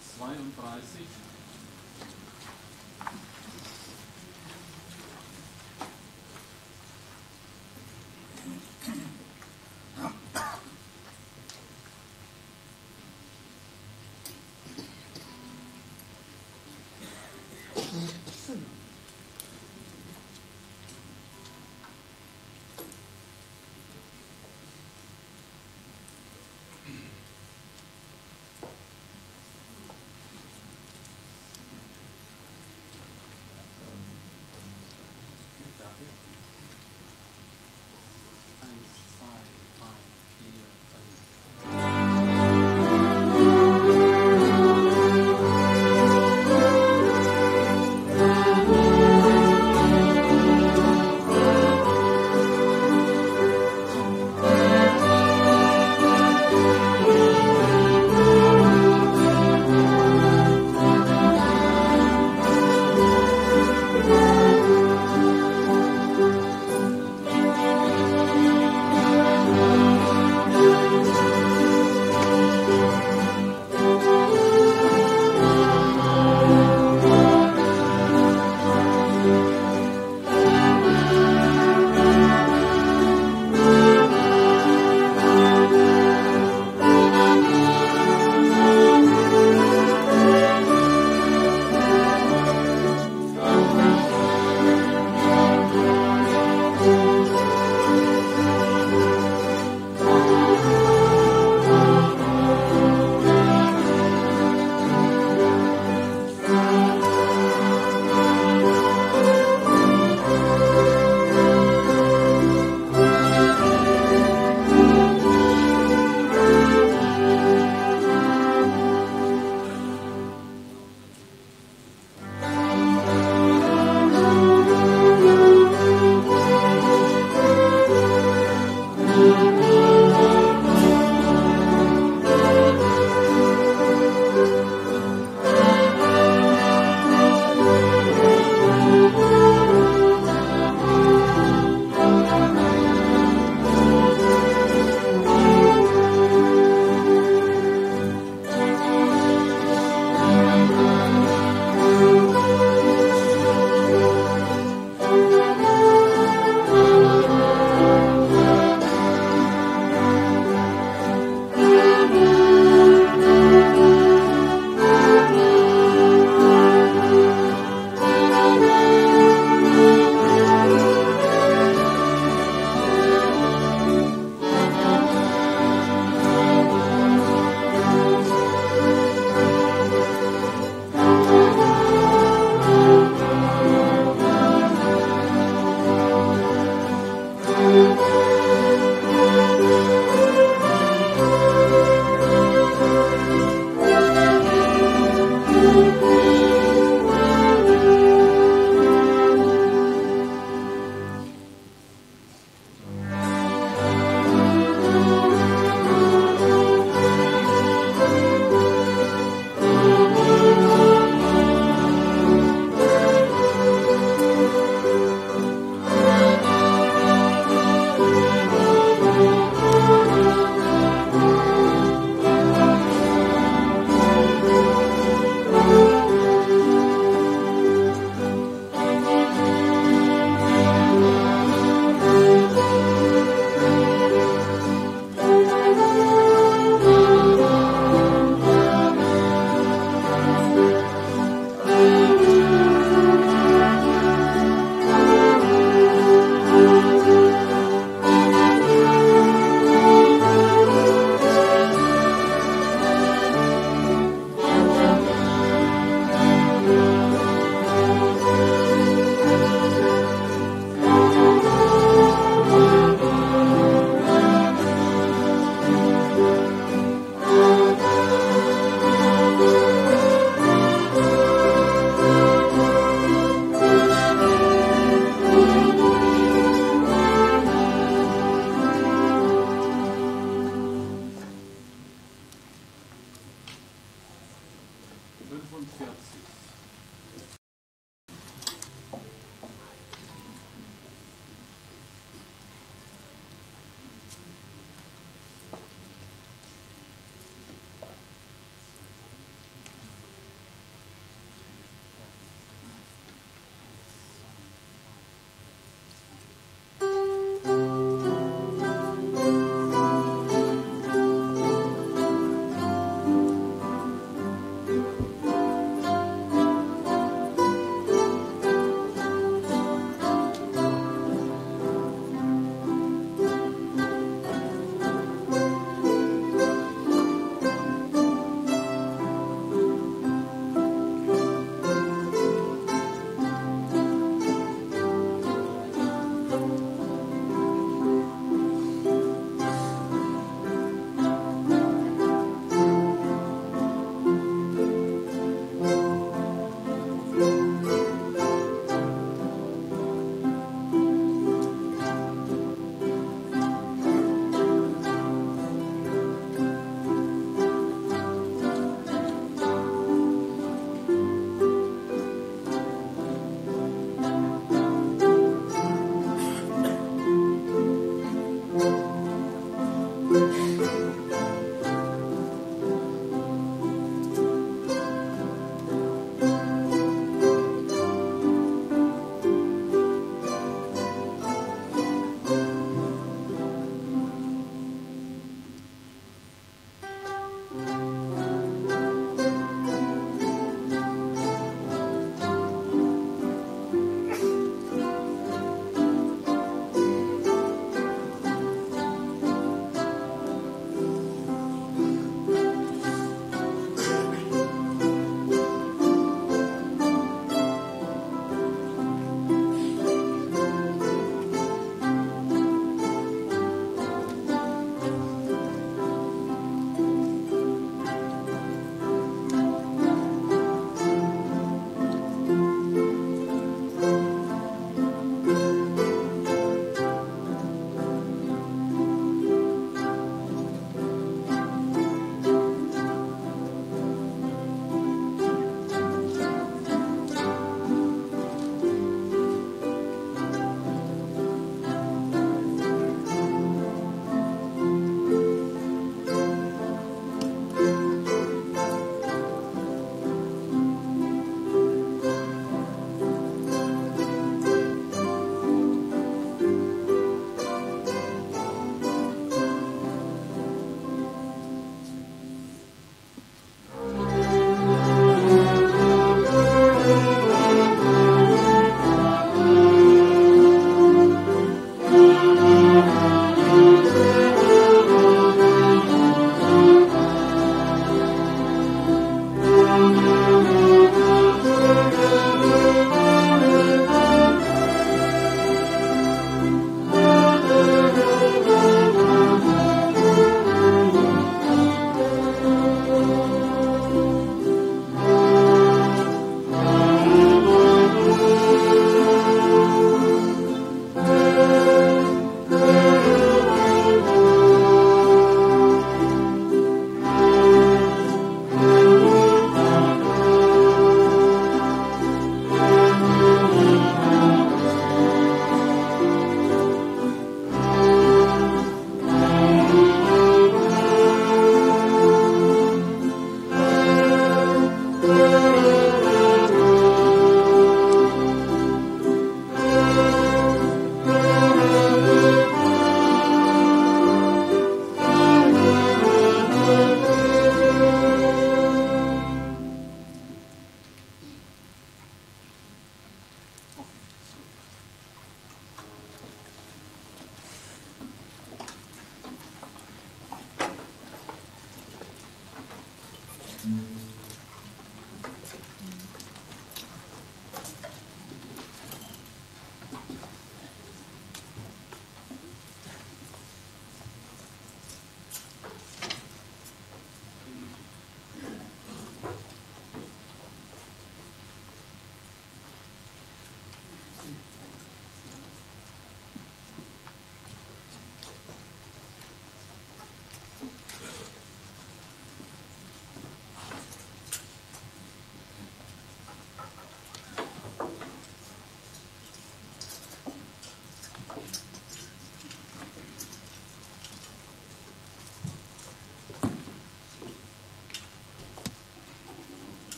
32.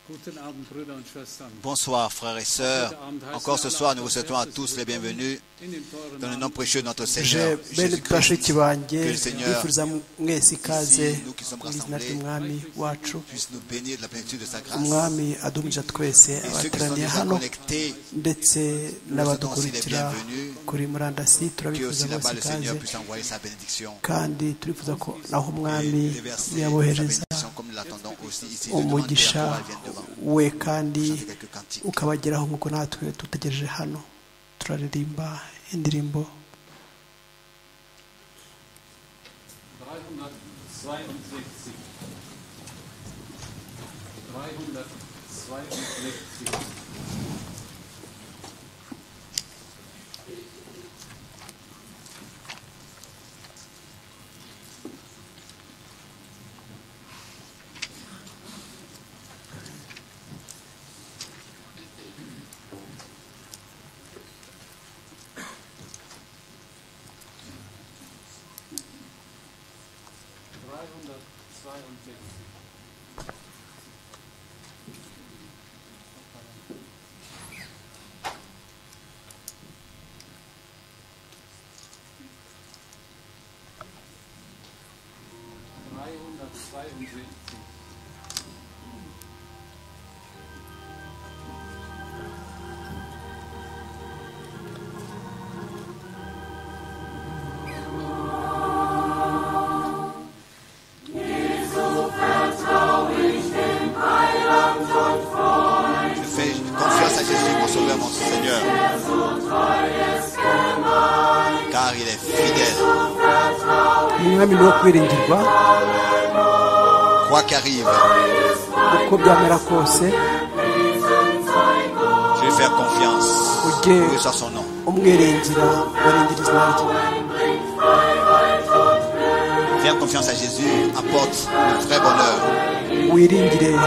Guten Abend, Brüder und Schwestern. Bonsoir, frères et sœurs. Encore ce soir, nous vous souhaitons à tous les bienvenus dans le nom précieux de notre Je Seigneur bene Jésus-Christ. bashiki banjye Que le Seigneur, bifuza mwese ikaze ici, nous qui sommes mu izina rassemblés, ry'umwami wacu puisse nous bénir de la plénitude de sa grâce. umwami adumije twese Et ceux qui sont abateraniye déjà hano connectés, ndetse n'abadukurikira kuri murandasi que turabifuza aussi là-bas mwese le ikaze Seigneur puisse envoyer sa bénédiction kandi turifuza ko naho et umwami déverser sa yabohereza bénédiction comme nous l'attendons aussi ici. de demander à umugisha pouvoir vienne devant. we kandi Chanter quelques cantiques. ukabageraho nk'uko natwe dutegereje hano turaririmba indirimbo 362. 362. Je fais confiance à Jésus, mon sauveur, mon Seigneur. Car il est fidèle. umwami ni uwo kwiringirwa Quoi qu'arrive, uko byamera kose je vais faire confiance. ujye Oui, soit son nom. umwiringira warengera izina rye Faire confiance à Jésus apporte le vrai bonheur. wiringire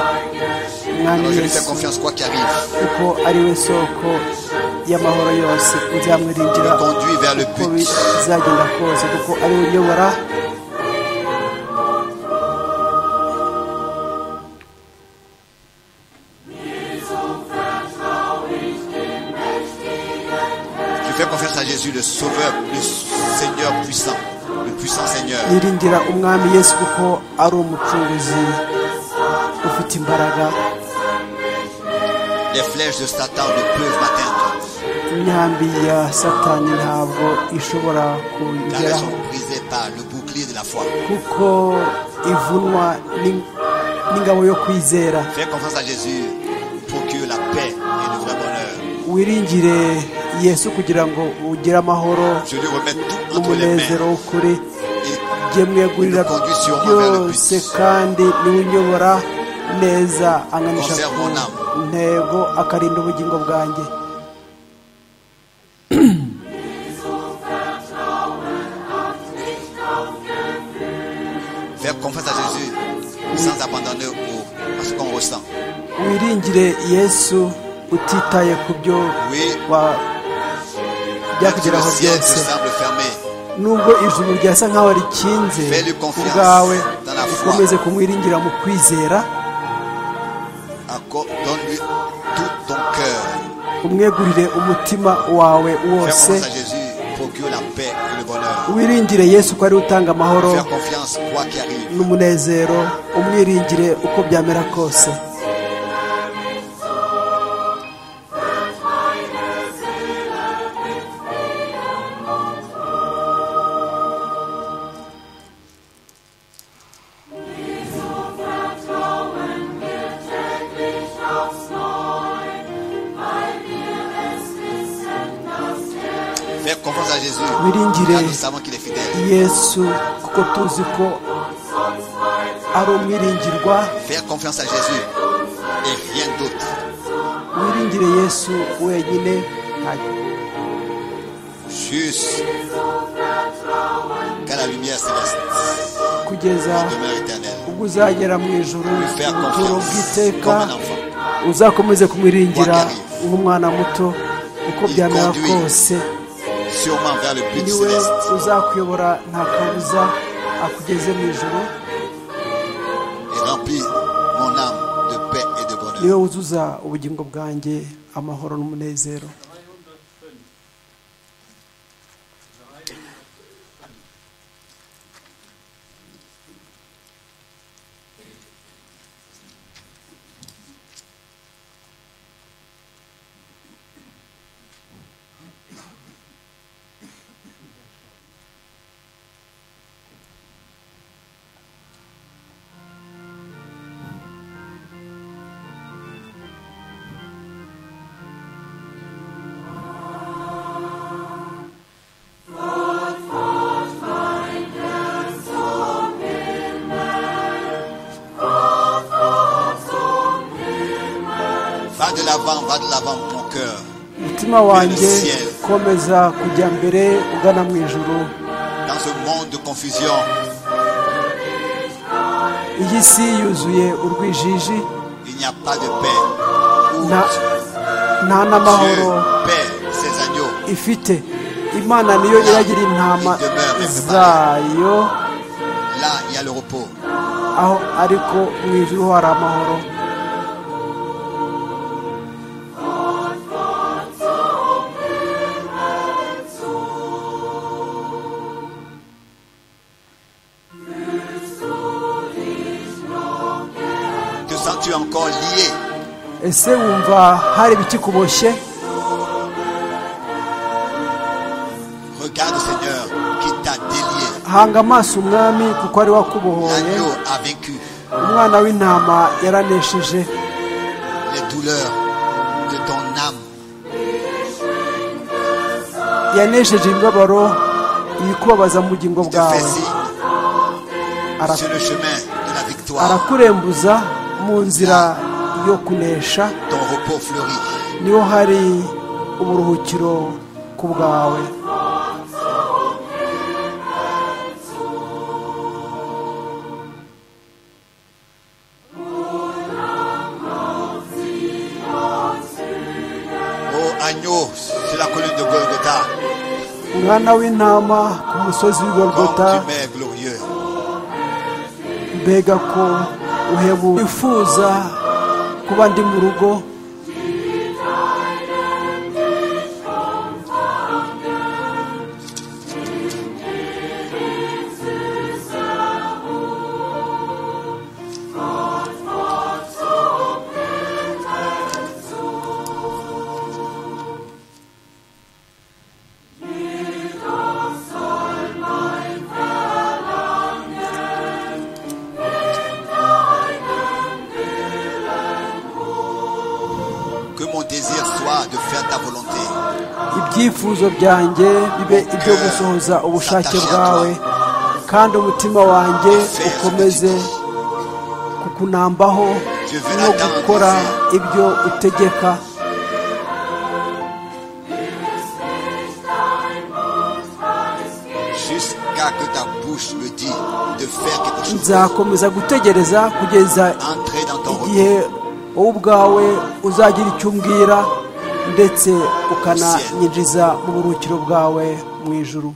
umwami Alors je lui fais yesu confiance quoi qu'arrive. kuko ari we soko y'amahoro yose uzamwiringira Me conduit vers le uko but. bizagenda kose kuko ari we uyobora Je fais confiance à Jésus, le sauveur, le Seigneur puissant. Le puissant Seigneur. niringira umwami yesu kuko ari umucunguzi ufite imbaraga Les flèches de Satan ne peuvent m'atteindre. imyambi ya satani ntabwo ishobora Car elles kugeraho sont brisées par le bouclier de la foi. kuko ivunwa n'ing- n'ingabo yo kwizera Faire confiance à Jésus procure la paix et le vrai bonheur. wiringire yesu kugira ngo ugire amahoro Je lui remets tout entre les n'umunezero mains. w'ukuri Et jye mwegurira byose kandi niwe unyobora neza ankamisha ku ntego akarinda ubugingo bwanjye faire confiance à Jésus sans abandonner au, à ce qu'on ressent. wiringire yesu utitaye ku byo Oui, wa- même si le byakugeraho ciel te byose semble fermé, nubwo ijuru ryasa nk'aho rikinze Fais-lui ku confiance bwawe dans la foi. ukomeze kumwiringira mu kwizera acco- donne-lui tout ton cœur. umwegurire umutima wawe Faire wose confiance à Jésus procure la paix et le bonheur. wiringire yesu ko ari we utanga amahoro Faire confiance quoi qu'il arrive. n'umunezero umwiringire uko byamera kose Faire confiance à Jésus Wiringire. car nous savons qu'il est fidèle. yesu kuko tuzi ko ari umwiringirwa Faire confiance à Jésus et rien d'autre. wiringire yesu wenyine nta- Juste qu'à la lumière céleste kugeza demeure éternelle. ubwo uzagera mu ijuru Faire ubuturo confiance bw'iteka comme un enfant. uzakomeze kumwiringira What can he- nk'umwana muto uko He byamera conduit. kose Sûrement vers le but niwe céleste. uzakuyobora nta kabuza akugeze mu ijuru et remplis mon âme de paix et de bonheur. niwe wuzuza ubugingo bwanjye amahoro n'umunezero Va de l'avant, va de l'avant, mon cœur. umutima wanjye komeza kujya mbere ugana mu ijuru Dans ce monde de confusion, iyi si yuzuye urwijiji il n'y a pas de paix. Où nta nta Dieu n'amahoro paie ses agneaux. ifite imana niyo iragira intama zayo Là, il y a le repos. aho ariko mu ijuru hari amahoro Te sens-tu encore lié ese wumva hari ibikikuboshye Regarde, Seigneur, qui t'a délié. hanga amaso umwami kuko ari we wakubohoye L'agneau a vaincu umwana w'intama yaranesheje les douleurs de ton âme. yanesheje imibabaro ibikubabaza mu bugingo Je te fais bwawe signe Ara- sur le chemin de la victoire. arakurembuza mu nzira yo kunesha Ton repos fleurit. niho hari uburuhukiro ku bwawe Ô agneau sur la colline de Golgotha, umwana w'intama ku musozi w'i comme Golgotha tu m'es glorieux. mbega ko uhebuje wifuza kuba ndi mu rugo Que mon désir soit de faire ta volonté. ibyifuzo byanjye bibe ibyo gusohoza ubushake bwawe kandi umutima wanjye ukomeze kukunambaho no gukora ibyo utegeka Jusqu'à que ta bouche me dise de faire quelque chose. nzakomeza gutegereza kugeza Entrer dans ton repos. igihe wowe ubwawe uzagira icyo umbwira ndetse ukananyinjiza mu buruhukiro bwawe mu ijuru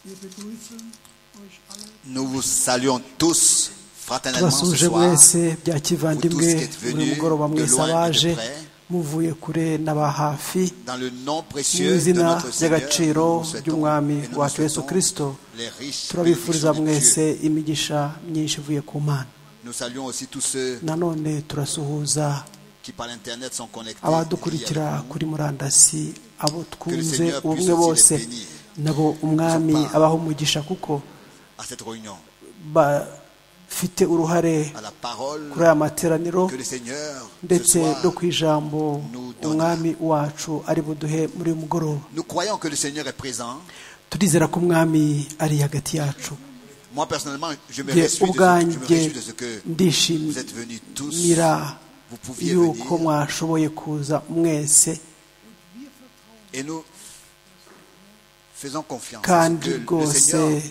Wir begrüßen euch alle. Nous vous saluons tous fraternellement ce tubasuje soir. mwese bya kivandimwe Vous tous qui êtes venus buri mugoroba de mwese loin et de abaje près. muvuye kure n'aba hafi Dans le nom mu précieux de izina notre Seigneur, nous ry'agaciro vous souhaitons et ry'umwami nous vous wacu yesu souhaitons kirisito les riches turabifuriza bénédictions de Dieu. mwese imigisha myinshi ivuye ku mana Nous saluons aussi tous ceux nanone turasuhuza qui par l'internet sont connectés. et liés abadukurikira avec nous. kuri murandasi abo twunze Seigneur ubumwe puisse aussi bose les bénir. nabo umwami Son part. abaho umugisha kuko À cette réunion, bafite uruhare à la parole kuri aya materaniro que le Seigneur ce ndetse soir, no ku ijambo nous donna. umwami wacu ari buduhe muri uyu mugoroba nous croyons que le Seigneur est présent. turizera ko umwami ari hagati yacu Moi personnellement, je me nge réjouis de ce, je me ubwanjye réjouis de ce que vous êtes venus tous. ndishimira Vous pouviez yuko venir mwashoboye kuza mwese et nous faisons confiance. à ce kandi que le rwose Seigneur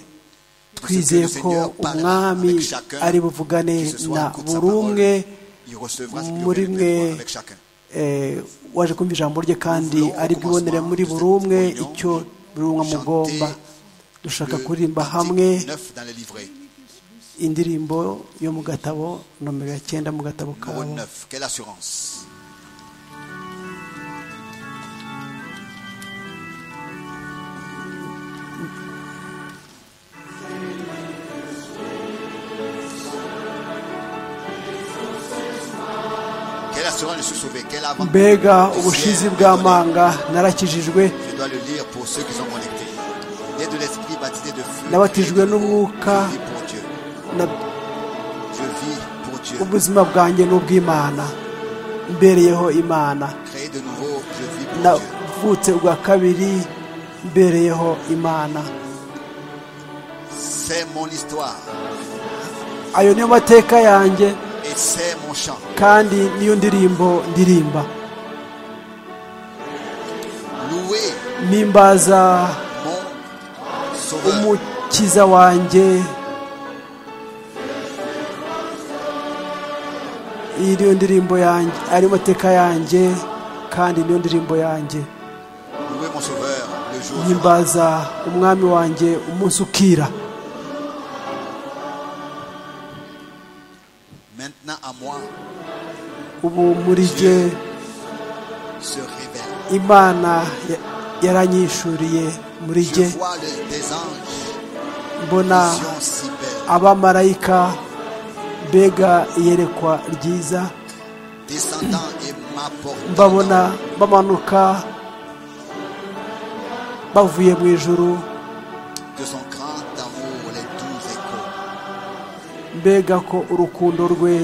twizeye ko umwami ari buvugane na buri umwe il recevra ce qu'il muri aurait mwe besoin avec chacun. eh, waje kumva ijambo rye kandi ari bwibonere muri buri umwe icyo buri umwe amugomba dushaka Le kuririmba cantique hamwe neuf dans les livrets, indirimbo yo mu gatabo nomero ya cyenda mu gatabo numéro kabo 9. Quelle assurance! Quelle assurance je suis sauvé, quelle avantage. mbega ubushizi bw'amanga narakijijwe Je dois le lire pour ceux qui sont connectés. Né de l'esprit baptisé de feu. nabatijwe n'umwuka Je vis pour Dieu. na- Je vis pour Dieu. ubuzima bwanjye ni ubw'imana mbereyeho imana Créé de nouveau, je vis pour Dieu. navutse ubwa kabiri mbereyeho imana C'est mon histoire ayo niyo mateka yanjye et c'est mon chant. kandi niyo ndirimbo ndirimba Louez mpimbaza mon sauveur. umukiza wanjye iyi niyo ndirimbo yanjye ari mateka yanjye kandi niyo ndirimbo yanjye Louez mon sauveur le jour. viendra. himbaza umwami wanjye umunsi ukira Maintenant à moi ubu muri jye se révèle. imana ya- yaranyishuriye muri Je jye vois le- des anges, mbona vision si belle, abamarayika mbega iyerekwa ryiza descendant et m'apportant. mbabona bamanuka bavuye mu ijuru de son grand amour les douze échos. mbega ko urukundo rwe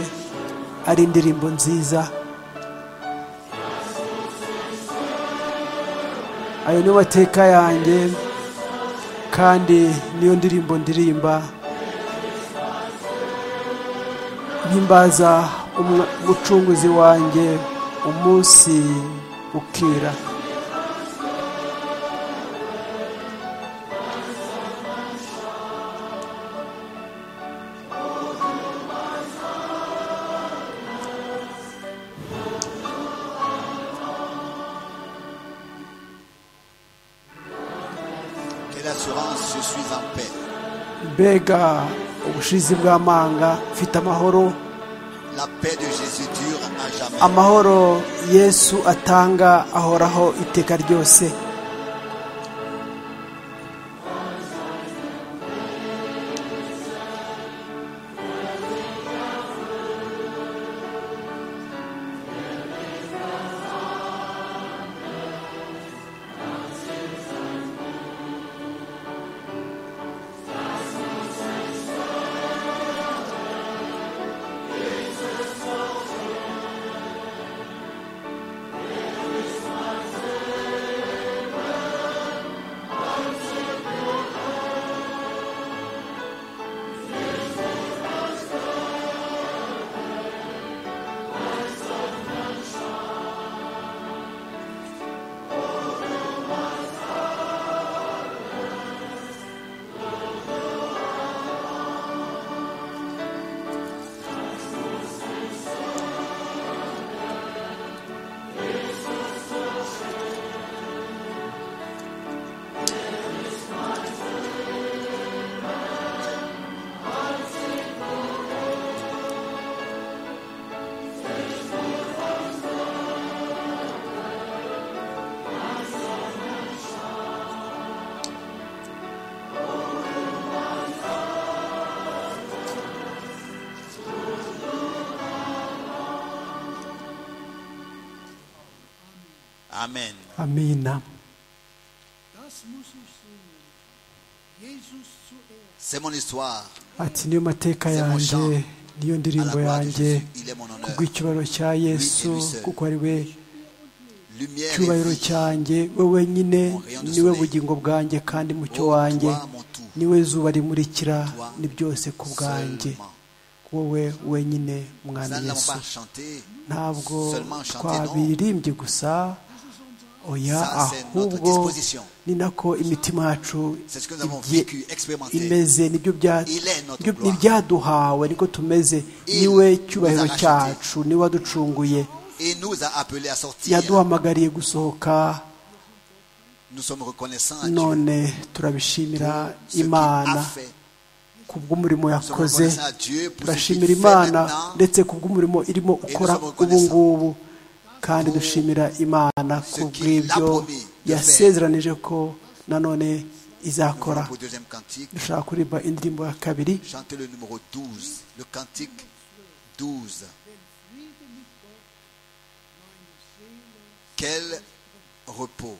ari indirimbo nziza ayo niyo mateka yanjye kandi niyo ndirimbo ndirimba mpimbaza umwa- umucunguzi wanjye umunsi ukira Quelle assurance, je suis en paix. mbega ubushizi bw'amanga mfite amahoro La paix de Jésus dure à jamais. amahoro yesu atanga ahoraho iteka ryose Amen. amina Das muss ich sehen. Jesus zuerst. C'est mon histoire. ati niyo mateka C'est mon chant. yanjye niyo À la ndirimbo gloire de Jésus, yanjye il est mon honneur. kubw'icyubahiro cya yesu lui seul. kuko ari we Lumière cyubahiro et vie. cyanjye we wenyine Mon rayon de niwe soleil. bugingo bwanjye kandi mucyo Oh, wanjye toi, mon tout. niwe zuba rimurikira Toi, ni byose ku bwanjye Seulement. wowe wenyine Nous mwana ne l'avons yesu pas chanté. ntabwo seulement chanter, twabiririmbye gusa oya Ça, c'est notre ahubwo disposition. ni nako imitima yacu C'est ce que nous avons igiye vécu, expérimenté. imeze nibyo bya- Il est notre nibyo- gloire. n'ibyaduhawe niko tumeze Il niwe nous a cyubahiro rachetés. cyacu niwe waducunguye Et nous a appelés à sortir. yaduhamagariye gusohoka Nous sommes reconnaissants à Dieu. none turabishimira Ce qu'il imana a fait. kubw'umurimo Nous sommes yakoze reconnaissants à Dieu pour ce qu'il turashimira fait imana maintenant. ndetse kubw'umurimo irimo ukora ubu ngubu kandi dushimira imana kubw'ibyo yasezeranije ko nanone Nous allons izakora pour le deuxième cantique. dushaka kuririmba indirimbo ya kabiri Chantez le numéro 12, le cantique 12. Quel repos.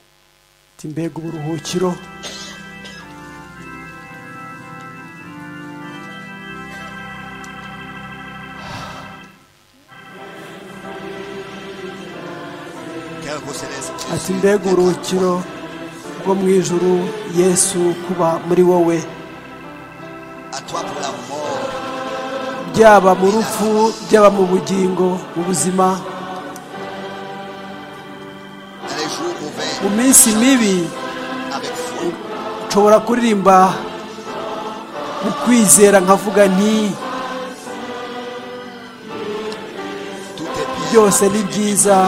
ati mbega uburuhukiro Quel repos céleste. ati mbega uburuhukiro bwo mu ijuru yesu kuba muri wowe À toi pour la mort. byaba mu rupfu byaba mu bugingo mu buzima Dans les jours mauvais. mu minsi mibi Avec foi. nshobora kuririmba mu kwizera nkavuga nti Tout est bien. byose ni byiza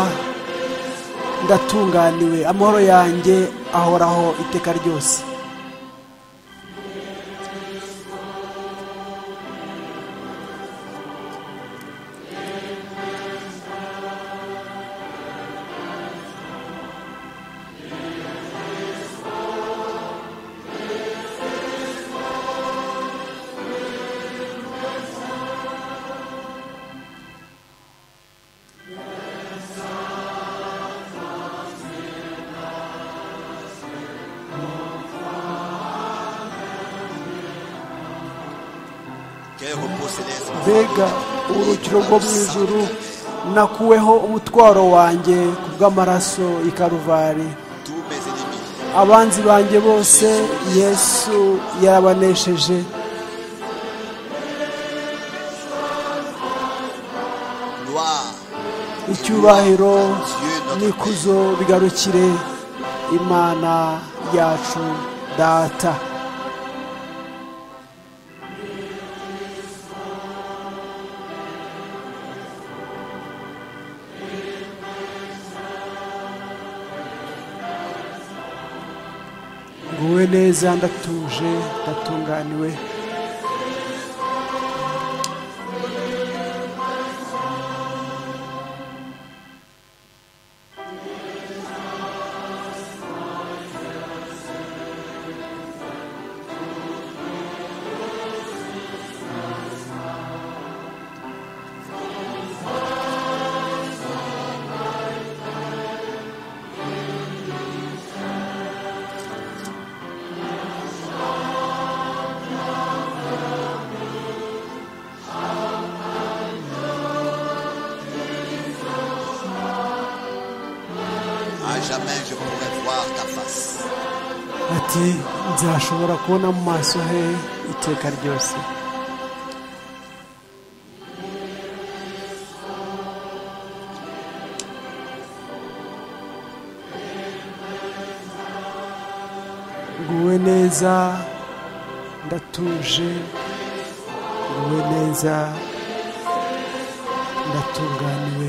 ndatunganiwe amahoro yanjye ahoraho iteka ryose Quel repos céleste. mbega urukiro rwo mu ijuru nakuweho umutwaro wanjye ku bw'amaraso i karuvari Tous mes ennemis. abanzi banjye bose yesu yarabanesheje Gloire. et icyubahiro gloire à Dieu notre n'ikuzo bigarukire imana yacu data nguwe neza ndatuje ndatunganiwe À jamais je pourrai voir ta face. ati nzashobora kubona mu maso he iteka ryose nguwe neza ndatuje nguwe neza ndatunganiwe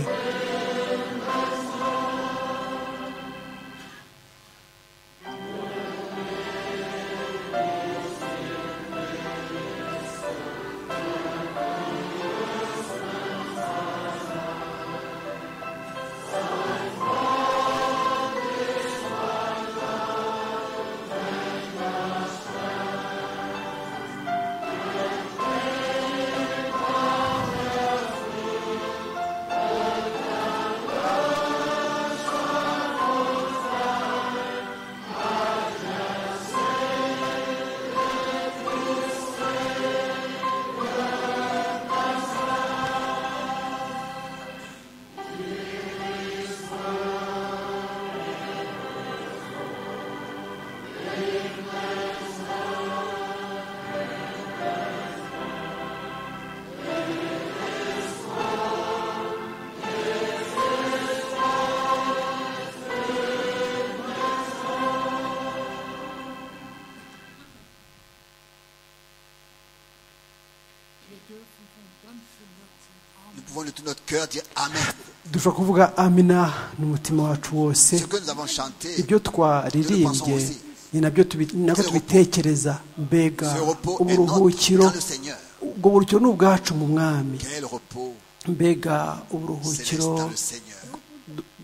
tout notre cœur, dire Amen. dushobora kuvuga amina n'umutima wacu wose Ce que nous avons chanté, ibyo twaririmbye ni nabyo tubi- ni nabyo tubitekereza mbega ce repos est uburuhukiro notre dans le Seigneur. ubwo buruhukiro ni ubwacu mu mwami Quel repos mbega céleste uburuhukiro dans le Seigneur.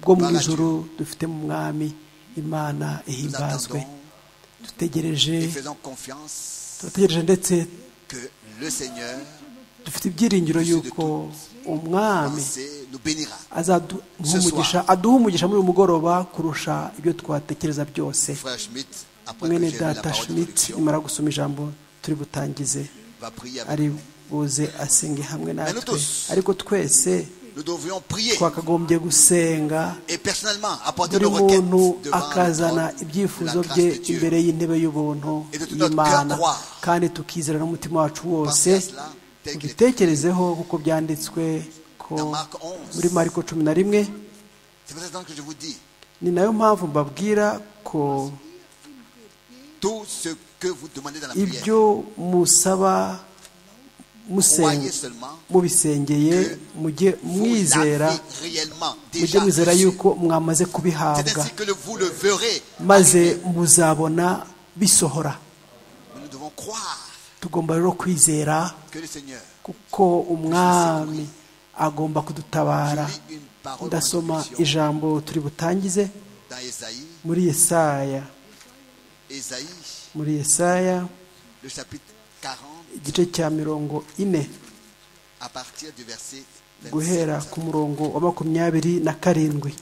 bwo mu ijoro dufite mu mwami imana Nous ihimbazwe attendons dutegereje et faisons confiance turategereje ndetse que le Seigneur, dufite ibyiringiro y'uko umwami pensez, nous bénira. Ce azaduha aduha umugisha muri uyu mugoroba kurusha ibyo twatekereza byose Frère Schmitt, après que mwene j'ai lu la data parole schmidt d'introduction, imara gusoma ijambo turi butangize va prier avec ari nous. buze asenge hamwe natwe tous. ariko twese Nous devrions prier twakagombye gusenga et personnellement apporter buri nos requêtes muntu devant akazana le trône ibyifuzo de la bye grâce de Dieu. imbere y'intebe y'ubuntu Et de tout notre y'imana cœur croire. kandi tukizera n'umutima wacu wose Pensez à cela tel qu'il est. tubitekerezeho kuko byanditswe ko Dans Marc 11. muri mariko cumi na rimwe C'est pour ça que je vous dis, ni nayo mpamvu mbabwira ko tout ce que vous demandez dans la prière, ibyo musaba croyez musenga seulement mubisengeye mujye vous mwizera l'avez réellement mujye déjà mwizera reçu. yuko mwamaze C'est kubihabwa ainsi que le- vous le verrez. maze muzabona bisohora Mais Nous devons croire tugomba rero kwizera que le Seigneur kuko umwami agomba kudutabara lit une parole ndasoma d'introduction ijambo turi butangize dans Ésaïe, muri yesaya Ésaïe, muri yesaya le chapitre 40, igice cya mirongo ine à partir du verset 27. guhera ku murongo wa makumyabiri na karindwi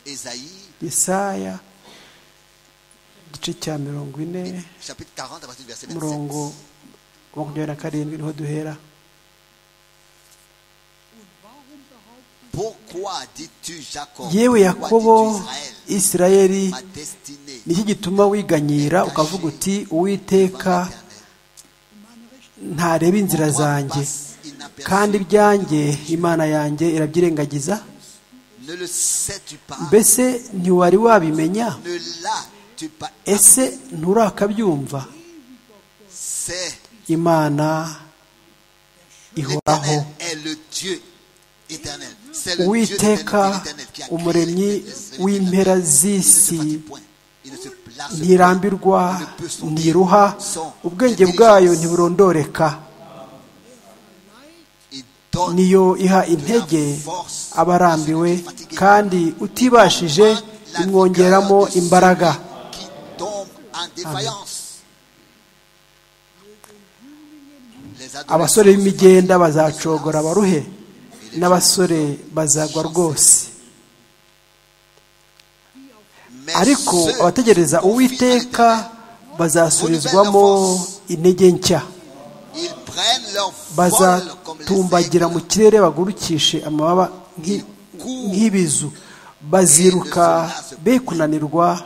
Ésaïe, yesaya igice cya mirongo ine chapitre 40, à partir du verset 27. umurongo wa makumyabiri na karindwi niho duhera Pourquoi dis-tu Jacob yewe yakobo Pourquoi dis-tu Israël isirayeli Ma destinée nicyo gituma wiganyira ukavuga uti uwiteka ntareba inzira zanjye passe inaperçue. kandi ibyanjye imana yanjye irabyirengagiza Ne le sais-tu pas mbese ntiwari wabimenya Ne l'as-tu pas ese nturakabyumva C'est imana ihoraho l'éternel est le Dieu éternel. C'est le Dieu uwiteka éternel, éternel qui a créé umuremyi les cieux et les w'impera terres. Il ne se z'isi fatigue point. Il ne se place ntirambirwa point. Il ne peut s'en ntiruha dire sans ubwenge intelligence. bwayo ntiburondoreka Il donne niyo iha intege abarambiwe kandi utibashije la imwongeramo vigueur de celui imbaraga qui tombe en défaillance. Les adorateurs abasore b'imigenda bazacogora baruhe n'abasore bazagwa rwose Mais ariko ceux abategereza qui confient en uwiteka l'Éternel, bazasubizwamo intege nshya ils prennent leur vol comme les bazatumbagira mu aigles. kirere bagurukishe amababa nk'i- nk'ibizu baziruka be kunanirwa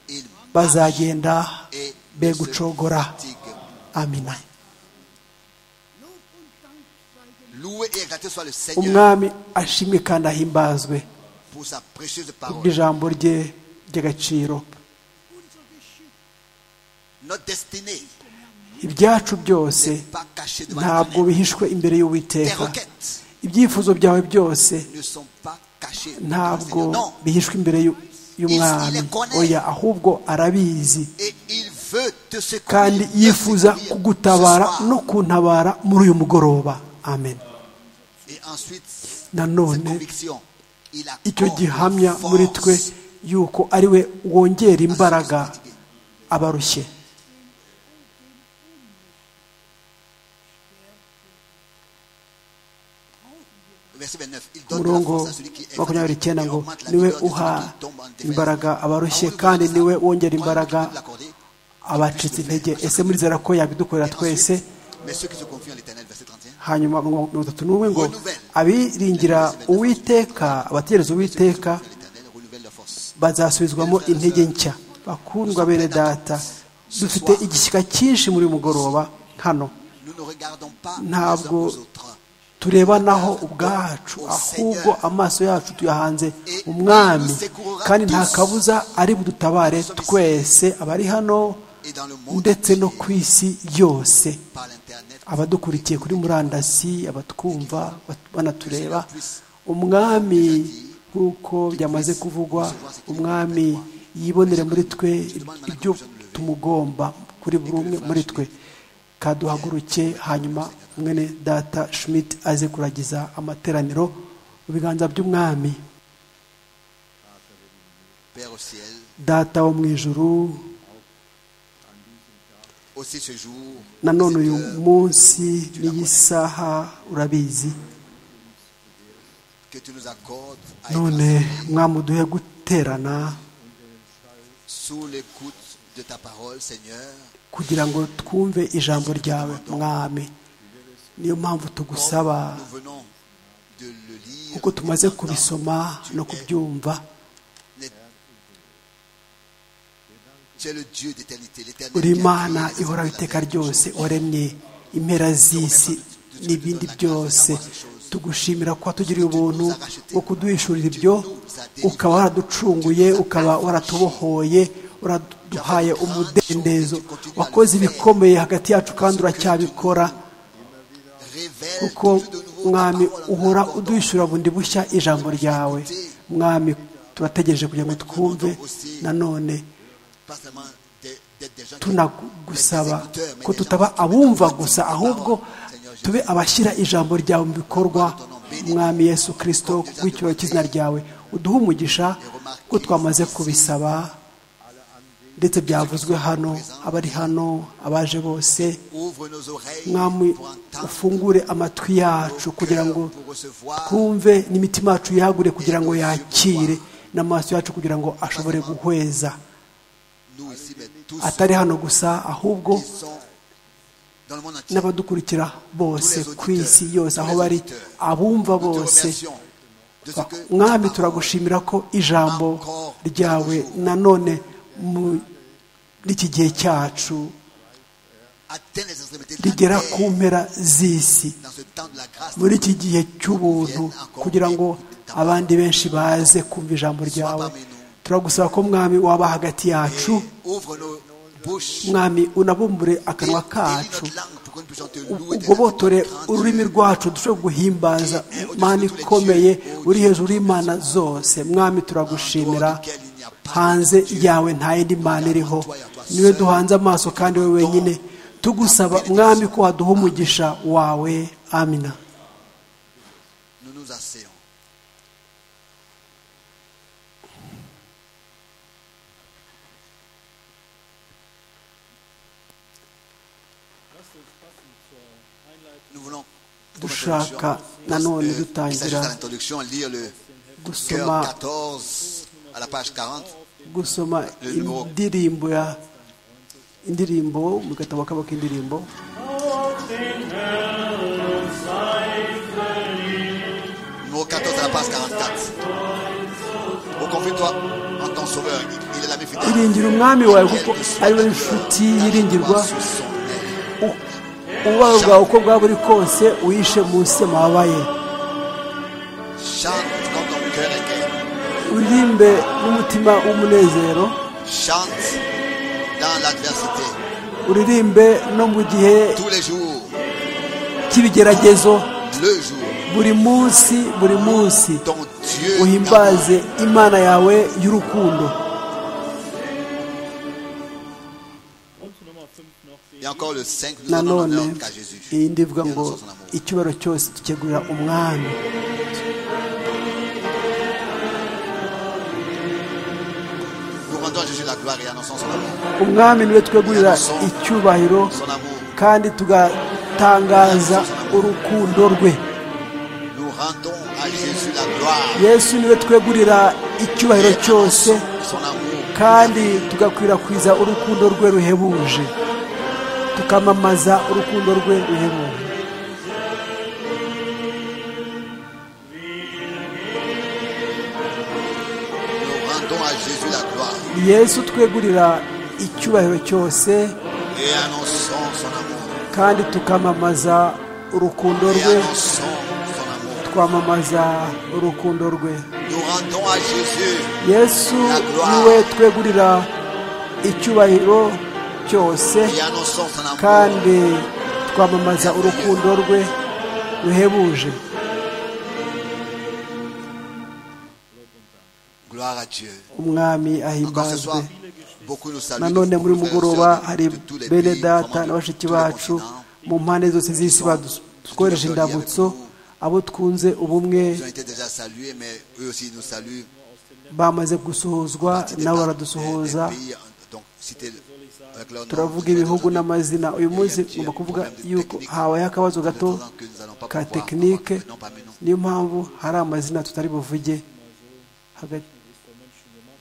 Ils bazagenda et ne be se gucogora fatiguent. amina Lob und Dank sei dem Loué et exalté soit le Seigneur umwami ashimwe kandi ahimbazwe pour sa précieuse parole. kubw'ijambo rye ry'agaciro unser Geschick Notre destinée ibyacu byose n'est pas cachée devant ntabwo l'Éternel. bihishwe imbere Tes y'uwiteka requêtes ibyifuzo byawe byose ne sont pas cachées devant le ntabwo Seigneur. Non. bihishwe imbere y'u- y'umwami oya ahubwo arabizi Et il veut te secourir. kandi te yifuza secourir kugutabara ce soir. no kuntabara muri uyu mugoroba amen Et ensuite, Nanone, cette conviction, il accorde icyo gihamya force muri twe yuko ari we wongera imbaraga abarushye Verset 29, il ku donne la murongo force à celui qui est makumyabiri fatigué icyenda et ngo augmente la niwe vigueur de uha celui qui tombe en défaillance. imbaraga abarushye Ah, on kandi nous dit niwe ça. wongera Quand imbaraga tu peux l'accorder, abacitse intege ese murizera ko yabidukorera Et twese ensuite, Mais ceux qui se confient en l'éternel, verset 31, hanyuma mu mirongo itatu n'umwe ngo abiringira uwiteka abategereza uwiteka l'éternel renouvelle leur force. bazasubizwamo intege nshya bakundwa bene data dufite igishyika cyinshi muri uyu mugoroba hano Nous ne regardons pas les uns Ntabwo aux autres. turebanaho ubwacu ahubwo amaso yacu tuyahanze umwami kandi nta kabuza ari budutabare twese abari hano Et dans le monde ndetse no ku entier, isi yose par l'inter- abadukurikiye kuri murandasi abatwumva bat- banatureba umwami nk'uko byamaze kuvugwa umwami yibonere muri twe ibyo tumugomba kuri buri umwe muri twe kaduhaguruke hanyuma mwene data schmidt aze kuragiza amateraniro mu biganza by'umwami Père au ciel, data wo mu ijuru aussi ce jour, nanone cette uyu heure, munsi n'iyi saha urabizi que tu nous accordes à être none ensemble mwamuduhe guterana sous l'écoute de ta parole, Seigneur, kugira ngo twumve ijambo ryawe mwami niyo mpamvu tugusaba comme nous venons de le lire, kuko tumaze kubisoma no kubyumva les- tu es le Dieu d'éternité, l'éternel. uri qui a imana créé les ihora hommes et la iteka terre, ryose waremye impera z'isi n'ibindi byose tugushimira kuba tugiriye ubuntu wo kuduhishurira ibyo ukaba waraducunguye ukaba waratubohoye uraduhaye umudendezo wakoze ibikomeye hagati yacu kandi uracyabikora Révèle kuko toujours de nouveau ta mwami parole, uhora raconte-nous uduhishura bundi bushya ijambo ryawe mwami turategereje kugira ngo twumve nanone pas seulement d'être d'être des gens qui- tunagusaba mais des écouteurs, mais ko des gens tutaba qui te abumva mettent en gusa pratique ta ahubwo parole. Seigneur Jésus, tube abashyira ijambo ryawe mu bikorwa mwami yesu kirisito kubw'icyo cy'izina ryawe uduhe umugisha ko twamaze kubisaba ndetse byavuzwe hano abari hano abaje bose ouvre nos oreilles mwami pour entendre ufungure amatwi yacu kugira ngo twumve n'imitima yacu yagure kugira ngo yakire n'amaso yacu kugira ngo ashobore guhweza nous ici, mais tous atari hano gusa ahubwo qui sont dans le monde entier. n'abadukurikira bose ku isi yose aho bari abumva Nous te bose remercions de ce que ta mwami parole turagushimira ko ijambo ryawe nanone muri iki gihe cyacu atteint les extrémités de la rigera terre ku mpera z'isi dans ce temps de la grâce. muri iki gihe cy'ubuntu kugira ngo abandi benshi baze kumva ijambo ryawe turagusaba ko mwami waba hagati yacu Ouvre nos bouches, mwami unabumbure akanwa délie kacu notre langue pour que nous puissions te u- louer. tes ugobotore grande ururimi grandeur. rwacu dushobore guhimbaza imana ikomeye uri hejuru y'imana zose mwami turagushimira hanze yawe nta yindi mana iriho niwe duhanze amaso kandi we wenyine tugusaba mwami ko waduha umugisha wawe amina Nous nous asseyons. Nous voulons, comme dushaka introduction, nanone euh, il s'agit à dutangira l'introduction, lire le cœur gusoma 14 à la page 40. gusoma indirimbo ya indirimbo mu gatabo kabo k'indirimbo Numéro 14 à la page 44. Oh, confie-toi en ton sauveur. Il est l'ami fidèle. iringira umwami wawe Quel kuko que soit ari we ton nshuti cœur, yiringirwa garde-toi sous son aile. u- ubabaro bwawe uko bwaba buri kose uhishe munsi y'amababa ye Chante quand ton cœur est gai. uririmbe n'umutima w'umunezero Chante dans l'adversité. uririmbe no mu gihe Tous les jours, cy'ibigeragezo le jour, buri munsi buri munsi ton Dieu t'amour. uhimbaze imana yawe y'urukundo Et encore le 5, nous en nanone l'honneur qu'à Jésus. iyi ndivuga Dieu ngo nous sauve son amour. icyubahiro cyose dukegurira umwami Nous rendons à Jésus la gloire et annonçons son amour. umwami niwe twegurira icyubahiro Son amour. kandi tugatangaza urukundo rwe Nous rendons à Jésus la gloire. yesu niwe twegurira icyubahiro cyose Son amour. kandi tugakwirakwiza urukundo rwe ruhebuje tukamamaza urukundo rwe ruhebuje Nous rendons à Jésus la gloire. yesu twegurira icyubahiro cyose Et annonçons son amour. kandi tukamamaza urukundo Et rwe annonçons son amour. twamamaza urukundo rwe Nous rendons à Jésus. yesu niwe twegurira icyubahiro cyose Et annonçons son amour. kandi twamamaza urukundo rwe ruhebuje Gloire à Dieu. Encore ce umwami soir, ahimbazwe beaucoup nous saluent. nanone muri uyu Beaucoup de mugoroba frères et hari sœurs de- de tous les bene pays, data vraiment na de bashiki tous les bacu continents. mu mpande zose z'isi badutwohereje indamutso abo twunze ubumwe Ils ont été déjà salués, mais eux aussi nous saluent. bamaze gusuhuzwa C'était nabo pas baradusuhuza un- un pays, donc cité avec leur nom, turavuga cité ibihugu aujourd'hui. n'amazina uyu munsi ngomba kuvuga yuko habayeho akabazo gato ka tekinike niyo mpamvu hari amazina tutari buvuge hagati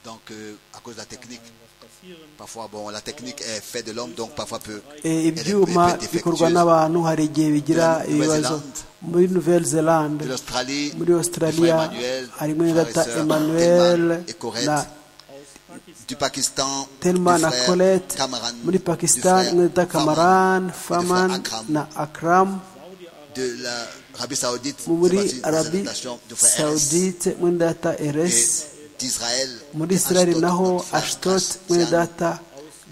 Donc, euh, à cause de la technique, parfois, bon, la technique est faite de l'homme, donc parfois peut. Eh, elle est- ibyuma peut être bikorwa défectueuse. n'abantu hari igihe bigira Nouvelle ibibazo Zélande. muri nouvelle zelande De l'Australie, muri australia frère Emmanuel, harimo frères et data sœurs, emmanuel Thelma et Corette, na du Pakistan, telma du na frère colette Cameron, muri du pakistan frère imwe data Faman, et kamaran du frère faman Akram, na akram de l'Arabie Saoudite, muri c'est parti, arabi présentation du frère Erez, saudite imwe data eres et d'Israël, muri israel Ashdod, naho notre frère ashtot imwe Gracian, data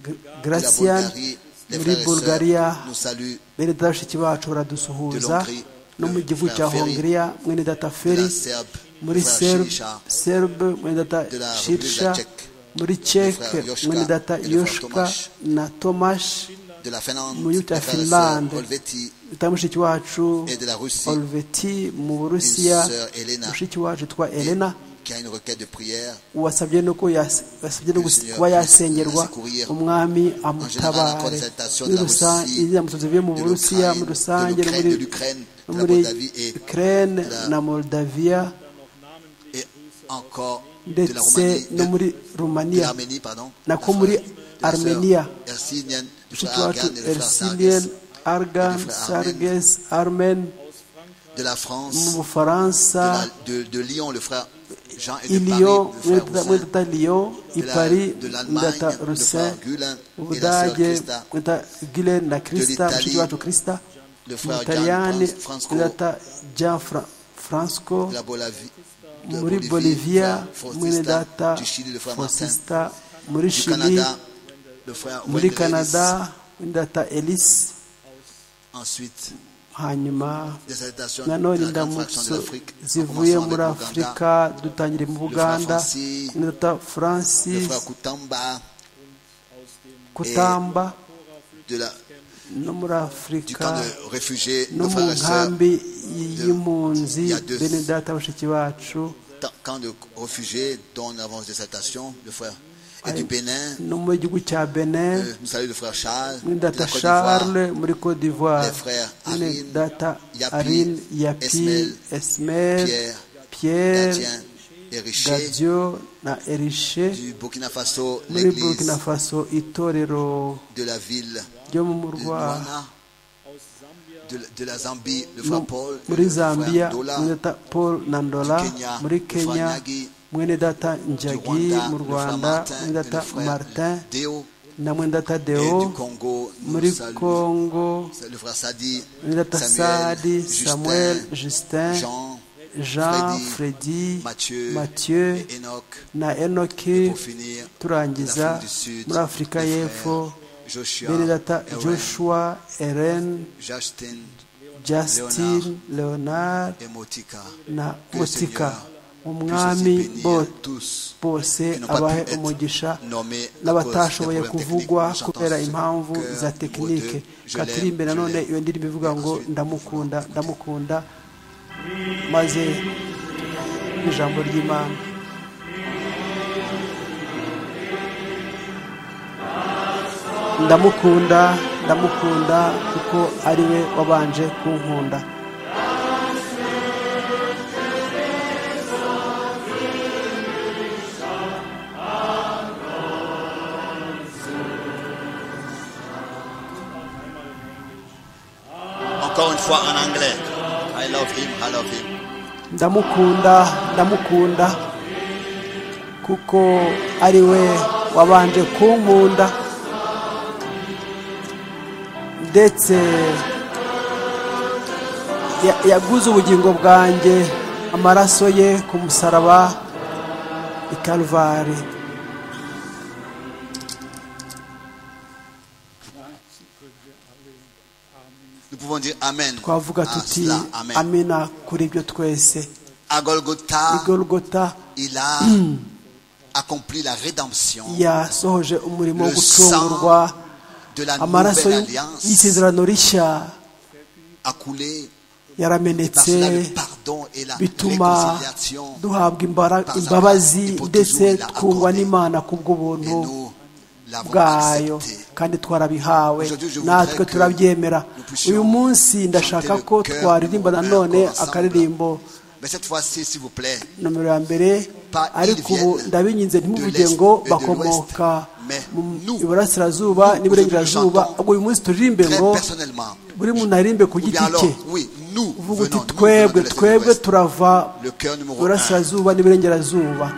Gr- de la gracian Bulgarie, les muri frères et sœurs bulgaria nous saluent bene data bashiki bacu De baradusuhuza l'Hongrie, no mu de gihugu cya la Ferry, hongiriya mwene data feri la Serbe, muri frère Shisha, serbe mwene data de la République de la shirisha Tchèque, muri ceke frère Yoshka mwene data et le frère yoshka Tomasz. na tomashi de la Finlande, Mu gihugu cya les frères et sœurs Finlande. Olveti, data mushiki wacu et de la Russie, olveti mu une burusiya sœur Elena, mushiki wacu twa et- elena qui a une requête de prière. wasabye no ko yas- wasabye Que no le gus- Seigneur kuba puisse yasengerwa ainsi courir. umwami général, la amutabare concertation muri de la rusange Russie, ibyamusozi bivuye mu de burusiya muri l'Ukraine, rusange de no l'Ukraine, muri de l'Ukraine, de la muri Moldavie et ukraine de la- na moldaviya et encore de la ndetse Roumanie, no de, muri de rumaniya l'Arménie, pardon. nako La muri frère- la sœur Armenia. Ersinien, le mushiki frère wacu Argan et le frère ersinien Sarges, argan Et le frère Armen. sarges armen de la mu France, bufaransa de, la- de- de Lyon, le frère Jean et de iliyo Paris, le frère Roussin, mwedata liyo de la- ipari de l'Allemagne, mwedata le rusin frère Gulen et la sœur ubudage Christa, mwedata gilen na krista l'Italie, mushiki wacu krista le mu frère butaliyani Gian Franz- Franco, mwedata jean Fra- franco de la Bolavie, de muri Bolivie, bolivia le frère mwene Faustista, data du Chili, le frère Martin, fausista muri du chili Canada, le frère Wendell muri Ellis. canada mwene data elise Ensuite, hanyuma des salutations nanone de la grande fraction de indamutso l'Afrique, en zivuye commençant muri avec l'Ouganda, afurika dutangire mu buganda Francis, mwene data le francis frère Koutamba kutamba de la, no muri du afurika camp de réfugiés, no nos mu frères et sœurs, nkambi y'impunzi il y a deux- bene data bashiki bacu ta- camp de réfugiés dont on avance des salutations, le frère et du Bénin, no mu gihugu cya benin euh, nous saluons le frère Charles, mwene de data la Côte d'Ivoire, charles muri cote d'ivoire les frères mwene Arin, data Yapi, arin yapi Esmel, esmel Pierre, pierre Gatien et Richer, gadio na erishe du Burkina Faso, muri burkina l'église faso itorero de la ville ryo mu de murwa Douala, de, de la Zambie, le no- frère Paul, muri le frère zambia Dola, mwene data paul nandola Du Kenya, muri le frère kenya Nyagi, mwene data du njagi Rwanda, mu le frère rwanda Martin, mwene et data le frère martin Deo, na mwene data et du deo Congo, nous muri saluons congo le frère Sadi, mwene data Samuel, sadi Justin, samuel justin Jean, jean Freddy, fredy Mathieu, mathieu et Enoch, na et enoki pour finir, turangiza l'Afrique du Sud, muri afurika les y'epfo frères Joshua, bene data Aaron, joshua eren Justin justin leonard et Motika. na Que le motika Seigneur umwami puisse aussi bo- bénir tous bose qui n'ont pas abahe pu être umugisha nommés à n'abatashoboye cause des problèmes kuvugwa techniques. kubera J'entends ce impamvu cœur za numéro tekinike deux. Je katurimbe l'aime, je nanone l'aime. iyo ndirimbo ivuga ngo Ensuite, ndamukunda ndamukunda maze ijambo ry'imana ndamukunda ndamukunda kuko ari we wabanje kunkunda Encore une fois en anglais. I love him, I love him. ndamukunda ndamukunda kuko ari we wabanje kunkunda ndetse ya- yaguze ubugingo bwanjye amaraso ye ku musaraba i Kalvari. Nous pouvons dire Amen. twavuga à tuti cela. Amen. amena kuri ibyo twese À Golgotha, igorogota il a accompli la rédemption yasohoje umurimo wo Le gucungurwa de la amaraso nouvelle y'u- alliance y'isezerano rishya a coulé par yaramenetse cela le pardon et la bituma réconciliation. duhabwa imbara- par sa imbabazi grâce, ndetse il a twungwa accordé. n'imana ku Et bw'ubuntu nous l'avons bwayo accepté. kandi twarabihawe Aujourd'hui, je voudrais natwe que turabyemera nous puissions uyu munsi ndashaka chanter le ko cœur twaririmba du nanone cœur ensemble. akaririmbo Mais cette fois-ci, s'il vous plaît, nomero ya mbere Pas ariko ils ubu viennent ndabinginze de ntimuvuge l'Est ngo et de bakomoka l'Ouest, mais mu nous, iburasirazuba nous, n'iburengerazuba nous chantons ubwo uyu munsi turirimbe très ngo personnellement, buri muntu aririmbe ku ou bien giti alors, cye oui, nous uvuga uti venons, nous venons de twebwe l'Est et de twebwe l'Ouest. turava Le cœur numéro iburasirazuba n'iburengerazuba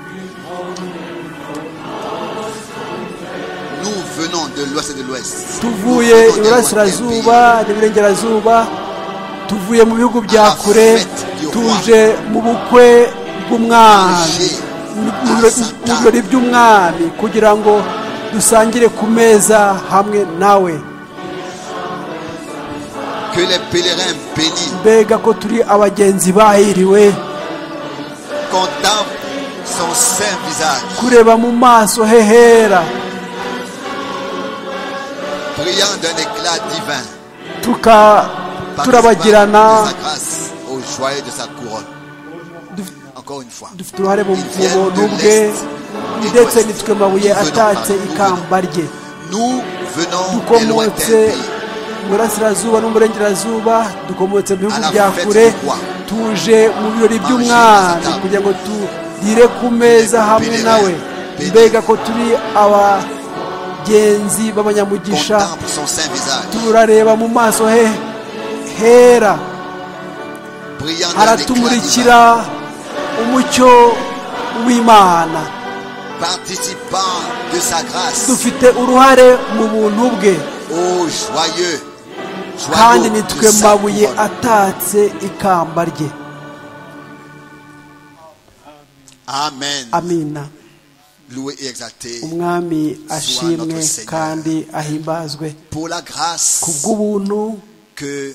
Nous venons de l'Ouest et de l'Ouest. tuvuye Nous venons des iburasirazuba lointains n'iburengerazuba tuvuye mu bihugu bya À la kure fête du roi. tuje mu bukwe bw'umwami Tuje mu- à mu birori- Satan. mu birori by'umwami kugira ngo dusangire ku meza hamwe nawe pays. Que les pèlerins bénis mbega ko turi abagenzi bahiriwe contemplent son saint visage, kureba mu maso hehera brillant d'un éclat divin, tuka participant de turabagirana sa grâce au joyeux de sa couronne. duf- Encore une fois. dufite uruhare mu Ils viennent buntu de bwe l'Est et ndetse de l'Ouest. nitwe mabuye Nous venons atatse par- nous ikamba rye Nous venons des lointains dukomotse pays. mu burasirazuba no mu burengerazuba dukomotse mu bihugu À la bya fête kure du roi. tuje mu Manger birori à by'umwami sa table. kugira ngo turire ku meza hamwe Bénévent, nawe béni. mbega ko turi abagenzi b'abanyamugisha Contemple son saint visage, turareba mu maso he hera brillant d'un éclat divin, aratumurikira umucyo w'imana participant de sa grâce dufite uruhare mu buntu bwe au joyeux, kandi joyau nitwe de sa mabuye couronne. atatse ikamba rye Amen. amina Loué et exalté umwami ashimwe kandi ahimbazwe pour la ku grâce bw'ubuntu que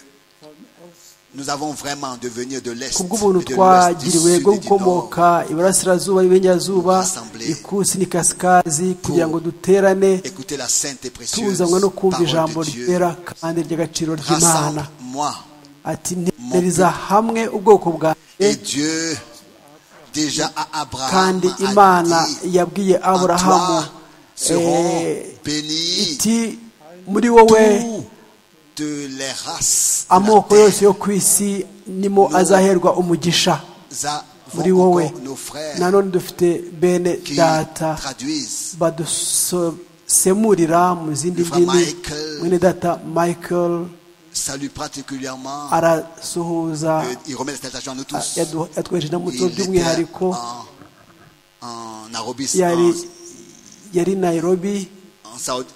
nous avons vraiment de venir de l'Est, ku et bw'ubuntu de l'Ouest, du Sud twagiriwe bwo et du Nord, gukomoka iburasirazuba n'iburengerazuba ikusi n'ikasikazi kugira ngo duterane écoutez la sainte et précieuse tuzanwe no kumva ijambo parole de Dieu. ryera kandi ry'agaciro ry'imana Rassemble-moi. ati ntereza hamwe ubwoko bwanjye Et Dieu, déjà à Abraham, kandi a imana dit, yabwiye En aburahamu toi seront eh, bénis iti muri wowe toutes les races. de la amoko terre. yose yo ku isi nimo azaherwa umugisha Nous avons muri wowe encore nos frères nanone dufite bene qui data traduisent. badusemurira mu zindi Fra ndimi Michael. mwene data michael Salut particulièrement. arasuhuza euh, Il remet la salutation à nous tous. yadu- yatwejeje n'amuco Il était by'umwihariko en, en Arabie, yari yari nairobi en, en Saoud-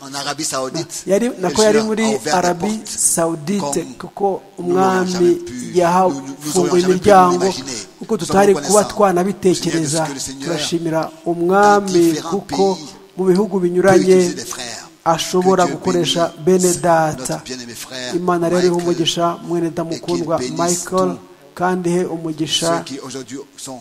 en Arabie Saoudite. yari Le nako yari Seigneur muri a ouvert des arabi portes saudite comme kuko nous n'aurions umwami jamais pu- nous- nous- nous yahafunguye aurions jamais pu imiryango l'imaginer. kuko Nous sommes tutari kuba reconnaissants, twanabitekereza Seigneur, de ce que le Seigneur, turashimira umwami différents kuko pays, mu bihugu peut binyuranye utiliser des frères. ashobora Que Dieu gukoresha bénisse bene data notre bien-aimé frère, imana rero iha Michael, umugisha mwene damukundwa et qu'il bénisse michael tous kandi he umugisha Ceux qui aujourd'hui sont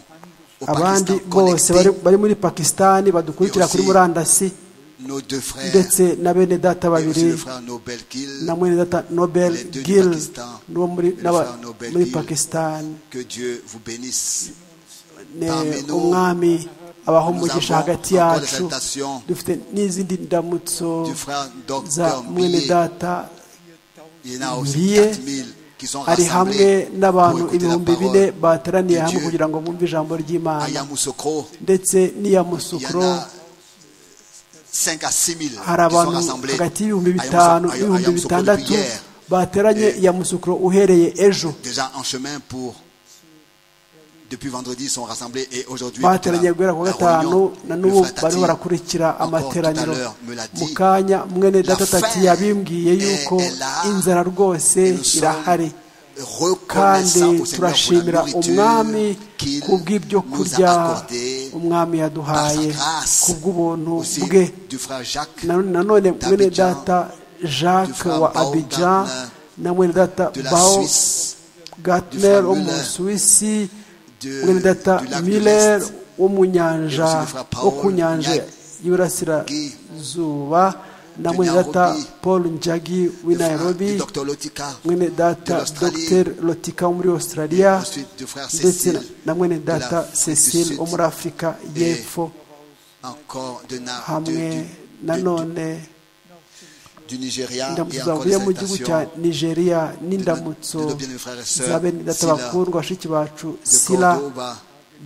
au abandi Pakistan bose bari connectés, bari muri pakisitani badukurikira kuri aussi murandasi nos deux frères, ndetse na bene data et aussi le babiri frère Nobel Gil, na mwene data nobel Les deux du gil Pakistan. n'uwo muri Le n'aba- frère Nobel muri Gil. pakisitani que Dieu vous bénisse. ni Parmi nous, umwami abaho umugisha avons hagati encore les yacu salutations dufite n'izindi ndamutso Du frère za Docteur mwene data il y en a aussi Billet 4000 qui sont ari hamwe rassemblés n'abantu pour écouter la ibihumbi parole bine bateraniye de hamwe Dieu. kugira ngo bumve ijambo À ry'imana Yamoussoukro, ndetse n'iya il y musukuro en a 5 à 6 000 qui hari sont abantu rassemblés hagati y'ibihumbi à bitanu Yamoussoukro- à n'ibihumbi Yamoussoukro depuis bitandatu hier, bateranye iya musukuro uhereye ejo déjà en chemin pour. Depuis vendredi, ils sont rassemblés et aujourd'hui. écoutez la- bateranye guhera ku wa la gatanu réunion. na Le n'ubu frère Tati, bariho barakurikira encore tout à amateraniro l'heure, me l'a dit. mu kanya mwene data faim tati yabimbwiye est- yuko est là, inzara et rwose nous sommes irahari reconnaissants kandi au Seigneur pour turashimira la umwami nourriture qu'il ku bw'ibyo nous kurya a accordé par umwami sa yaduhaye grâce. ku bw'ubuntu Aussi bwe du frère Jacques, Na- nanone mwene d'Abidjan, data du jacques frère wa Paul abidjan Gardner, na mwene data de la bao Suisse, gatner du wo mu Müller, suwisi de- mwene data du Lac de miller l'Est, wo mu nyanja Jenoside fra Paul wo ku nyanja Njagi, y'iburasirazuba na de mwene data Nairobi, paul njagi le w'i frère nairobi du docteur Lotika, mwene de data l'Australie, dr lotika wo muri australia ensuite du frère ndetse Cécile, na- na mwene de la data Afrique du cecile Sud, wo muri afurika y'epfo encore de Na- de- hamwe du- na du- none du Nigeria et indamutso encore des zavuye mu gihugu cya salutations nigeria de n'indamutso nos- de nos bien-aimés frères et sœurs, za bene data Sila, bakundwa bashiki bacu de sila Cordoba.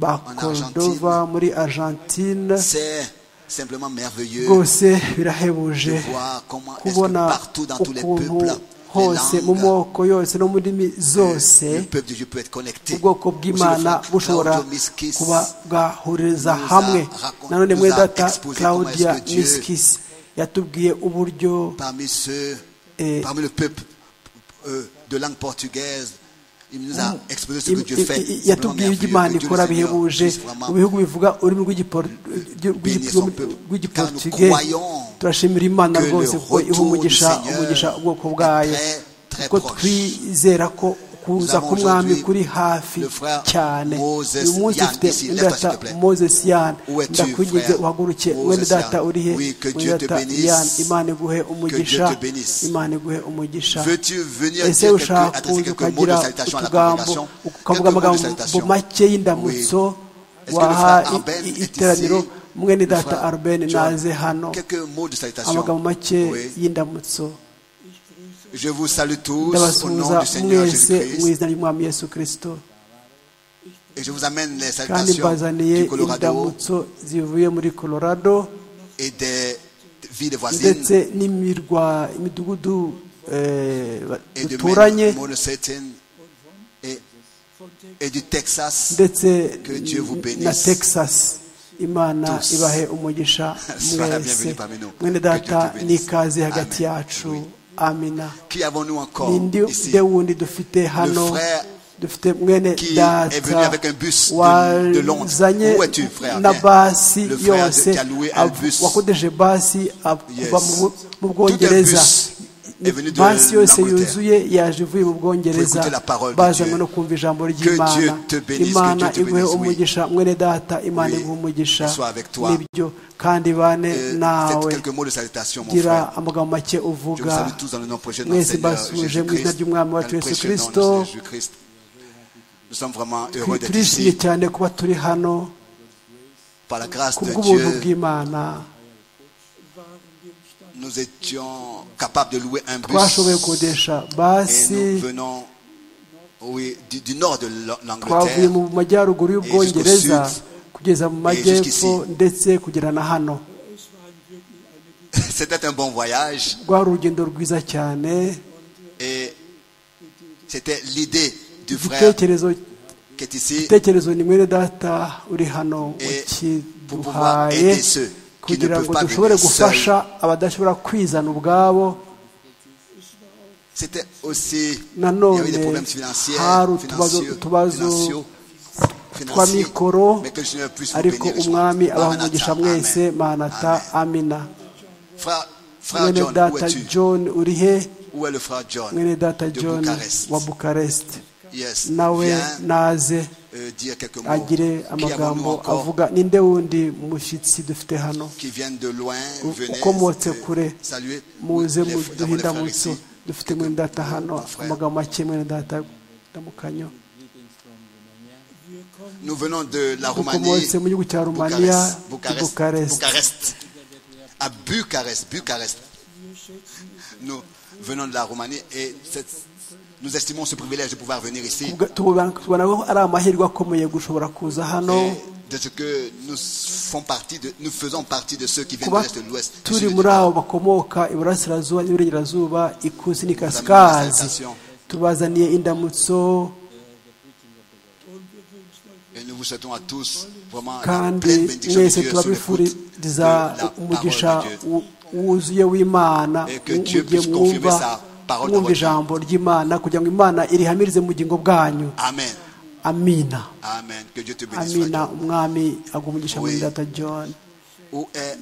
ba en Argentine. cordova muri argentine C'est simplement merveilleux rwose de birahebuje voir comment est-ce que kubona partout dans tous les ukuntu peuples, les hose mu langues, moko yose no mu ndimi zose le peuple de Dieu peut être connecté. ubwoko bw'imana Monsieur le frère bushobora Claudio Miskis kuba bwahuririza nous a hamwe raconté- nanone nous mwe a data exposé comment est-ce claudia que Dieu- miskis yatubwiye uburyo parmi ceux, Et- parmi le peuple euh, de langue portugaise, il nous a exposé ce Im- que Dieu i- fait. i- Simplement yatubwiye ibyo merveilleux imana que Dieu ikora le Seigneur bihebuje puisse vraiment mu bihugu bivuga ururimi rw'igipor- rw'igi- bénir son peuple. rw'igiportuge Car nous croyons turashimira imana que le rwose kuko iha retour umugisha du Seigneur umugisha ubwoko est bwayo très, très kuko proche. twizera ko Nous kuza avons k'umwami aujourd'hui kuri hafi le frère cyane Moses uyu munsi Yann ufite ici, lève-toi, s'il mwendata te plaît. moses yan Où es-tu, ndakwinginze frère uhaguruke Moses mwene data Yann? urihe Oui, que Dieu te mwene data bénisse. yan imana iguhe umugisha te bénisse. imana iguhe umugisha Veux-tu venir ese dire quelques- ushaka adresser kuza quelques mots de ukagira salutation à la utugambo congrégation ukavuga Quelques mots de amagambo salutation. make y'indamutso Est-ce que le waha frère Arben i- i- est iteraniro ici? mwene Le data frère arben John, naze hano Quelques mots de salutation. amagambo make Oui. y'indamutso Je vous salue tous au nom ndabasuhuza du Seigneur mwese mu Jésus-Christ izina ry'umwami yesu kirisito et je vous amène les kandi salutations mbazaniye du Colorado indamutso zivuye muri colorado et des villes voisines ndetse n'imirwa imidugudu eh, ba- et de duturanye Monocetin et, et du Texas. ndetse Que Dieu vous bénisse. na texas imana Tous. ibahe umugisha Sois la mwese bienvenue parmi nous. mwene Que Dieu te data bénisse. n'ikaze hagati Amen. yacu Oui. amina Qui avons-nous encore ninde ici nde wundi dufite hano frère dufite mwene qui est venu data avec un bus de- de Londres. wazanye Où es-tu, frère? na Viens. basi Le frère de- yose qui a loué un av- bus. wakodeje basi av- Yes. kuva mu bu- mu Tout un bwongereza bus est venu de basi yose l'Angleterre. yuzuye yaje ivuye mu Pour écouter bwongereza la parole de bazanywe Dieu. no kumva ijambo Dieu ry'imana te bénisse, imana que Dieu te iguhe bénisse, oui. umugisha mwene data imana Oui. iguhe umugisha Et soit avec toi. nibyo kandi bane Euh, nawe Faites quelques mots de salutation, mon frère. gira amagambo make Je vous salue uvuga tous dans le nom précieux de notre mwese Seigneur mbasuje mu izina Jésus-Christ. ry'umwami Dans wacu le yesu précieux nom de kirisito notre Seigneur Jésus-Christ. Nous sommes vraiment heureux d'être turishimye ici cyane kuba turi hano par la grâce ku de bw'ubuntu Dieu. bw'imana Nous étions capables de louer un twashoboye bus gukodesha et basi nous venons oui, du, du nord de twavuye l'Angleterre. mu majyaruguru y'ubwongereza Et jusqu'au kugeza mu majyepfo jusqu'ici. ndetse kugera na hano C'était un bon voyage rwari urugendo rwiza cyane et c'était l'idée du frère igitekerezo qui est ici igitekerezo ni mwene data uri hano Et pour pouvoir ukiduhaye aider ceux qui ne kugira peuvent ngo pas dushobore venir gufasha seuls. abadashobora kwizana ubwabo C'était aussi, il y nanone avait des problèmes financiers, hari utubazo financieux, utubazo financiaux, twa financiers, mikoro mais que le Seigneur puisse vous ariko bénir richement. umwami abaha Maranatha, umugisha Amen. mwese manata Amen. amina Frère, frère mwene John, où data es-tu? john uri he Où est le frère John mwene data de john Bucarest? wa bukarest Yes. nawe Viens naze euh, dire quelques mots. agire Qui avons-nous amagambo encore avuga ninde wundi mushyitsi dufite hano qui viennent de loin, venez ukomotse euh, kure saluer. muze les- nous avons les muduhinda frères munsi ici. dufite mwene data hano Mon frère. amagambo make mwene data ndamukanyo Nous venons de la Roumanie, dukomotse mu gihugu cya rumaniya i bukarest Bucarest. À Bucarest, Bucarest. Nous venons de la Roumanie et cette- nous estimons ce privilège de pouvoir venir ici Ubwa- tubona tubona ko ari amahirwe akomeye gushobora kuza hano et de ce que nous font partie de, nous faisons partie de ceux qui viennent de kuba l'Est et de l'Ouest. du turi Sud et du muri Nord. abo bakomoka iburasirazuba n'iburengerazuba ikusi n'ikasikazi Salutation. tubazaniye indamutso Et nous vous souhaitons à tous vraiment la kandi pleine bénédiction de Dieu mwese sous l'écoute de turabifuriza la umugisha parole de Dieu. wu- wuzuye w'imana Et que Dieu mugihe puisse confirmer mwumva sa parole dans mwumva votre ijambo ry'imana kugira ngo imana irihamirize mu bugingo bwanyu Amen. amina Amen. Que Dieu te bénisse. frère amina John. umwami agwa umugisha Oui. muri data john Où est,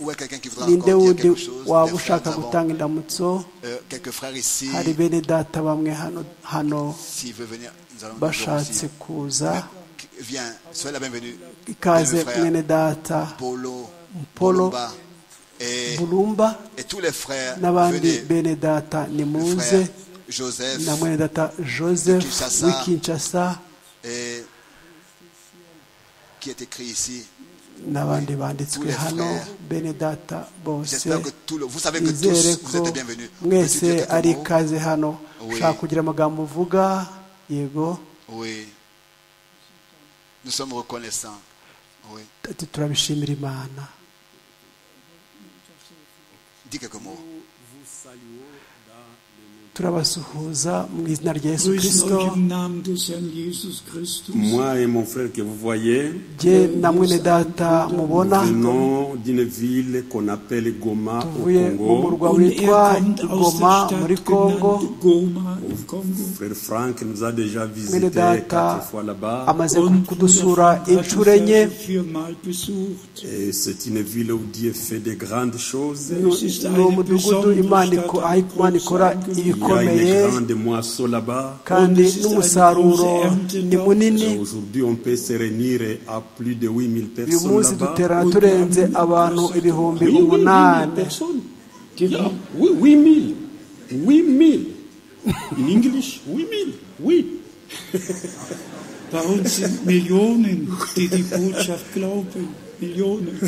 où est quelqu'un qui voudra ninde encore dire wundi quelque chose waba Des frères, ushaka nous avons, gutanga indamutso euh, quelques frères ici, hari bene data bamwe hano hano s'il veut venir, nous allons toujours bashatse aussi. kuza Viens, sois la bienvenue. ikaze Mes frères, mwene data Polo, Polo, Bolumba et, burumba et tous les frères, n'abandi venez, bene data Le nimuze frère Joseph na mwene data joseph Kinshasa. w'ikinshasa et, qui est écrit ici. n'abandi banditswe Tous les hano frères. bene data bose J'espère que tout le, vous savez que nizere tous vous ko êtes les bienvenus. Peux-tu mwese dire quelques ari mots ikaze hano Oui. ushaka kugira amagambo uvuga yego Oui. Nous sommes reconnaissants. Oui. ati turabishimira imana Dis quelques mots. turabasuhuza mu izina rya yesu Grüßen kirisito euch im Namen des Herrn Jesus Christus. Moi et mon frère que vous voyez, jye na mwene data mubona venons d'une ville qu'on appelle Goma au tuvuye mu Congo. murwa Und witwa er kommt aus igoma der muri Stadt kongo genannt Goma im Kongo. Frère Franck nous a déjà mwene visité data quatre fois là-bas. amaze Und kudusura hat uns inshuro enye also viermal besucht. Et c'est une ville où Dieu fait de grandes choses. Es Il ist ni eine umudugudu besondere imana iko- Stadt, aho ein imana ikora großes Angebot. y a ibikomeye une grande moisson là-bas. kandi Und es ist eine n'umusaruro große Ernte ni dort. munini Et Aujourd'hui, on peut se réunir à plus de 8000 uyu munsi personnes là-bas. duterana turenze abantu ibihumbi Oui, oui, oui, mille umunani personnes. T'es là. Oui, 8000. 8000. In English, 8000. Oui. Bei uns sind Millionen, die die Botschaft glauben. Millionen.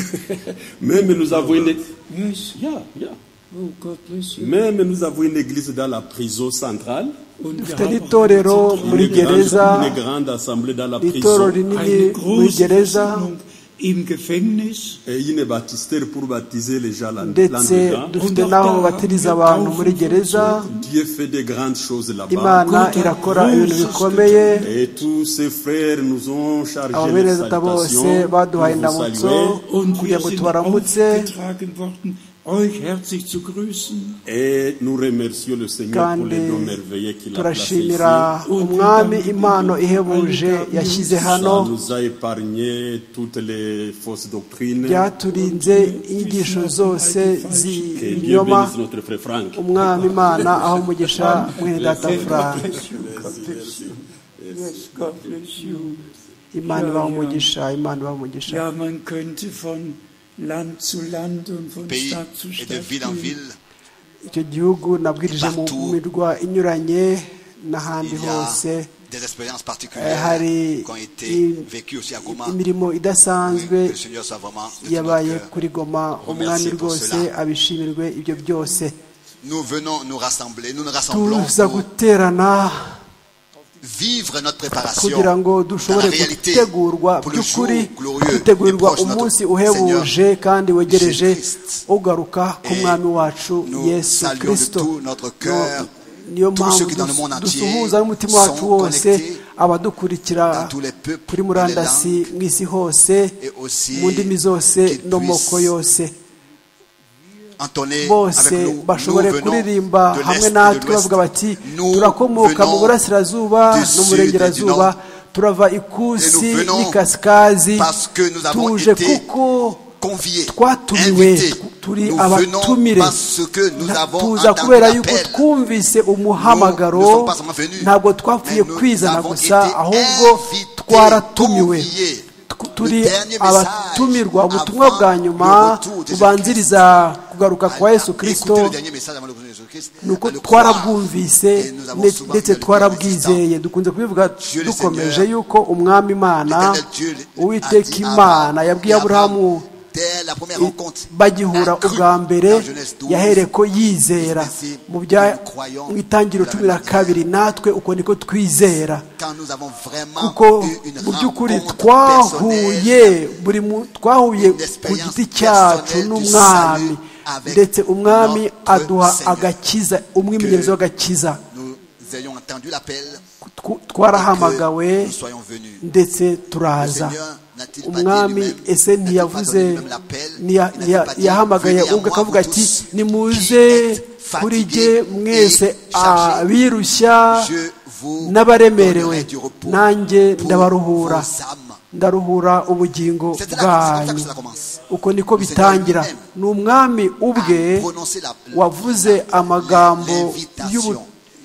Même nous avons une, Yes. yeah, yeah. Oh, God bless you. Même nous avons une église dans la prison centrale, Und wir dufite haben n'itorero auch muri une gereza grande, une grande assemblée dans la n'itorero prison rinini eine muri große gereza Versammlung im Gefängnis. et une baptistère pour baptiser les gens là- ndetse là-dedans. dufite n'aho batiriza abantu muri gereza Dieu fait de grandes choses là-bas. imana irakora ibintu bikomeye Et tous ces frères nous ont aba chargé bene les data bose salutations. Nous baduhaye vous indamutso saluons. Und kugira wir ngo sind tubaramutse aufgetragen worden, euch herzlich zu grüßen. Et nous remercions le Seigneur pour kandi les dons merveilleux qu'il a placés ici. turashimira umwami impano ihebuje yashyize hano Ça nous a épargné toutes les fausses doctrines. byaturinze inyigisho zose Que Dieu z'ibinyoma bénisse notre frère Franck. umwami imana aho umugisha mwene data furara Yes, God bless you. imana ibaha umugisha imana ibaha umugisha Ja, man könnte von Land zu Land und von Pays Stadt zu et de Stadt ville en gehen. ville, icyo gihugu nabwirije mu Partout. mirwa inyuranye n'ahandi il y a hose des expériences eh, particulières hari qui ont été i- vécues aussi à Goma. imirimo Oui, idasanzwe que le Seigneur soit vraiment de tout yabaye notre cœur. kuri goma umwami pour rwose cela. abishimirwe ibyo byose Nous venons nous rassembler, nous nous rassemblons tuza pour guterana vivre notre préparation kugira ngo dans la dushobore réalité gutegurwa pour le jour by'ukuri glorieux et gutegurirwa proche de notre umunsi uhebuje Seigneur. kandi wegereje Jésus-Christ. ugaruka Et k'umwami wacu nous yesu saluons de kirisito tout notre cœur No- niyo tous mpamvu ceux qui dans le monde dus- entier dusuhuza n'umutima wacu sont wose connectés abadukurikira dans tous les peuples kuri et les murandasi langues mu isi hose et aussi mu ndimi zose qu'ils no mu moko puissent yose entonner bose avec nous. bashobore Nous venons kuririmba de l'Est hamwe et de natwe l'Ouest. bavuga bati Nous turakomoka mu venons burasirazuba du no mu Sud burengerazuba et du turava Et ikusi nous venons n'ikasikazi parce que nous avons tuje été kuko conviés, twatumiwe invités. tu- turi Nous abatumire venons parce que nous Na- avons tuza entendu kubera yuko l'appel. twumvise Nous ne umuhamagaro sommes pas seulement venus, ntabwo twapfuye mais nous kwizana avons gusa été ahubwo invités, twaratumiwe conviés. Tw- Le turi dernier message abatumirwa ubutumwa avant bwa le nyuma retour de Jésus-Christ. bubanziriza kugaruka kwa yesu Écoutez kirisito le dernier message avant le retour de Jésus-Christ, ni uko à le croire. Et twarabwumvise nous avons ne- souvent ndetse bien le twarabwizeye existant. dukunze kubivuga Dieu le dukomeje Seigneur, yuko umwami imana L'Éternel Dieu a uwiteka dit à imana Abraham, yabwiye et Abraham, aburahamu dès la première i- rencontre, bagihura a cru ubwa mbere dans Genèse 12, yahereye ko yizera Espèce mu bya nous croyons mu itangiriro de la cumi na manière. kabiri natwe uko niko twizera quand nous avons vraiment kuko eu une mu by'ukuri rencontre twahuye personnelle buri mu- twahuye une ku expérience giti cyacu personnelle du n'umwami salut avec ndetse umwami notre aduha Seigneur. agakiza umwimenyerezo w'agakiza nous ayons entendu l'appel Tw- et que twarahamagawe nous soyons venus. ndetse Le turaza Seigneur n'a-t-il pas dit umwami lui-même, ese n'a-t-il pas ntiyavuze donné lui-même l'appel, ntiya- n'a-t-il ntiya- pas dit, yahamagaye venez à ubwo moi, akavuga vous ati tous nimuze qui êtes kuri fatigués jye et mwese chargés, abirushya Je vous n'abaremerewe donnerai du repos nanjye pour ndabaruhura vos âmes. ndaruhura ubugingo C'est là- c'est comme ça que bwanyu cela commence. uko niko bitangira ni umwami ubwe wavuze amagambo y'ubu-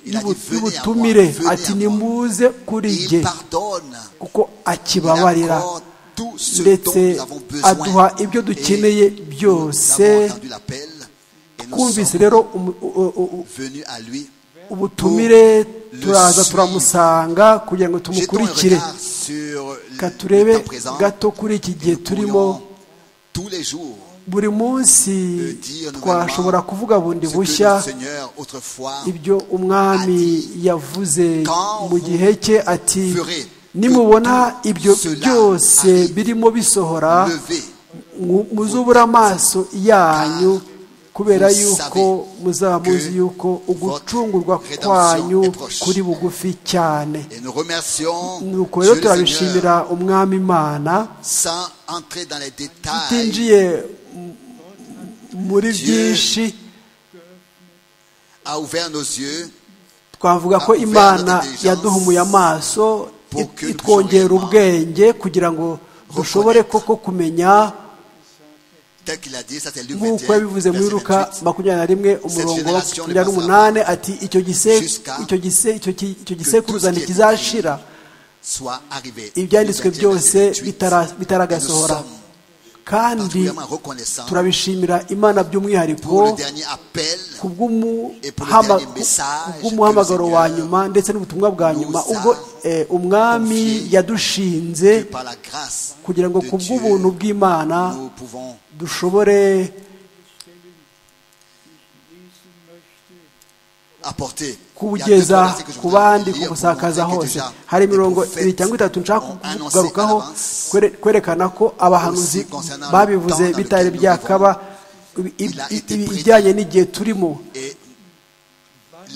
y'ubu- y'ubutumire ati nimuze kuri jye Il pardonne. kuko Il akibabarira accorde tout ce dont ndetse nous avons besoin. aduha ibyo dukeneye Et nous avons byose entendu l'appel et nous twumvise sommes rero umu- u- u- u- venus à lui. ubutumire Pour le turaza suivre. turamusanga kugira ngo Jetons un tumukurikire regard sur le reka turebe temps présent. gato kuri iki gihe Nous turimo pourrions tous les jours buri munsi le dire twashobora nouvellement kuvuga bundi ce que bushya le Seigneur autrefois ibyo umwami yavuze Quand mu vous gihe cye ati ferez nimubona que ibyo cela byose arrive, birimo bisohora levé. mu- muzubura amaso yanyu kubera vous yuko savez muzaba muzi que yuko ugucungurwa votre rédemption kwanyu est proche. kuri bugufi cyane Et nous remercions nuko Dieu rero le turabishimira Seigneur umwami imana sans entrer dans les détails utinjiye m- muri byinshi a ouvert nos yeux twavuga ko imana yaduhumuye amaso it- itwongera ubwenge kugira ngo dushobore koko kumenya tel qu'il a dit ça c'est Luc nk'uko 21 yabivuze muri verset luka 28. makumyabiri na rimwe umurongo wa makumyabiri n'umunani ati icyo gise icyo gise icyo ki- icyo gisekuruza ntikizashira soit arrivé ibyanditswe Luc 21, verset byose 28. bitara- Et bitaragasohora nous sommes kandi particulièrement reconnaissants turabishimira imana pour le by'umwihariko dernier appel ku bw'umuhamagaro wa nyuma ndetse n'ubutumwa bwa nyuma ubwo eh, umwami que yadushinze par la grâce kugira ngo de ku Dieu, bw'ubuntu bw'imana nous pouvons dushobore apporter. kubugeza ku bandi kubusakaza hose hari imirongo ibiri cyangwa itatu nshaka kugarukaho kwere- kwerekana ko abahanuzi babivuze bitari byakaba ibi- ibi- ibi- ibijyanye n'igihe turimo Et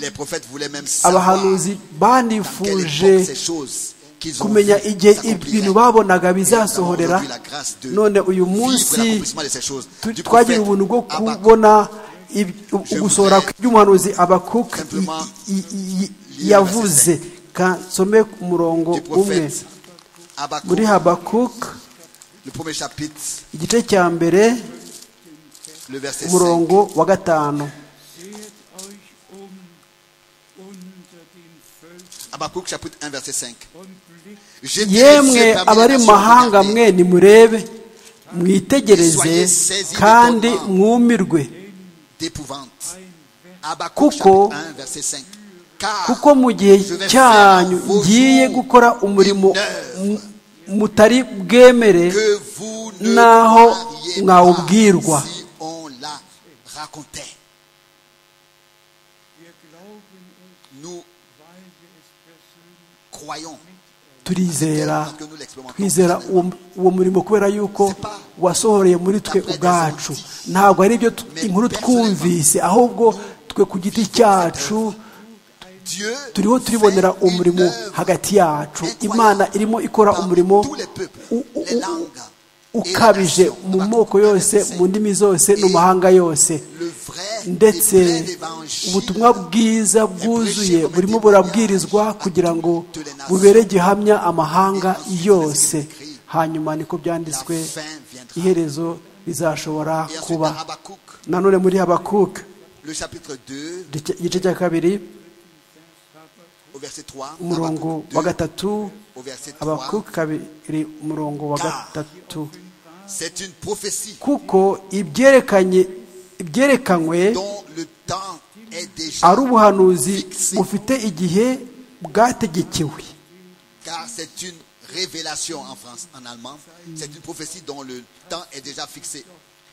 les prophètes voulaient même savoir abahanuzi dans quelle époque ces banifuje choses qu'ils ont kumenya vues igihe s'accompliraient. ibintu babonaga Et nous avons bizasohorera aujourd'hui la grâce de none uyu vivre munsi l'accomplissement de ces choses. tu- Du twagira prophète ubuntu bwo Habakkuk, kubona ibi- u- Je ugusohora voudrais kw'iby'umuhanuzi abakuka simplement lire yavuze Ka- nsome ku murongo du umwe prophète Habakkuk, muri habakuka le premier chapitre, igice cya mbere le verset 5. umurongo wa gatanu Sehet euch um unter den Völkern Habakkuk chapitre 1 verset 5. und blickt J'étais laissé yemwe parmi les abari mu nations mahanga regardées. mwe nimurebe mwitegereze kandi mwumirwe d'épouvante. Habakkuk kuko chapitre 1 verset 5. Car kuko mu gihe cyanyu ngiye gukora umurimo mu- mutari bwemere que vous ne naho saviez mwawubwirwa. pas si on la racontait. wir glauben es, Nous weil wir es persönlich croyons turizera parce que nous l'expérimentons. twizera uwo uwo murimo kubera yuko wasohoreye muri twe ubwacu ntabwo ari ibyo tu- inkuru twumvise ahubwo twe ku giti cyacu Dieu turiho turibonera fait umurimo une œuvre hagati yacu imana irimo ikora parmi umurimo tous les peuples, u- u- les u- langues et ukabije les nations. mu Habakkuk moko yose 1, mu ndimi zose no mu mahanga yose le vrai ndetse et plein évangile ubutumwa bwiza bwuzuye burimo burabwirizwa kugira ngo bubere gihamya amahanga yose hanyuma niko byanditswe iherezo rizashobora Et ensuite, kuba dans Habakkuk, nanone muri habakuka le chapitre 2, igice cya kabiri au verset 3. umurongo Habakkuk 2, wa gatatu au verset 3. habakuka kabiri umurongo wa gatatu C'est une prophétie kuko ibyerekanye ibyerekanywe dont le temps est déjà ari ubuhanuzi bufite igihe bwategekewe Car c'est une révélation en France, en allemand. C'est une prophétie dont le temps est déjà fixé.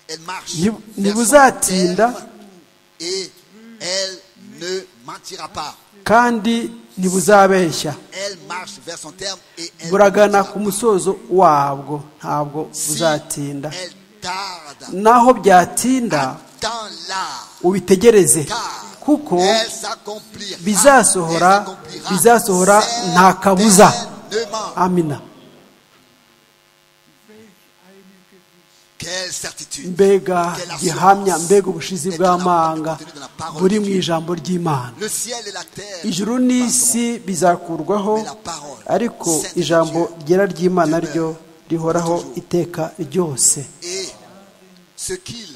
Elle marche. Ni- vers son nibuzatinda. terme Et elle ne mentira pas. kandi ntibuzabeshya Elle marche vers son terme et elle ne buragana mentira ku musozo wabwo ntabwo buzatinda pas. Si elle tarde. naho byatinda Dans là. ubitegereze Car kuko elle s'accomplira. bizasohora- Elle s'accomplira bizasohora nta kabuza. certainement. amina Quelle certitude. mbega Quelle gihamya assurance mbega ubushizi est dans la bw'amanga parole de la parole buri de mu Dieu. ijambo ry'imana Le ciel et la terre. ijuru passeront, n'isi bizakurwaho mais la parole ariko sainte de ijambo Dieu ryera ry'imana ryo demeure rihoraho toujours. iteka ryose Et ce qu'il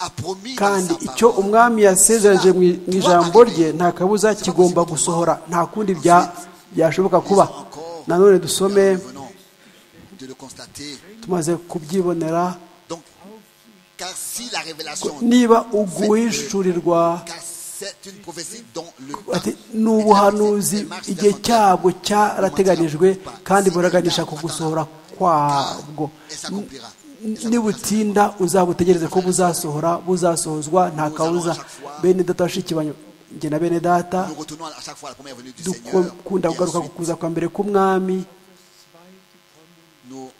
a promis dans kandi sa icyo parole, umwami yasezereje mu mu ijambo rye nta kabuza kigomba gusohora nta kundi bya- byashoboka kuba nanone dusome nous venons de le constater. tumaze kubyibonera Donc, car si la révélation, niba uguhishurirwa car c'est une prophétie dont le ati temps ni ubuhanuzi igihe cyabwo cyarateganijwe kandi buraganisha ku gusohora kwabwo et s'accomplira. nibutinda uzabutegereze ko buzasohora buzasohozwa nta kabuza bene data bashiki banyu njye na bene data Nous retournons à chaque fois à la première venue du Seigneur. dukunda Et kugaruka ku ensuite, kuza kwa mbere k'umwami nous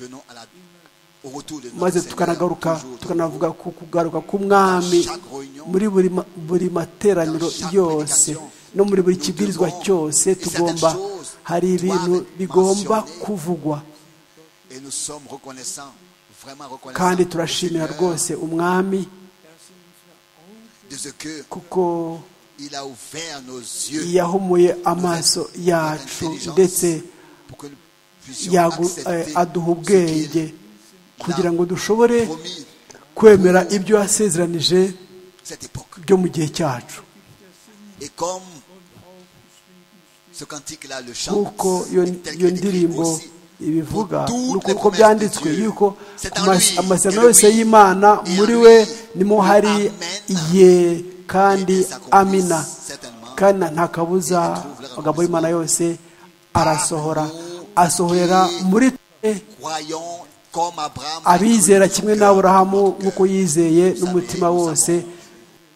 venons à la- au retour de notre maze Seigneur, tukanagaruka toujours, tukanavuga ku kugaruka k'umwami muri buri ma- buri materaniro yose no muri buri kibwirizwa cyose tugomba hari ibintu bigomba kuvugwa Et nous sommes reconnaissants, vraiment reconnaissants kandi au turashimira Seigneur rwose umwami de ce que kuko il a ouvert nos yeux. yahumuye amaso yacu ndetse pour que nous puissions yagu- eh, accepter aduha ce ubwenge qu'il kugira ngo dushobore a promis kwemera ibyo yasezeranije cette époque. byo mu gihe cyacu Et comme ce cantique-là le chante, nk'uko iyo et tel iyo qu'il est écrit ndirimbo aussi, ibivuga pour toutes nuko les uko promesses byanditswe de Dieu. yuko C'est ku en mas- lui, amasezerano et le yose oui, y'imana et en muri lui, we nimo le hari amen, ye kandi et des accomplisse amina certainement, kandi nta kabuza amagambo y'imana yose arasohora asohorera muri twe croyons comme Abraham. a cru abizera de kimwe son na cœur, de aburahamu son nk'uko cœur. yizeye Vous n'umutima savez, nous wose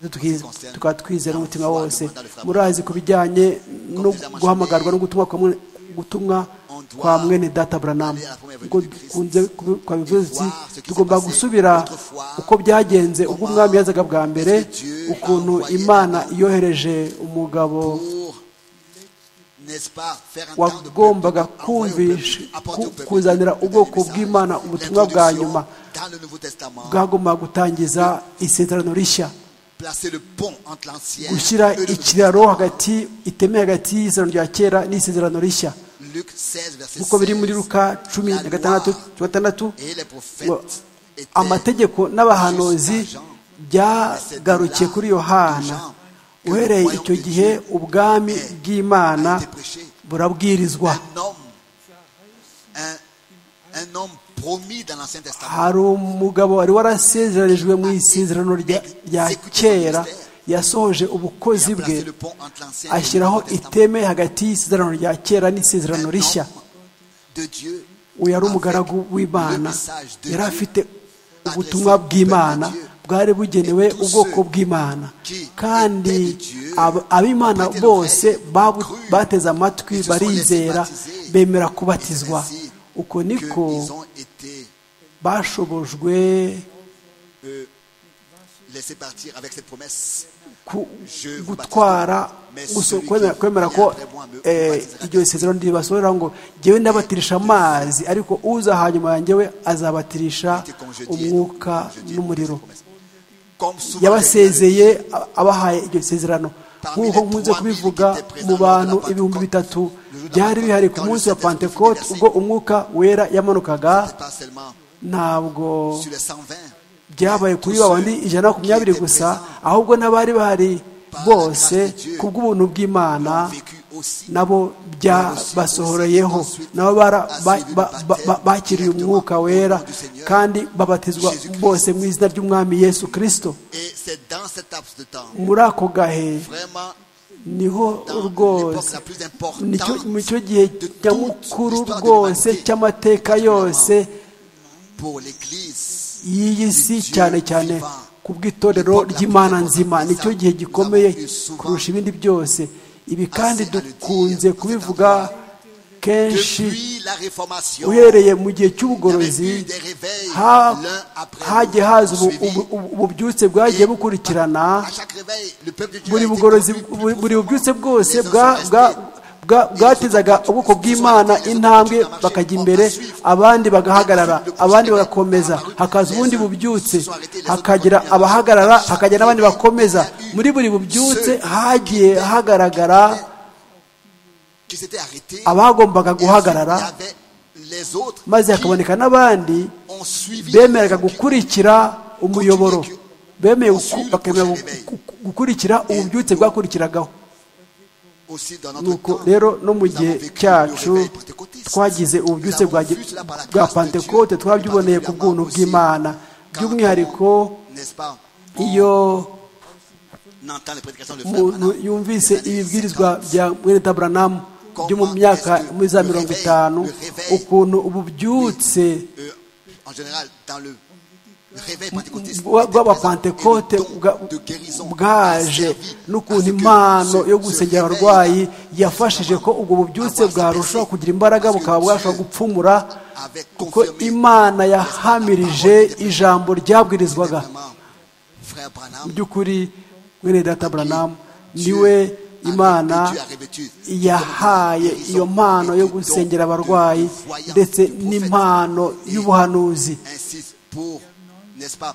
tukiz- concerne tukaba twizeye n'umutima la foi, wose le mandat de Frère murazi ku bijyanye no guhamagarwa no gutumwa kwa mwe- gutumwa kwa mwene data Branham ubwo dukunze kubi- kwabivuze uti tugomba gusubira uko byagenze ubwo umwami yazaga bwa mbere ukuntu imana yohereje umugabo pour, n'est-ce pas, faire un temps de peuple, wagombaga envoyer au peuple, kumvisha apporter au ku- peuple kuzanira le ubwoko message. bw'imana ubutumwa bwa nyuma L'introduction dans le Nouveau Testament, bwagomba gutangiza isezerano rishya placer le pont entre l'ancien gushyira et le Nouveau ikiraro Testament. hagati iteme hagati y'isezerano rya kera n'isezerano rishya Luc 16, verset nk'uko biri muri 16. ruka cumi na gatandatu cumi na gatandatu Et les prophètes ngo étaient amategeko n'abahanuzi jusqu'à Jean. byagarukiye kuri yohana uhereye icyo gihe ubwami bw'imana burabwirizwa Un homme, un, un homme promis dans l'Ancien Testament. hari umugabo wari warasezeranijwe mu isezerano rya- rya kera yasohoje ubukozi Il a bwe placé le pont entre l'ancien et le ashyiraho nouveau testament. iteme hagati y'isezerano rya kera n'isezerano Un rishya homme de Dieu uyu yari avec umugaragu le w'imana message de yari Dieu afite ubutumwa bw'imana bwari bugenewe ubwoko bw'imana kandi ab- ab'imana bose babu- bateze amatwi barizera bemera kubatizwa uko niko qu'ils ont été bashobojwe laissés partir avec cette promesse. ku- gutwara guso- kwemera- kwemera ko eh, iryo sezerano ribasohorera ngo jyewe ndabatirisha amazi ariko uza hanyuma yanjye we azabatirisha umwuka n'umuriro Comme souvent yabasezeye a- abahaye iryo sezerano nk'uko nkunze kubivuga mu bantu ibihumbi bitatu byari bihari ku munsi wa pentekote ubwo umwuka wera yamanukaga c'est pas seulement ntabwo sur les 120. byabaye kuri ba bandi ijana na makumyabiri gusa ahubwo n'abari bahari bose ku bw'ubuntu bw'imana vécu aussi. nabo byabasohoroyeho nabo bara- ba- ba- ba- ba- bakiriye umwuka wera kandi babatizwa bose mu izina ry'umwami yesu kirisito Et c'est dans cette laps de temps, muri ako gahe vraiment, niho dans l'époque rwose la plus importante, nicyo mu cyo gihe nyamukuru rwose cy'amateka yose pour l'Église. y'iyi si cyane cyane ku bw'itorero ry'imana nzima nicyo gihe gikomeye kurusha ibindi byose ibi kandi dukunze kubivuga kenshi Depuis la Réformation, uhereye mu il y gihe avait eu cy'ubugorozi des réveils ha- l'un après hajye l'autre, haza ubu- suivis. ubu- ubu- ububyutse bwagiye bukurikirana À chaque réveil, le peuple de Dieu a buri été bugorozi conduit plus buri- buri profondément. bubyutse bwose Les uns bwa sont bwa restés bwa- bwatezaga ubwoko bw'imana intambwe bakajya imbere abandi bagahagarara abandi bagakomeza hakaza ubundi bubyutse hakagira abahagarara hakagira n'abandi bakomeza muri buri bubyutse hagiye hagaragara qui s'étaient arrêtés. abagombaga Et ensuite, il y guhagarara avait les autres maze hakaboneka n'abandi ont suivi. bemeraga gukurikira umuyoboro bemeye guku- bakemera gu- gu- gukurikira ububyutse bwakurikiragaho Aussi dans notre nuko temps, rero no mu nous avons gihe vécu cyacu le réveil pentecôtiste. twagize ububyutse bwa Nous avons vu cela par la bwa grâce de Dieu, pantekote twabyiboneye ku bw'ubuntu particulièrement bw'imana aussi quand by'umwihariko on, n'est-ce pas, iyo on entend les prédications de frère umuntu Branham, yumvise les années ibibwirizwa 50, bya mwene taburanamu byo mu myaka muri za mirongo itanu ukuntu ububyutse euh, en général, dans le le réveil pentecôtiste, bwa- bw'abapantekote bw'abapantekote bwa- bwaje n'ukuntu impano yo gusengera abarwayi yafashije ko ubwo bubyutse bwarushaho kugira imbaraga bukaba bwashobora gupfumura kuko imana yahamirije ijambo ryabwirizwaga mu by'ukuri mwene data buranamu niwe imana yahaye iyo mpano yo gusengera abarwayi ndetse n'impano y'ubuhanuzi insiste pour, n'est-ce pas,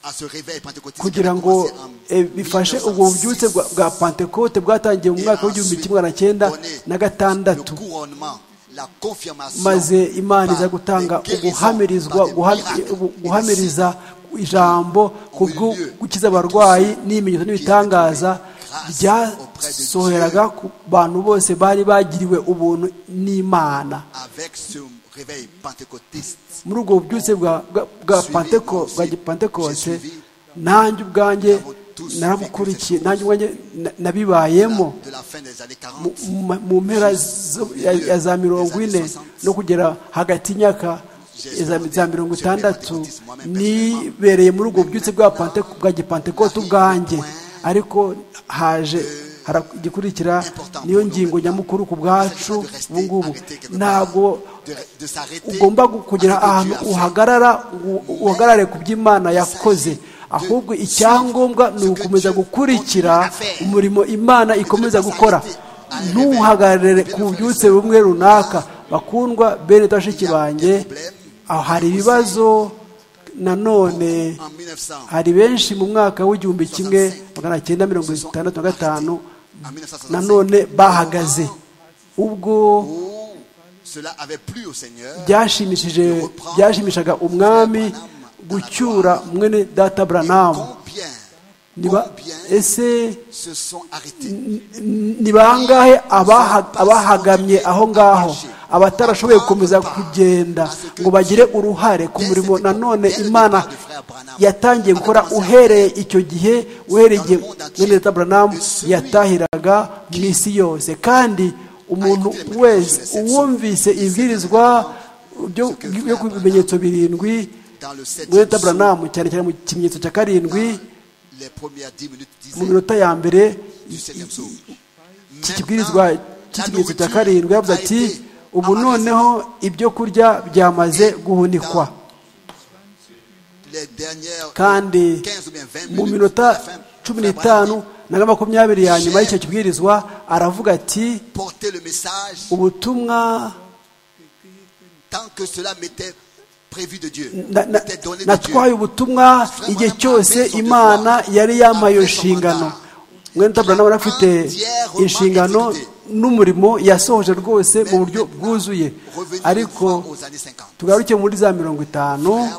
à ce réveil pentecôtiste qui kugira avait ngo commencé en eh, bifashe ubwo bubyutse 1906. bwa- bwa pantekote bwatangiye mu Et mwaka w'igihumbi ensuite, kimwe magana cyenda donner na le gatandatu couronnement, la confirmation maze imana par iza gutanga des guérisons, uguhamirizwa par des guha- miracles ubu- et des guhamiriza ijambo ku bwo lieu gukiza abarwayi n'ibimenyetso qui n'ibitangaza étaient byasoheraga ku bantu bose bari bagiriwe ubuntu n'imana Avec ce réveil pentecôtiste, muri ubwo bubyutse bwa bwa- bwa Suivi, Penteko- bwa aussi. gipantekote J'ai suivi. nanjye ubwanjye Nous avons tous vécu narabukurikiye cette nanjye chose. ubwanjye na- de nabibayemo la- de la fin des années mu- 40, mu- mu mpera zo- ya ya za mirongo ine no kugera hagati y'imyaka ya za- za mirongo itandatu nibereye muri ubwo bubyutse bwa Pante- bwa gipantekote ubwanjye ariko haje hara- igikurikira niyo ngingo nyamukuru ku bwacu ubu ngubu ntabwo de, de s'arrêter. ugomba gu- kugira à ce que ahantu Dieu a fait. uhagarara u- uhagarare ku by'imana yakoze ahubwo icyangombwa ni ugukomeza gukurikira umurimo imana ikomeza gukora ntuhagarare ku byutse bumwe runaka bakundwa bene bashiki banjye aho hari ibibazo nanone En 1900, hari benshi mu mwaka w'igihumbi kimwe magana cyenda mirongo itandatu na gatanu en 1965, nanone bahagaze ubwo où cela avait plu au Seigneur, byashimishije byashimishaga umwami gucyura mwene data buranamu combien, Niba- combien ese se sont arrêtés ni bangahe abaha- abahagamye aho ngaho abatarashoboye gukomeza kugenda ngo bagire uruhare ku murimo nanone imana yatangiye gukora uhereye icyo gihe uhereye igihe mwene data buranamu yatahiraga mu isi yose kandi umuntu wese uwumvise ibwirizwa byo byo ku bimenyetso birindwi dans le 7e mwene data buranamu cyane cyane mu kimenyetso cya karindwi les premières 10 minutes mu disaient minota ya mbere du 7e psaume. iki Maintenant, kibwirizwa la cy'ikimenyetso cya nourriture karindwi yavuze a ati été ubu amagasée. noneho ibyo kurya byamaze guhunikwa Les dernières kandi 15 ou bien 20 mu minutes, minota la fin, cumi Frère n'itanu Branham na makumyabiri ya nyuma y'icyo kibwirizwa aravuga ati dit, portez le message ubutumwa tant que cela m'était prévu de Dieu, na- na- m'était donné de Dieu. natwaye ubutumwa igihe cyose imana yari yambaye iyo nshingano mwene taburanamu yari afite inshingano n'umurimo yasohoje rwose mu buryo bwuzuye Revenez ariko aux années 50. tugaruke muri za mirongo itanu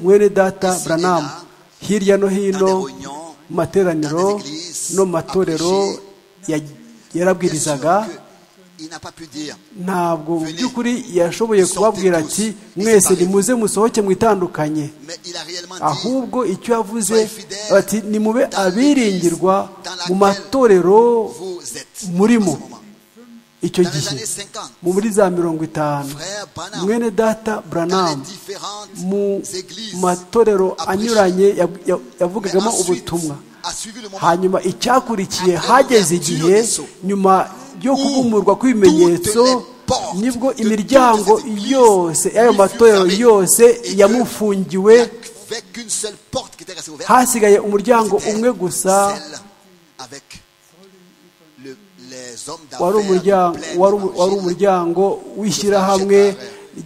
mwene data buranamu hirya no hino mu materaniro no mu matorero ya- yarabwirizaga Bien sûr que Il n'a pas pu dire ntabwo mu by'ukuri yashoboye kubabwira ati mwese nimuze musohoke mwitandukanye Mais il a réellement dit ahubwo icyo yavuze ati nimube abiringirwa mu matorero vous êtes murimo en ce moment. icyo Dans les gihe années 50, muri za mirongo itanu Frère Branham, mwene data dans les buranamu différentes mu églises, matorero a prêché. anyuranye ya- ya- yavugagamo Mais ensuite, ubutumwa a suivi le moment hanyuma icyakurikiye Après hageze l'ouverture igihe des sceaux. nyuma yo kubumurwa kw'ibimenyetso toutes les portes nibwo de toutes imiryango les églises yose y'ayo lui matorero furent fermées. yose Et que yamufungiwe Il n'y avait qu'une seule porte qui était restée ouverte. hasigaye umuryango C'était umwe gusa celle avec le- les wari umuryango wari umu- wari umuryango w'ishyirahamwe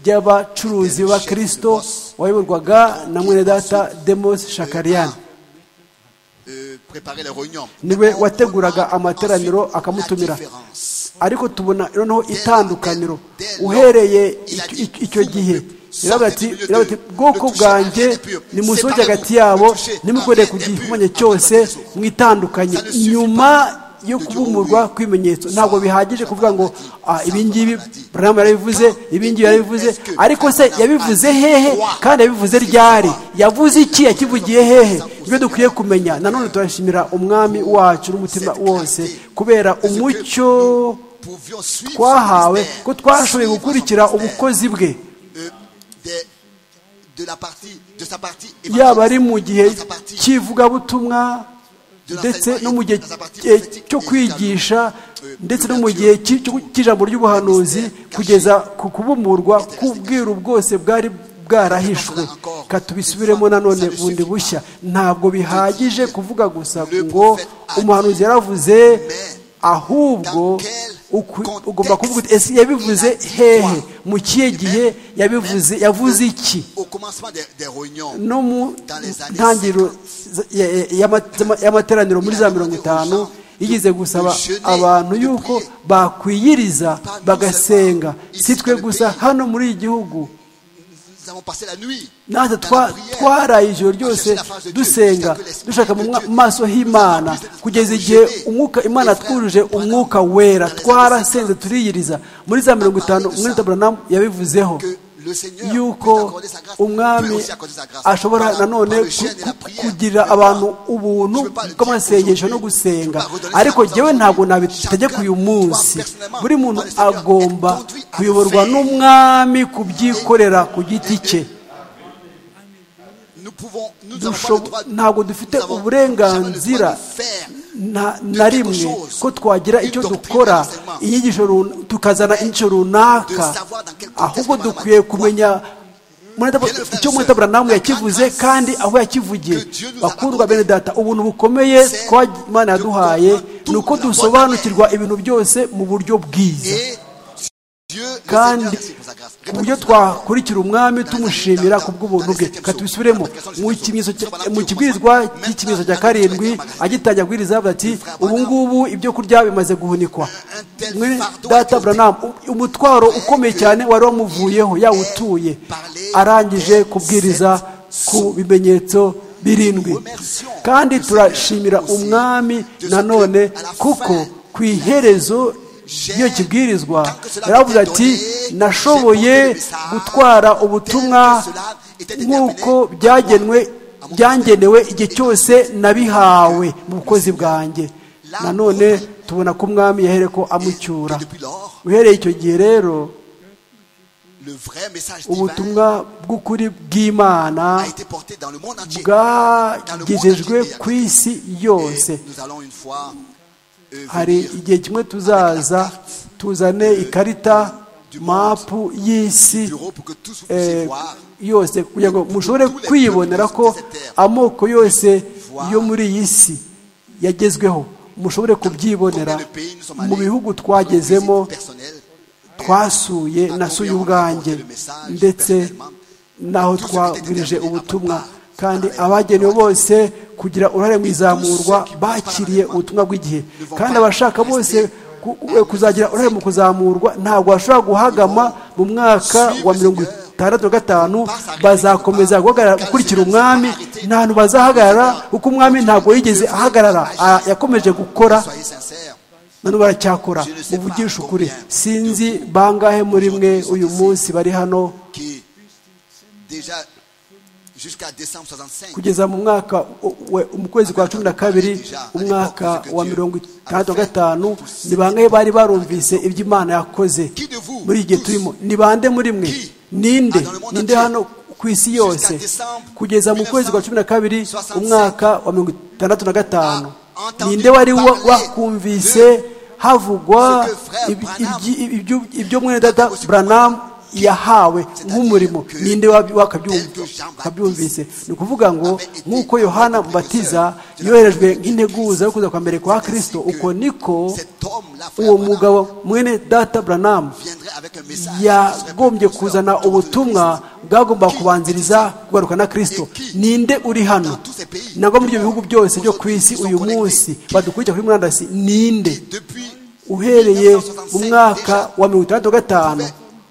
ry'abacuruzi b'abakirisito wayoborwaga na mwene data demos shakariyani niwe wateguraga amateraniro akamutumira ariko tubona noneho itandukaniro uhereye icyo- icyo- icyo gihe iravuga ati iravuga ati bwoko bwanjye nimusohoke hagati yabo ntimukorere ku gihumanyo cyose mwitandukanye nyuma yo kubumurwa kw'ibimenyetso ntabwo bihagije kuvuga ngo "Ah, ibi ngibi buramu yarabivuze ibi ngibi yarabivuze ariko se yabivuze hehe kandi yabivuze ryari yavuze iki yakivugiye hehe ibyo dukwiye kumenya nanone turashimira umwami wacu n'umutima wose kubera umucyo twahawe ko twashoboye gukurikira ubukozi bwe yaba ari mu gihe cy'ivugabutumwa ndetse no mu gihe eh, cyo kwigisha ndetse no mu gihe cy- cyo- cy'ijambo ry'ubuhanuzi kugeza ku kubumurwa k'ubwiru bwose bwari bwarahishwe katubisubiremo nanone bundi bushya ntabwo bihagije kuvuga gusa ngo umuhanuzi yaravuze ahubwo uku- ugomba kuvuga uti ese yabivuze hehe mu kihe gihe yabivuze yavuze iki no mu ntangiriro za- ya- ya- y'ama- z'ama- y'amateraniro muri za mirongo itanu yigize gusaba abantu yuko bakwiyiriza bagasenga si twe gusa hano muri iki gihugu natwe twa- twaraye ijoro ryose dusenga dushaka mu mwa- maso h'imana kugeza igihe umwuka imana twujuje umwuka wera twarasenze turiyiriza muri za mirongo itanu mwene taburanamu yabivuzeho yuko umwami ashobora nanone ku- ku- kugira abantu ubuntu bw'amasengesho no gusenga ariko jyewe ntabwo nabitegeka uyu munsi buri muntu agomba kuyoborwa n'umwami kubyikorera ku giti cye dushobo- ntabwo dufite uburenganzira na- na rimwe ko twagira icyo dukora inyigisho run- tukazana inyigisho runaka ahubwo dukwiye kumenya Mwenedab- icyo mwetabura yakivuze kandi aho yakivugiye bakundwa bene data ubuntu bukomeye twa imana yaduhaye ni uko dusobanukirwa ibintu byose mu buryo bwiza kandi ku buryo twakurikira umwami tumushimira ku bw'ubuntu bwe katubisubiremo mu kimenyetso cya- mu kibwirizwa cy'ikimenyetso cya karindwi agitangira kubwiriza avuga ati ubu ngubu ibyo kurya bimaze guhunikwa Mwene data buranamu umutwaro ukomeye cyane wari wamuvuyeho yawutuye arangije kubwiriza ku bimenyetso birindwi kandi turashimira umwami nanone kuko ku iherezo iyo kibwirizwa yaravuze ati nashoboye gutwara ubutumwa nk'uko byagenwe byangenewe igihe cyose nabihawe mu bukozi bwanjye nanone tubona ko umwami yahere ko amucyura uhereye icyo gihe rero ubutumwa bw'ukuri bw'imana bwagejejwe ku isi yose hari igihe kimwe tuzaza tuzane ikarita mapu y'isi eh, yose kugira ngo mushobore kwibonera ko amoko yose yo muri iyi si yagezweho mushobore kubyibonera mu bihugu twagezemo twasuye nasuye ubwanjye ndetse n'aho twabwirije ubutumwa kandi abagenewe bose kugira uruhare mu izamurwa bakiriye ubutumwa bw'igihe kandi abashaka bose ku- ku- kuzagira uruhare mu kuzamurwa ntabwo bashobora guhagama mu mwaka wa mirongo itandatu na gatanu bazakomeza guhagarara gukurikira umwami nta hantu bazahagarara kuko umwami ntabwo yigeze ahagarara a- yakomeje gukora none baracyakora muvugishe ukuri sinzi bangahe muri mwe uyu munsi bari hano kugeza mu mwaka u- we- mu kwezi kwa cumi na kabiri umwaka wa mirongo itandatu na gatanu ni bangahe bari barumvise ibyo imana yakoze muri iki gihe turimo ni bande muri mwe ninde ninde hano ku isi yose kugeza mu kwezi kwa cumi na kabiri umwaka wa mirongo itandatu na gatanu ninde wari wa- wakumvise havugwa ibi- ibyi- ibyo- ibyo mwene data buranamu yahawe nk'umurimo ninde wabi- wakabyumva- wakabyumvise ni ukuvuga ngo nk'uko yohana mubatiza yoherejwe nk'integuza yo kuza kwa mbere kwa kirisito uko niko uwo mugabo mwene data buranamu yagombye kuzana ubutumwa bwagomba kubanziriza kugaruka na kirisito ninde uri hano nabwo muri ibyo bihugu byose byo ku isi uyu munsi badukurikira kuri murandasi ninde uhereye mu mwaka wa mirongo itandatu na gatanu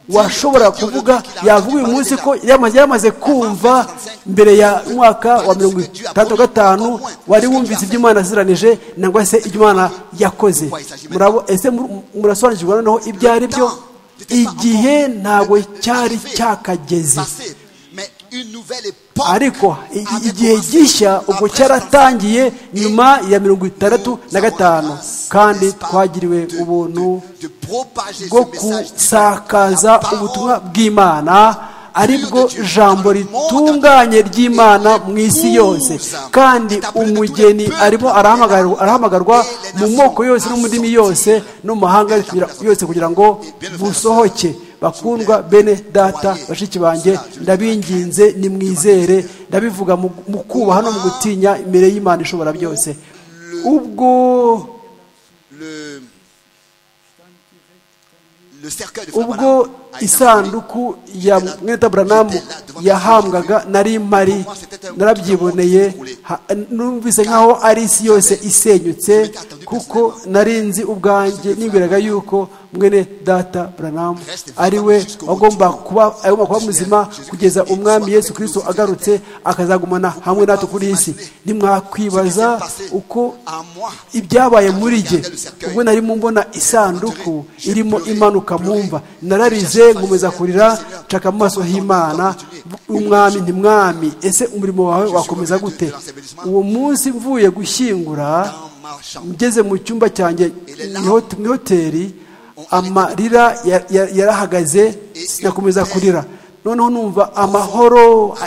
washobora kuvuga yavuga uyu munsi ko yamaze yamaze kumva mbere ya mwaka wa mirongo itandatu na gatanu wari wumvise ibyo imana ziranije nangwa se ibyo imana yakoze Murabo- ese mur- murasobanukirwa noneho ibyo ari byo igihe ntabwo cyari cyakageze ariko i- i- igihe gishya ubwo cyaratangiye nyuma ya mirongo itandatu na gatanu kandi twagiriwe ubuntu bwo gusakaza ubutumwa bw'imana ari bwo jambo ritunganye ry'imana mu isi yose kandi umugeni arimo arahamagarwa arahamagarwa mu moko yose no mu ndimi yose no mu mahanga yose kugira ngo busohoke bakundwa bene data bashiki banjye ndabinginze nimwizere ndabivuga mu mu kubaha no mu gutinya imbere y'imana ishobora byose ubwo le, le cercueil de ubwo isanduku ya mweta buranamu yahambwaga nari mari narabyiboneye ha- numvise nkaho ari isi yose isenyutse kuko nari nzi ubwanjye nibwiraga yuko mwene data buranamu ari we agomba kuba agomba kuba muzima kugeza umwami yesu kirisito agarutse akazagumana hamwe natwe kuri iyi si ntimwakwibaza uko ibyabaye muri jye ubwo nari mbona isanduku irimo imanuka mumva nararize nkomeza kurira nshaka amaso h'imana umwami ntimwami ese umurimo wawe wakomeza gute uwo munsi mvuye gushyingura ngeze mu cyumba cyanjye mu hoteli amarira ya- ya- yarahagaze sinakomeza kurira noneho numva amahoro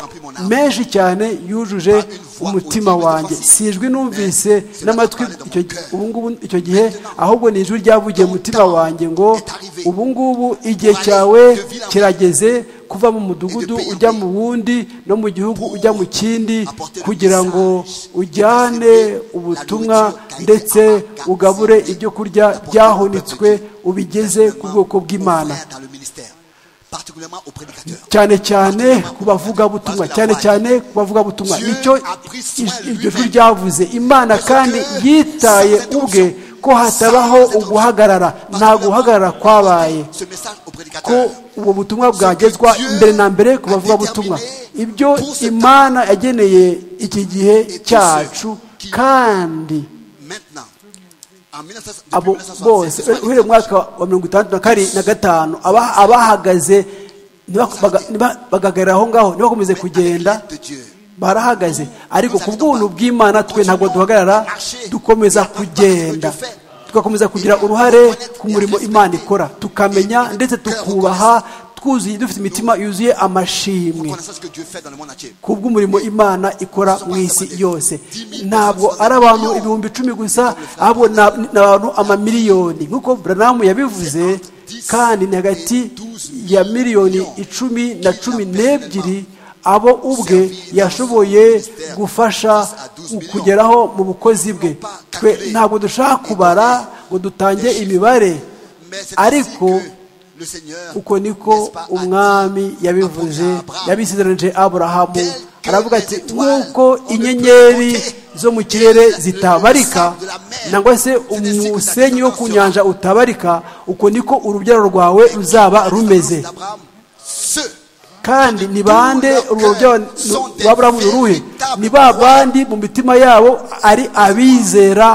menshi cyane yujuje umutima wanjye sijwi numvise n'amatwi icyo gihe- ubu ngubu icyo gihe ahubwo ni ijwi ryavugiye mu mutima wanjye ngo ubu ngubu igihe cyawe kirageze kuva mu mudugudu ujya mu wundi no mu gihugu ujya mu kindi kugira ngo ujyane ubutumwa ndetse ugabure ibyo kurya byahunitswe ubigeze ku bwoko bw'imana cyane cyane ku bavugabutumwa cyane cyane ku bavugabutumwa nicyo ij- iryo jwi ryavuze imana kandi yitaye ubwe ko hatabaho uguhagarara nta guhagarara kwabaye ko ubu butumwa bwagezwa mbere na mbere ku bavugabutumwa ibyo imana yageneye iki gihe cyacu kandi abo bose uhereye mu mwaka wa mirongo itandatu na kari na gatanu aba- abahagaze bagagarira aho ngaho ntibakomeze kugenda barahagaze ariko ku bw'ubuntu bw'imana twe ntabwo duhagarara dukomeza kugenda tugakomeza kugira uruhare ku murimo imana ikora tukamenya ndetse tukubaha twuzuye dufite imitima yuzuye amashimwe ku bw'umurimo imana ikora mu isi yose ntabwo ari abantu ibihumbi icumi gusa ahubwo ni ab- ni abantu amamiliyoni nk'uko buranamu yabivuze kandi ni hagati ya miliyoni icumi na cumi n'ebyiri abo ubwe yashoboye gufasha kugeraho mu bukozi bwe twe ntabwo dushaka kubara ngo dutange imibare ariko uko niko umwami yabivuze yabisizeranije aburahamu aravuga ati nk'uko inyenyeri zo mu kirere zitabarika nangwa se umusenyi wo ku nyanja utabarika uko niko urubyaro rwawe ruzaba rumeze kandi ni bande urwo rubyaro rw'aburahamu ni uruhe ni ba bandi mu mitima yabo ari abizera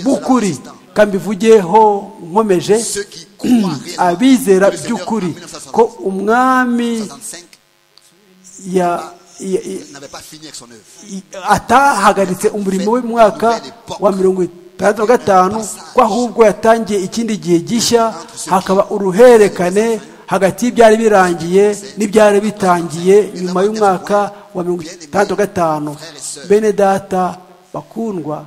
b'ukuri kandi bivugeho nkomeje abizera by'ukuri ko umwami ya- ya- ya- atahagaritse umurimo we mu mwaka wa mirongo itandatu na gatanu ko ahubwo yatangiye ikindi gihe gishya hakaba uruhererekane hagati y'ibyari birangiye n'ibyari bitangiye nyuma y'umwaka wa mirongo itandatu na gatanu bene data bakundwa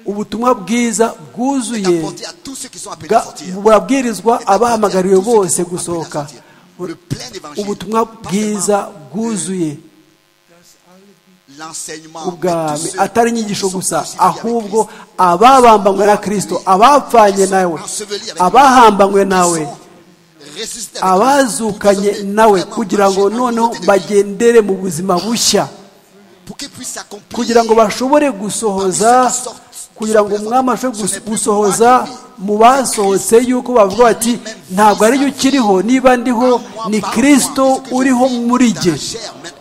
ubutumwa bwiza est bwuzuye apporté à tous ceux qui sont appelés à bwa- sortir. burabwirizwa Est apporté à abahamagariwe tous ceux qui bose sont appelés à gusohoka sortir. Le plein évangile, ubutumwa pas bwiza seulement bwuzuye l'enseignement de tous ubwami ceux atari qui inyigisho sont gusa crucifiés avec ahubwo Christ. ababambanywe na kristo abapfanye nawe abahambanywe nawe abazukanye nawe kugira ngo noneho bagendere mu buzima bushya kugira ngo bashobore gusohoza kugira ngo umwami ashobore gus- gusohoza mu basohotse yuko bavuga bati ntabwo ari yo ukiriho niba ndiho ni kirisito uriho muri jye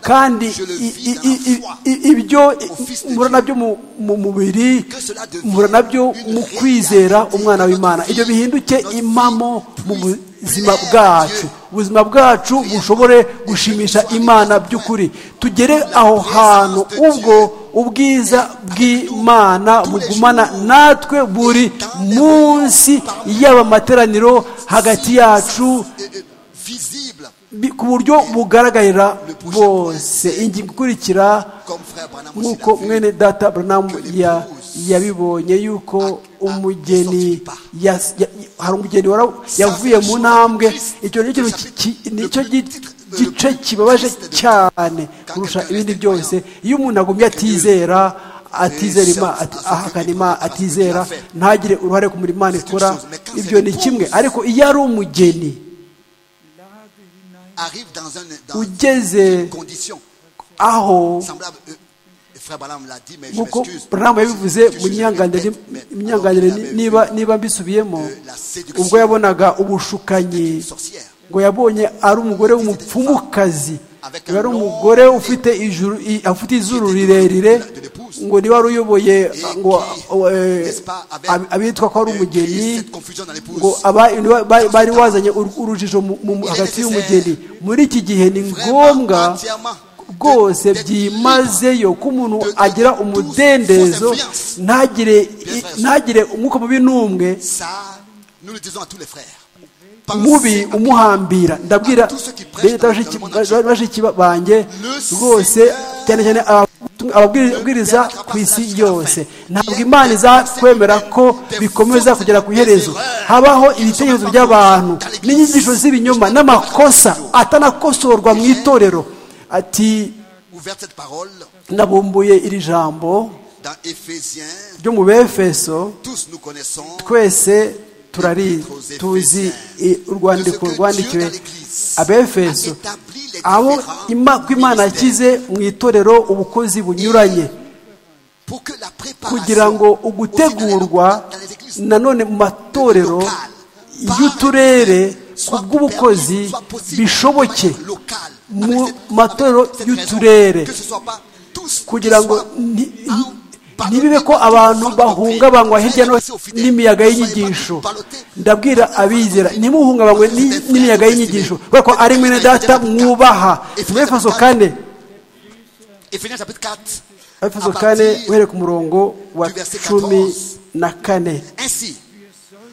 kandi i- i- i- i- i- ibyo mpura nabyo mu- mu mubiri mpura nabyo mu kwizera umwana w'imana ibyo bihinduke impamo mu buzima bwacu ubuzima bwacu bushobore gushimisha imana by'ukuri tugere aho hantu ubwo ubwiza bw'imana bugumana natwe buri munsi yaba amateraniro hagati yacu visible bi- ku buryo bugaragarira bose ingingo ikurikira comme frère Branham aussi nk'uko l'a fait. mwene data Branham ya- yabibonye yuko umugeni ya- ya- hari umugeni wara- yavuye mu ntambwe icyo nicyo nicyo gi- gice kibabaje cyane kurusha ibindi byose iyo umuntu agumye atizera atizera ima- ati- ahakana ima- atizera ntagire uruhare ku murimo Imana ikora ibyo ni kimwe ariko iyo ari umugeni arrive dans un dans ugeze une condition aho semblable euh, frère Branham l'a dit mais je nk'uko m'excuse Branham yabivuze Je- je- mu je- nyihanganire mais- mais- mu nyihanganire alors qu'il niba avait niba mbisubiyemo vu, euh, la séduction ubwo yabonaga ubushukanyi d'une sorcière ngo yabonye ari umugore w'umupfumukazi Avec ngo ari un umugore ufite ijuru i- afite izuru rirerire ngo niba wari uyoboye ngo eh, n'est-ce pas, avec, ab- abitwa ko ari euh, umugeni créer cette confusion dans l'épouse. ngo aba- niba- ba- bari wazanye ur- urujijo mu- mu- hagati y'umugeni muri iki gihe ni ngombwa rwose byimazeyo ko umuntu agira umudendezo ntagire i- ntagire umwuka mubi n'umwe ça nous le disons à tous les frères mubi umuhambira ndabwira leta bashiki- ba- bashiki banjye rwose cyane cyane ababwiriza- ababwiriza ku isi yose ntabwo imana izakwemera ko bikomeza kugera ku iherezo habaho ibitekerezo by'abantu n'inyigisho z'ibinyoma n'amakosa atanakosorwa mu itorero ati ouvert cette parole nabumbuye iri jambo dans Éphésiens ryo mu befeso tous nous connaissons twese turari tuzi i- urwandiko rwandikiwe abefeso abo ima- ko imana yashyize mu itorero ubukozi bunyuranye pour que la préparation kugira ngo ugutegurwa nanone mu matorero y'uturere ku bw'ubukozi bishoboke mu matorero y'uturere kugira ngo ni- ntibibe ko abantu bahungabanywa hirya no hino n'imiyaga y'inyigisho ndabwira abizera ntimuhungabanywe n'i- n'imiyaga y'inyigisho kubera ko ari mwene data mwubaha efeso kane Ephésiens chapitre 4 efeso à kane partir uhereye ku murongo wa du verset cumi 14. na kane ainsi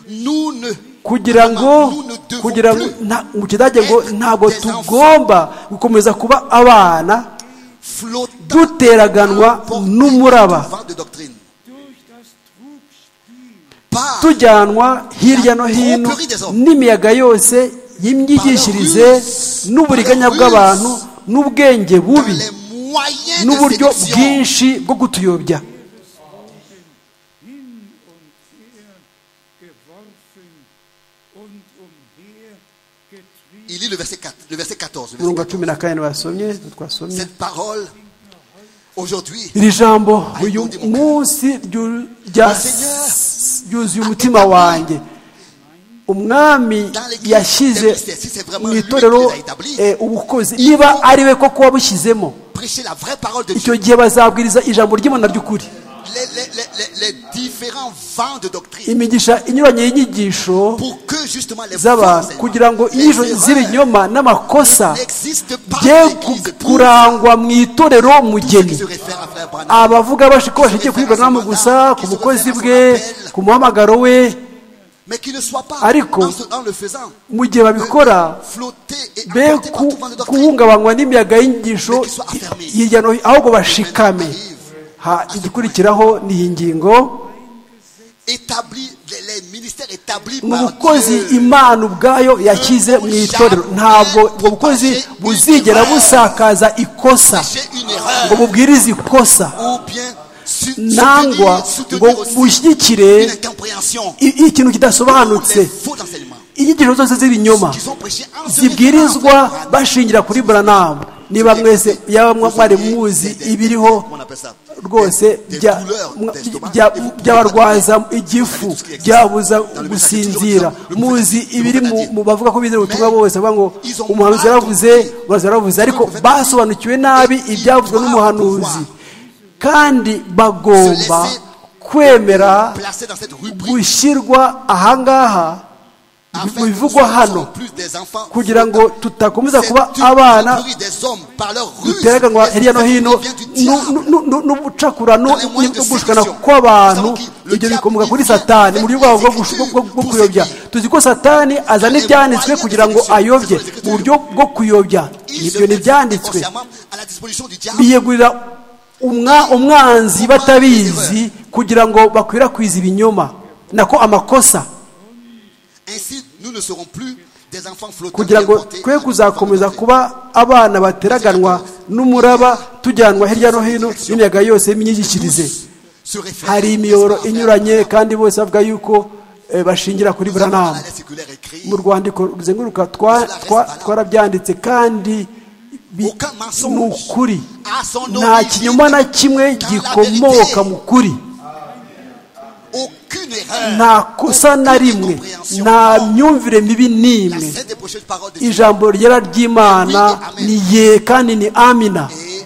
nous ne kugira ngo nous ne devons kugira ngo plus nta- mu kidage ngo ntabwo tugomba gukomeza kuba abana flotter duteraganwa n'umuraba vent de doctrine par tujyanwa hirya no hino n'imiyaga yose y'imyigishirize n'uburiganya bw'abantu n'ubwenge bubi les moyens de n'uburyo séduction bwinshi bwo kutuyobya hin und her geworfen und umhergetrieben. il lit le verset 4 le verset 14 le verset umurongo wa cumi na kane basomye twasomye Cette parole, aujourd'hui, iri jambo uyu munsi ryu- rya- ryuzuye umutima wanjye umwami yashyize mu itorero eh, ubukozi niba ari we koko wabushyizemo prêcher la vraie parole de Dieu. icyo gihe bazabwiriza ijambo ry'imana ry'ukuri Les, les- les- les- les différents vents de doctrine. imigisha inyuranye y'inyigisho Pour que justement les z'abantu faux kugira ngo enseignements, inyigisho les erreurs z'ibinyoma n'amakosa n'existent pas bye dans ku- l'Église. Pour kurangwa mu itorero ceux qui mugeni se réfèrent à Frère Branham, abavuga bashi- ko bashingiye kuri Branham gusa ku bukozi bwe ku muhamagaro we mais qui ne soient pas, Ariko, en, se- en le faisant, mu gihe babikora flotter et be emportés par ku- tout vent de doctrine. guhungabanywa n'imiyago y'inyigisho hirya no hino ahubwo bashikame Ha, igikurikiraho ni iyi ngingo établi, les, les ministères établis ni par ubukozi Dieu. imana ubwayo yashyize mu itorero ntabwo ubwo bukozi buzigera busakaza ikosa J'ai une ngo erreur. bubwirize ikosa Ou bien su- soutenir, nangwa ngo soutenir aussi une bushyigikire incompréhension. i- ikintu Ou kidasobanutse les faux enseignements. inyigisho zose z'ibinyoma Qu'ils ont prêché en ce zibwirizwa moment. bashingira kuri buranamu niba mwese yaba mwa- mwari muzi ibiriho Comment on appelle ça? rwose Des- des bya- douleurs mwa- d'estomac. bya- Et vous- byabarwaza igifu byabuza gusinzira muzi ibiri mu mu bavuga ko bizera ubutumwa bose bavuga ngo umuhanuzi yaravuze baraza yaravuze ariko basobanukiwe nabi ibyavuzwe n'umuhanuzi kandi bagomba kwemera Placés dans cette rubrique. gushyirwa ahangaha afin mu que nous bivugwa hano soyons plus des enfants. kugira ngo tutakomeza C'est kuba une abana catégorie des hommes par leur ruse. dutereganwa hirya no hino Cette catégorie vient du diable. nu- nu- nu- n'ubucakurano Dans les moyens de n'ugushukana séduction. kw'abantu Nous savons qu'il- le ibyo diable bikomoka kuri vient satani mu buryo bwabo bwo des gush- écritures bwo- bwo pour kuyobya séduire. tuzi ko satani azana Dans les ibyanditswe moyens de kugira ngo séduction. ayobye C'est dans les mu écritures. buryo bwo kuyobya Ils se ibyo ni mettent ibyanditswe consciemment à la disposition du diable. biyegurira umwa- umwanzi batabizi kugira ngo bakwirakwize ibinyoma nako amakosa Ainsi, nous ne serons plus des enfants flottants. kugira ngo emportés twe dans le kuzakomeza vent de notre kuba abana bateraganwa n'umuraba tujyanwa hirya no hino n'imiyaga yose y'imyigishirize Tous se réfèrent, hari n'est-ce imiyoboro pas, inyuranye kandi bose bavuga yuko eh, bashingira kuri Nous avons dans buranamu la lettre séculaire écrit, mu rwandiko ruzenguruka twa- twa- twarabyanditse kandi bi- Aucun mensonge ni ukuri à son nom nta divine, kinyoma na kimwe dans la gikomoka vérité. mu kuri aucune erreur, nta kosa na aucune rimwe incompréhension. nta myumvire mibi La n'imwe sainte et prochaine parole de Dieu. ijambo ryera ry'imana ni ye kandi ni amina Et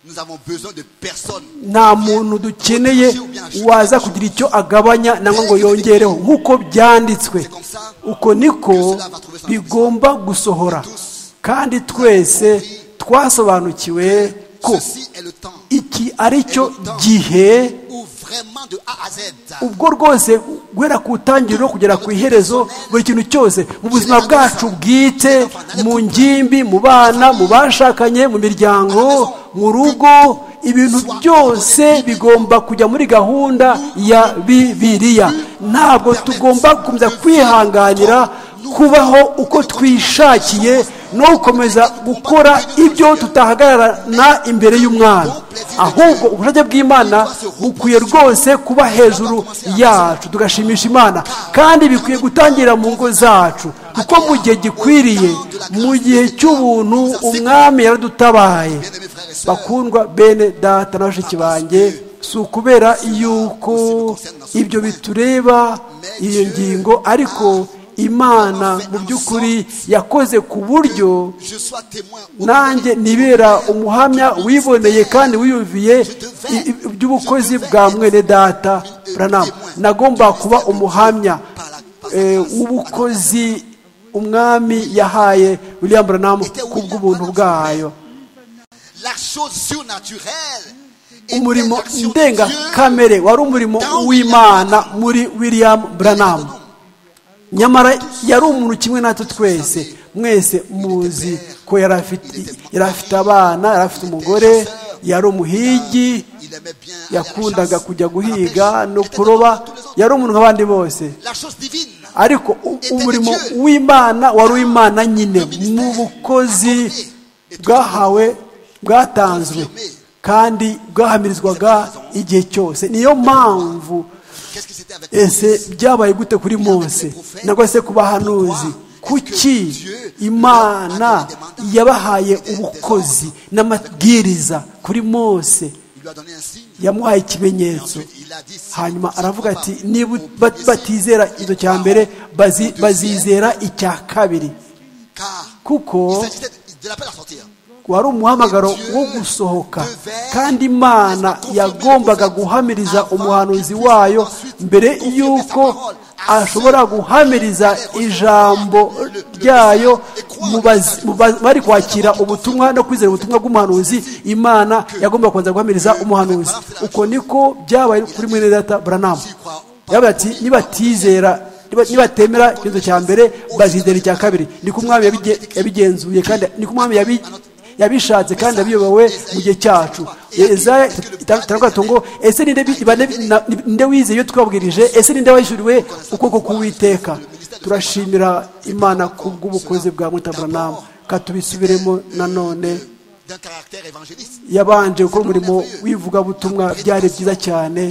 nous avons besoin de personne. nta muntu dukeneye waza kugira icyo agabanya nangwa ngo yongereho nk'uko byanditswe uko niko bigomba gusohora kandi twese twasobanukiwe ko Ceci est le temps iki ari cyo gihe où vraiment de A à Z, ubwo rwose guhera ku itangiriro kugera ku iherezo buri kintu cyose mu buzima bwacu bwite mu ngimbi mu bana mu bashakanye mu miryango mu rugo ibintu byose bigomba kujya muri gahunda ya bibiliya ntabwo tugomba gukomeza kwihanganira kubaho uko twishakiye no gukomeza gukora ibyo tutahagararana imbere y'umwana ahubwo ubushake bw'imana bukwiye rwose kuba hejuru yacu tugashimisha imana kandi bikwiye gutangira mu ngo zacu kuko mu gihe gikwiriye mu gihe cy'ubuntu umwami yaradutabaye bien-aimés frères et sœurs. bakundwa bene data na bashiki banjye si ukubera yuko ibyo bitureba iyo ngingo ariko imana mu by'ukuri yakoze ku buryo Je sois témoin au nanjye nibera umuhamya wiboneye kandi wiyumviye i- i- iby'ubukozi bwa mwene data buranamu nagomba kuba umuhamya eh, w'ubukozi umwami yahaye william buranamu ku bw'ubuntu bwayo La chose surnaturelle était umurimo l'action de Dieu ndengakamere wari umurimo w'imana muri william buranamu nyamara yari umuntu kimwe natwe twese mwese muzi ko yari afite yari afite abana yari afite umugore yari umuhigi Il aimait bien aller à la yakundaga chasse, kujya à la guhiga pêche. no Il était kuroba comme tous les autres. yari umuntu nk'abandi bose La chose divine ariko u- umurimo w'imana wari uw'imana nyine mu bukozi bwahawe bwatanzwe kandi bwahamirizwaga igihe cyose niyo mpamvu Qu'est-ce qui s'était avec ese byabaye gute kuri mose nagwa se ku bahanuzi kuki imana yabahaye ubukozi n'amabwiriza kuri mose Il lui a donné un signe. yamuhaye ikimenyetso hanyuma aravuga ati niba bat- batizera icyo cya mbere bazi- bazizera icya kabiri Car il kuko s'agissait de l'appel à sortir. wari umuhamagaro wo gusohoka kandi imana yagombaga guhamiriza umuhanuzi wayo mbere y'uko ashobora guhamiriza ijambo ryayo mu bazi- mu ba- bari kwakira ubutumwa no kwizera ubutumwa bw'umuhanuzi imana yagombaga kubanza guhamiriza umuhanuzi uko niko byabaye kuri mwene data buranamu yabaye ati nibatizera niba- nibatemera ikibazo cya mbere bazizera icya kabiri niko umwami yabige- yabigenzuye kandi niko umwami yabi yabishatse kandi yabiyobowe mu gihe cyacu ezaya itandukanye ngo ese ninde bi- bane- na- ninde wize iyo twabwirije ese ninde wishyuriwe ukuboko k'uwiteka turashimira imana ku bw'ubukozi bwa mutaburanamu katubisubiremo nanone d'un caractère évangéliste. yabanje gukora umurimo w'ivugabutumwa byari byiza cyane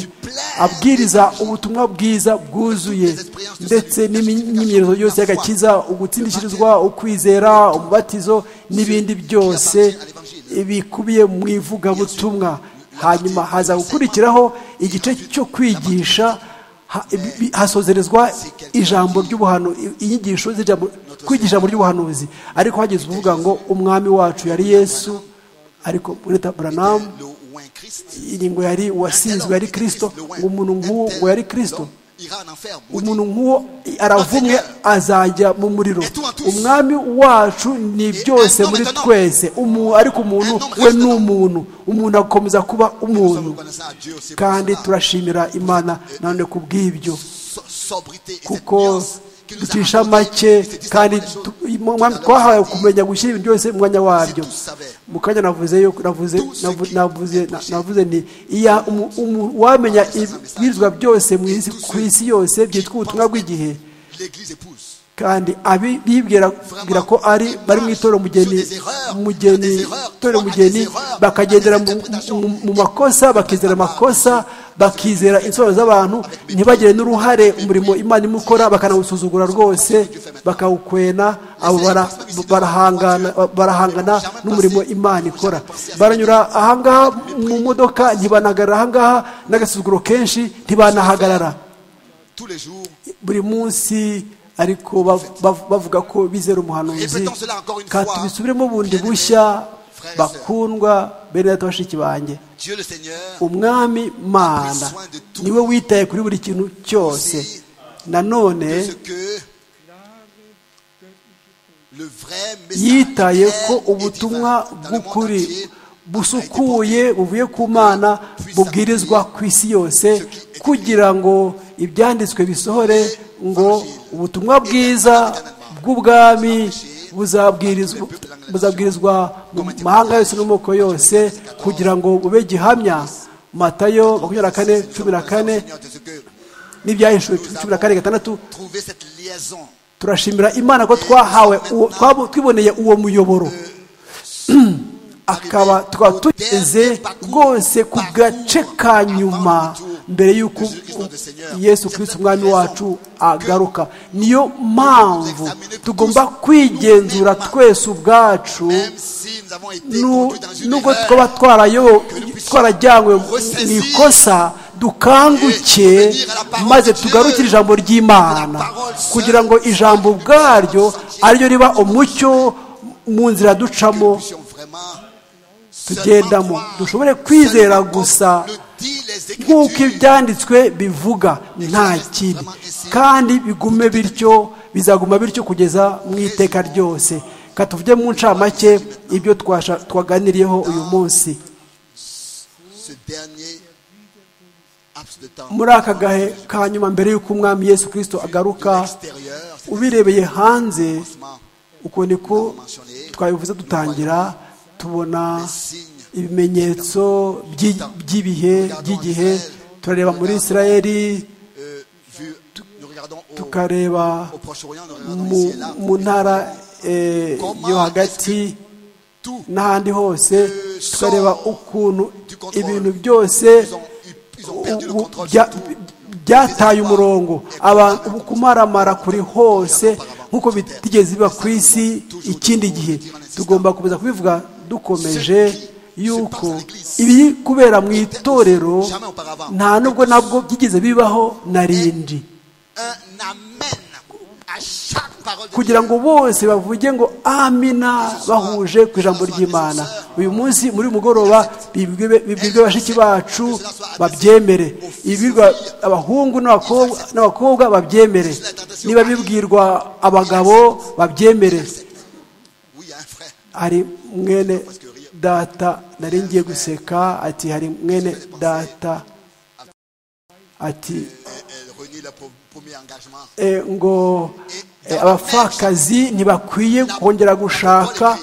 abwiriza ubutumwa bwiza bwuzuye ndetse n'imi- n'imyirondoro yose y'agakiza ugutsindikirizwa ukwizera umubatizo n'ibindi byose bikubiye mu ivugabutumwa hanyuma haza gukurikiraho igice cyo kwigisha ha- bi- bi- hasozerezwa ijambo ry'ubuhanu inyigisho z'ijambo kwigisha mu ry'ubuhanuzi ariko hageze uvuga ngo umwami wacu yari yesu ariko ureta buranamu Le ou un Christ. iri ngo yari uwasinzwe yari kirisito ngo umuntu nk'uwo ngo yari kirisito Ira en enfer. maudit. umuntu nk'uwo aravumwe azajya mu muriro umwami wacu ni byose muri twese Umu- ariko umuntu we ni umuntu umuntu akomeza kuba Nous sommes umuntu reconnaissants à Dieu aussi. pour kandi ça. turashimira imana nanone ku bw'ibyo So- Sobriété et cette kuko nuance qui nous a ducisha rapporté make ces disciples kandi des jours. tu- umwami twahawe kumenya gushyira ibintu byose mu mwanya wabyo mu kanya navuze yo navuze navu- navuze na- navuze ni iya umu- umu- wamenya ibwirizwa byose mu isi ku isi yose byitwa ubutumwa bw'igihe L'Église épouse. kandi abi- bibwira bwira ko ari bari mu itorero umugeni umugeni itorero umugeni bakagendera mu, mu- mu makosa bakizera amakosa bakizera insobanuro z'abantu ntibagire n'uruhare umurimo imana imwe ikora bakanawusuzugura rwose bakawukwena abo bara- barahangana barahangana n'umurimo imana ikora baranyura ahangaha mu modoka ntibanahagarara ahangaha n'agasuzuguro kenshi ntibanahagarara Tous les jours. buri munsi ariko bav- bav- bavuga ko bizera umuhanuzi Répétons cela encore une Ka fois. tubisubiremo bundi Bien-aimés, bushya frères et bakundwa bene data bashiki banjye Dieu le Seigneur. umwami mana niwe witaye kuri buri kintu cyose de ce nanone que le vrai message yitaye clair ko et divin ubutumwa dans le monde bw'ukuri entier busukuye buvuye ku mana bubwirizwa ku isi yose kugira ngo ibyanditswe bisohore ngo ubutumwa bwiza bw'ubwami buzabwirizwa buzabwirizwa mu mahanga yose n'amoko yose kugira ngo bube gihamya matayo makumyabiri na kane cumi na kane Seigneur, de ce que n'ibyahishuwe cumi na kane gatandatu trouver cette liaison turashimira imana ko twahawe uwo- twabo- twiboneye uwo muyoboro akaba tukaba tugeze rwose ku gace ka nyuma mbere y'uko yesu kirisiti umwami wacu agaruka niyo mpamvu tugomba kwigenzura twese ubwacu même si nous avons été nu- conduits dans une nubwo erreur, twaba twarayo- twarajyanywe mu ikosa dukanguke maze tugarukire ijambo ry'imana kugira ngo ijambo ubwaryo ariryo riba umucyo mu nzira nous ducamo puissions vraiment seulement tugendamo croire, dushobore kwizera seulement gusa comme le dit les Écritures, nk'uko ibyanditswe bivuga nta kindi kandi bigume bityo bizaguma bityo kugeza mu iteka ryose katuvuge mu ncamake ibyo twasha- twaganiriyeho uyu munsi ce dernier laps de temps muri aka gahe ka nyuma mbere y'uko umwami yesu kirisito agaruka extérieur, c'est ubirebeye hanze vraiment uko niko twabivuze dutangira tubona ibimenyetso by'i- by'ibihe by'igihe turareba muri israeli euh, vu, nous regardons au, tukareba au Proche-Orient, nous regardons mu, ici et là, mu ntara eh, yo hagati tout n'ahandi hose tukareba ukuntu ibintu byose Ils ont- ils- ils ont perdu le u- u- contrôle bya- sur tout. byataye umurongo aba kumaramara kuri hose nk'uko bitigeze biba ku isi ikindi gihe tugomba gukomeza kubivuga dukomeje yuko ibiri kubera mu itorero nta nubwo nabwo byigeze bibaho na rindi un amen à chaque parole de kugira ngo bose bavuge ngo amina bahuje ku ijambo ry'imana uyu munsi muri uyu mugoroba bibwirwe bibwirwe bashiki bacu babyemere ibirwa abahungu n'abakobwa- n'abakobwa babyemere niba bibwirwa abagabo babyemere Oui, il y a un frère. hari mwene data nari ngiye guseka ati hari mwene data ati Elle, elle renie le pro- premier engagement. eh, ngo eh, abapfakazi ntibakwiye kongera gushaka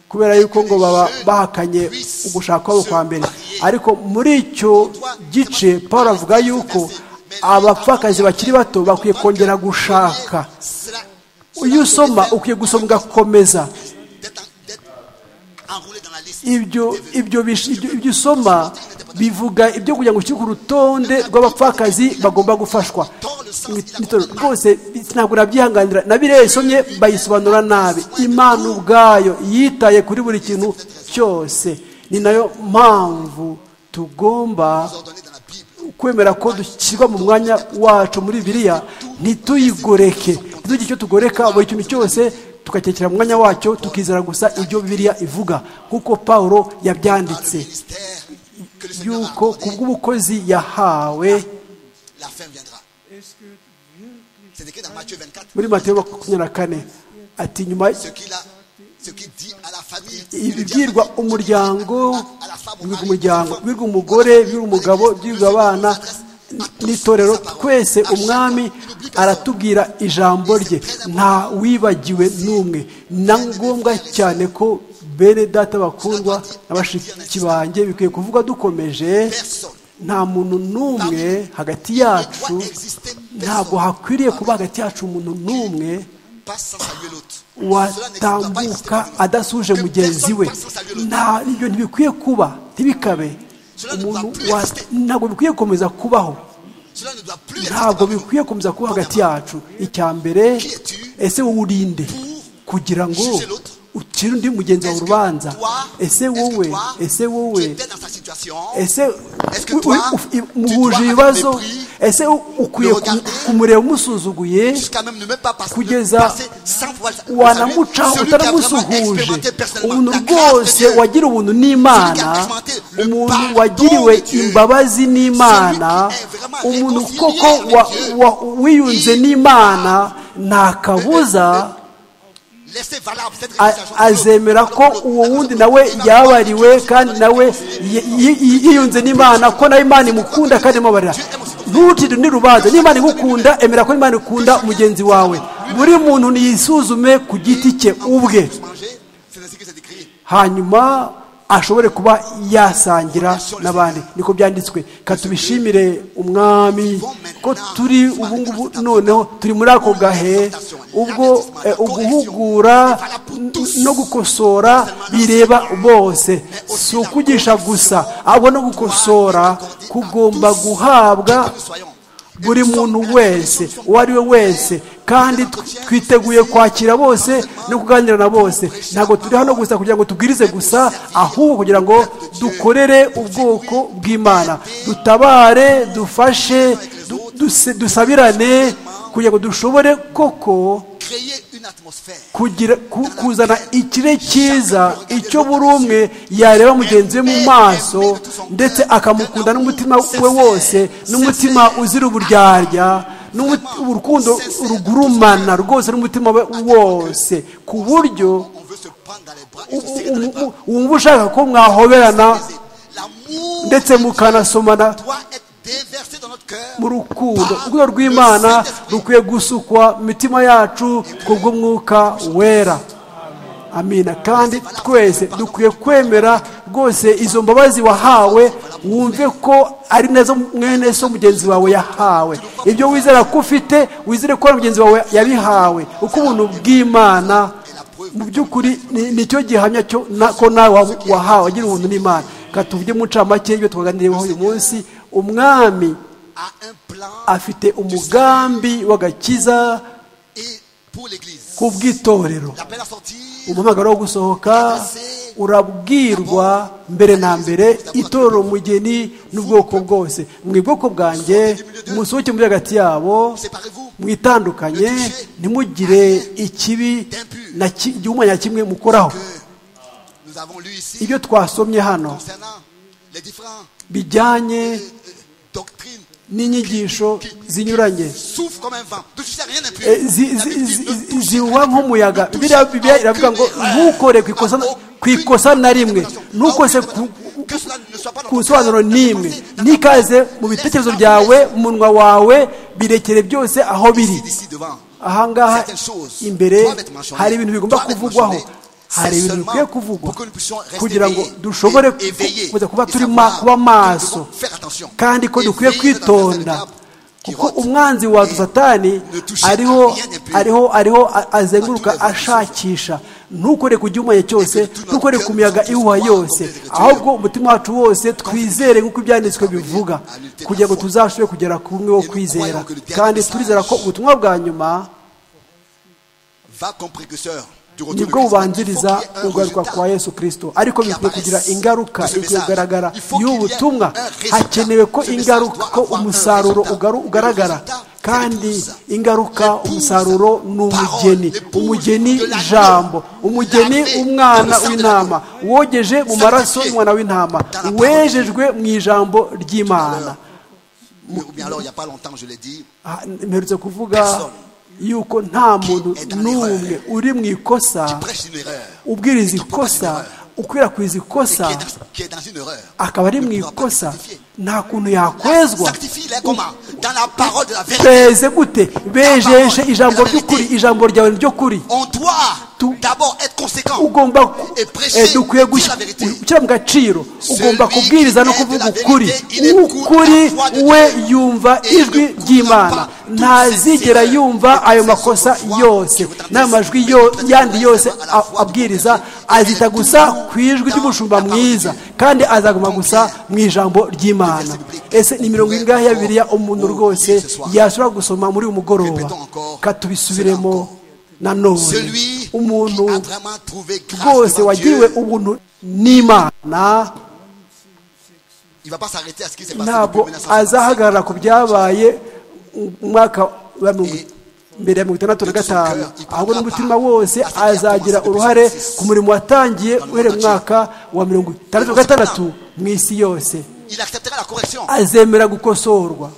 kubera yuko ngo baba bahakanye ugushaka kwabo kwa mbere ariko muri icyo gice paul avuga yuko abapfakazi bakiri bato bakwiye kongera gushaka iyo usoma ukwiye gusoma ugakomeza ibyo ibyo bish- ibyo- ibyo usoma bivuga ibyo kugira ngo ushyire ku rutonde rw'abapfakazi bagomba gufashwa Nitoro, rwose ntabwo nabyihanganira nabireye bayisobanura nabi imana ubwayo yitaye kuri buri kintu cyose ni nayo mpamvu tugomba kwemera ko dushyirwa mu mwanya wacu muri biriya ntituyigoreke ntitugire icyo tugoreka buri kintu cyose tukacyekera mu mwanya wacyo tukizera gusa ibyo biriya ivuga nk'uko paulo yabyanditse yuko ku bw'ubukozi yahawe La fin viendra. C'est écrit dans Matthieu 24. muri mateyo makumyabiri na kane ati nyuma Ce qu'il a, ce qu'il dit à la famille. ibibwirwa umuryango bibwirwa umuryango bibwirwa umugore bibwirwa umugabo bibwirwa abana n'itorero twese umwami aratubwira ijambo rye nta wibagiwe n'umwe na ngombwa cyane ko bene data bakundwa na bashiki banjye bikwiye kuvuga dukomeje nta muntu n'umwe hagati yacu ntabwo hakwiriye kuba hagati yacu umuntu n'umwe Passe sans saluer l'autre. Cela n'existe pas, il watambuka existe dans adasuje mugenzi we nta ibyo ntibikwiye kuba ntibikabe umuntu wa- ntabwo bikwiye gukomeza kubaho nous. Cela ne doit plus exister ntabwo parmi nous. bikwiye gukomeza kuba hagati yacu icya mbere ese wowe urinde kugira ngo ukire undi mugenzi wawe Est-ce que urubanza toi- ese est-ce que wowe toi, ese wowe tu étais dans sa situation, ese Est-ce que u- toi, u- u- tu dois muhuje avec ibibazo mépris ese u- ukwiye le regarder ku- kumureba umusuzuguye jusqu'à même ne même pas passer, kugeza passer sans pouvoir le saluer. wanamucaho Celui qui a vraiment utaramusuhuje expérimenté personnellement umuntu la grâce de rwose Dieu. wagira ubuntu n'imana umuntu wagiriwe imbabazi n'imana umuntu koko wa- wa- wiyunze n'imana nta kabuza Laissez valable cette a- réalisation. azemera ko uwo wundi nawe yabariwe kandi nawe yi- yi- yiyunze n'imana ko nawe imana imukunda kandi imubarira ntutinde undi rubanza n'imana igukunda emera ko imana ikunda mugenzi wawe buri muntu niyisuzume ku giti cye ubwe Manger, c'est ainsi que c'est écrit. hanyuma ashobore kuba yasangira n'abandi niko byanditswe katubishimire umwami ko turi ubu ngubu noneho turi muri ako gahe ubwo eh, uguhugura n- no gukosora bireba bose si ukugisha gusa ahubwo no gukosora kugomba guhabwa buri muntu wese uwo ari we wese kandi tw- twiteguye kwakira bose no kuganira na bose ntabwo turi hano gusa kugira ngo tubwirize gusa ahubwo kugira ngo dukorere ubwoko bw'imana dutabare dufashe du- duse- dusabirane kugira ngo dushobore koko Créer une atmosphère. kugira ku- kuzana ikire cyiza icyo buri umwe yareba mugenzi we mu maso ndetse akamukunda n'umutima we wose n'umutima uzira uburyarya n'umu- urukundo rugurumana rwose n'umutima we wose ku buryo On veut se prendre dans les bras et u- se serrer dans les u- bras. u- wumva ushaka ko mwahoberana L'amour ndetse mukanasomana doit être déversé dans notre cœur. mu rukundo urukundo rw'imana rukwiye gusukwa mu mitima yacu kubw'umwuka wera amina kandi twese dukwiye kwemera rwose izo mbabazi wahawe wumve ko ari nazo mwene so mugenzi wawe yahawe ibyo wizera ko ufite wizere ko na mugenzi wawe yabihawe uko ubuntu bw'imana mu by'ukuri ni- nicyo gihamya cyo na- ko nawe wa- wahawe agira ubuntu n'imana katubye mu ncamake ibyo twaganiriyeho uyu munsi umwami a un plan afite umugambi w'agakiza et pour l'Église. ku bw'itorero L'appel à sortir, umuhamagaro wo gusohoka urabwirwa mbere na mbere itorero umugeni n'ubwoko bwose mu bwoko bwanjye musohoke muri hagati yabo séparez-vous mwitandukanye ntimugire ikibi na ki- igihumanya kimwe mukoraho que nous avons lu ici ibyo twasomye hano concernant les différentes bijyanye doctrines n'inyigisho zinyuranye souffrent comme un vent. Ne touchez à rien d'impur. Eh, zi- La zi- Bible dit, ne zi- touchez zihuha à rien. nk'umuyaga Ne touchez biriya à bibiliya iravuga aucune ngo erreur. ntukore ku ikosa na- ku ikosa na rimwe ntukose ku- Que cela ne soit pas dans ku ton bisobanuro cœur, dans ta n'imwe pensée, dans ta nikaze pensée. mu Laisse bitekerezo la byawe place mu munwa wawe birekere byose aho biri ici, d'ici devant. ahangaha Certaines choses imbere doivent être mentionnées, hari ibintu bigomba doivent être kuvugwaho mentionnées, c'est hari ibintu seulement bikwiye kuvugwa pour que nous puissions rester kugira ngo éveillés, dushobore é- éveillés kuza kuba et turi ma- savoir kuba que nous maso devons faire attention. kandi ko dukwiye Éveillés dans la face de kwitonda diable qui kuko rôde umwanzi wa et satani ne touche ariho à rien d'impur. ariho ariho a- azenguruka Atureba gusa. ashakisha ntukore ku gihumanya Et cyose que tout notre ntukore cœur ku miyaga nous ihuha soit yose comme des ahubwo umutima wacu wose twizere nk'uko ibyanditswe parvenir bivuga à lutter kugira ngo la foi. tuzashobore kugera ku bumwe wo Et nous kwizera croyons que le dernier kandi message turizera ko ubutumwa bwa nyuma va comme précurseur du retour de nibwo Christ. Il faut bubanziriza qu'il y ait un ugaruka résultat. kwa yesu kirisito ariko bikwiye kugira ingaruka Gusa bikwiye message. kugaragara Il faut qu'il y ait y'ubu butumwa un résultat. hakenewe ko Ce ingaruka message ko doit avoir un umusaruro résultat. ugaru- ugaragara Le résultat, c'est kandi l'épouse. ingaruka L'épouse, umusaruro ni umugeni parole, umugeni l'épouse de ijambo l'agneau, umugeni lavée dans umwana le sang de w'intama wogeje mu maraso Sanctifié y'umwana w'intama dans la parole. wejejwe mu ijambo Tout à l'heure. ry'imana Mais- Ou bien alors, il n'y a pas longtemps, je l'ai dit, Ah, mperutse kuvuga Personne yuko nta muntu est dans n'umwe l'erreur. uri mu ikosa qui prêche une erreur, ubwiriza ikosa et qui est ukwirakwiza ikosa dans, qui est dans une erreur. akaba ari mu ne pourra pas ikosa sanctifier. nta kuntu yakwezwa Sanctifie-les comment Dans la parole de la vérité. tweze gute bejeje ijambo ry'ukuri ijambo ryawe ni ryo kuri On doit Tout- d'abord être conséquent. ugomba ku- Et prêcher, eh, dukwiye dire la gush- vérité. gushyira mu gaciro ugomba Celui kubwiriza no qui est de la kuvuga vérité, ukuri il écoute ukuri la voix de we Dieu. yumva Et il ijwi ne croit ry'imana pas toutes ntazigera ces yumva erreurs ayo et makosa toutes ces yose voix qui n'amajwi vous yo- transmettent yandi la yose voix de la a- abwiriza vérité. azita Elle est gusa toujours ku ijwi dans ry'umushumba la parole de mwiza Dieu. kandi azaguma Complet. gusa mu ijambo ry'imana biblique. ese ni mirongo ingahe ya bibiliya umuntu Oh, rwose ce soir. yashobora gusoma muri uyu mugoroba Répétons encore. katubisubiremo Cela nanone Celui qui a umuntu vraiment trouvé grâce rwose devant wagiriwe Dieu, ubuntu n'imana il ne va pas s'arrêter à ce qui s'est passé depuis ntabwo 1965. azahagarara ku byabaye mu mwaka wa mirongo- mbere ya mirongo itandatu na gatanu ahubwo n'umutima wose azagira uruhare ku murimo watangiye uhereye mu mwaka wa mirongo itandatu na gatandatu mu isi yose Il acceptera la correction azemera gukosorwa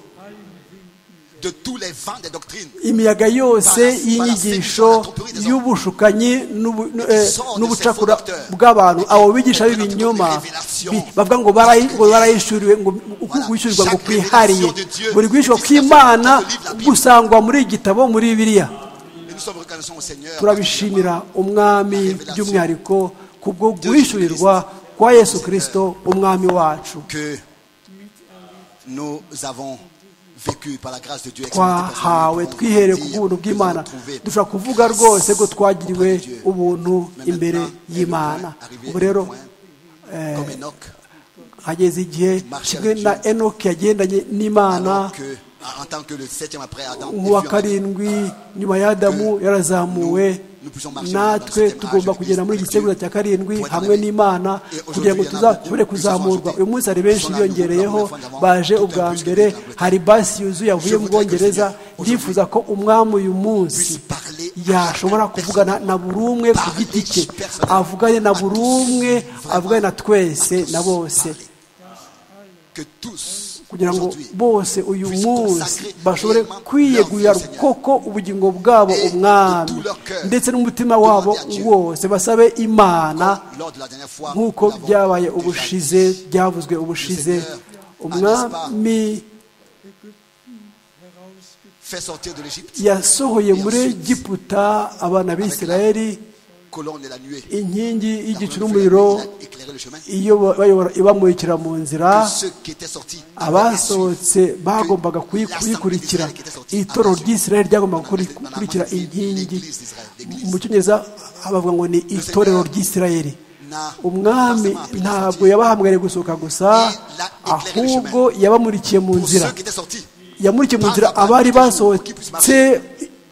de tous les vents des doctrines. imiyaga yose y'inyigisho y'ubushukanyi n'ubu- n- eh, n'ubucakura bw'abantu abo bigisha b'ibinyoma bi- bavuga ngo barayi- ngo barayishyuriwe ngo kwishyurwa ngo kwihariye buri guhishyurwa kw'imana gusangwa muri iyi gitabo muri biriya Et nous sommes reconnaissants au Seigneur. turabishimira umwami by'umwihariko kubwo guhishurirwa kwa yesu kirisito umwami wacu que nous avons vécu par la grâce de Dieu. twahawe twihere ku buntu bw'imana dushobora kuvuga rwose ko twagiriwe ubuntu imbere y'imana ubu rero euh, comme Enoch, hageze igihe kimwe na enoki yagendanye n'imana alors que, en tant que le septième après Adam, il fut nk'uwa en- karindwi nyuma ya adamu yarazamuwe natwe tugomba kugenda muri iki cyemezo cya karindwi hamwe n'imana kugira ngo tuzashobore kuzamurwa uyu munsi hari benshi biyongereyeho baje ubwa mbere hari basi yuzuye avuye mu bwongereza ndifuza ko umwami uyu munsi yashobora kuvugana na buri umwe ku giti cye avugane na buri umwe avugane na twese na bose que tous, kugira ngo aujourd'hui, bose uyu puissent munsi consacrer bashobore réellement kwiyegurira leur vie au Seigneur. koko ubugingo bwabo Et de umwami tout leur cœur, ndetse n'umutima wabo demander à Dieu. wose basabe imana lors de la dernière fois, nk'uko nous l'avons byabaye déjà ubushize dit. byavuzwe ubushize Le Seigneur, umwami Fait sortir de l'Égypte, yasohoye muri egiputa abana b'isirayeli colonne et la nuée. inkingi La y'igicu colonne de n'umuriro la nuée, il a éclairé le chemin. iyo bayobora ibamurikira mu nzira Que ceux qui étaient sortis avaient à suivre. abasohotse bagombaga kuyi- Que kuyikurikira l'assemblée d'Israël itorero qui était sortie ry'isirayeli ryagombaga kuri- Dans la- dans la gukurikira Bible, inkingi l'Église d'Israël, l'Église. mu cyongereza bavuga ngo ni itorero ry'isirayeli n'a- umwami forcément appelé ntabwo sortir. yabahamagariye gusohoka gusa Il a éclairé le ahubwo yabamurikiye mu Pour nzira ceux qui étaient sortis, yamurikiye mu nzira abari basohotse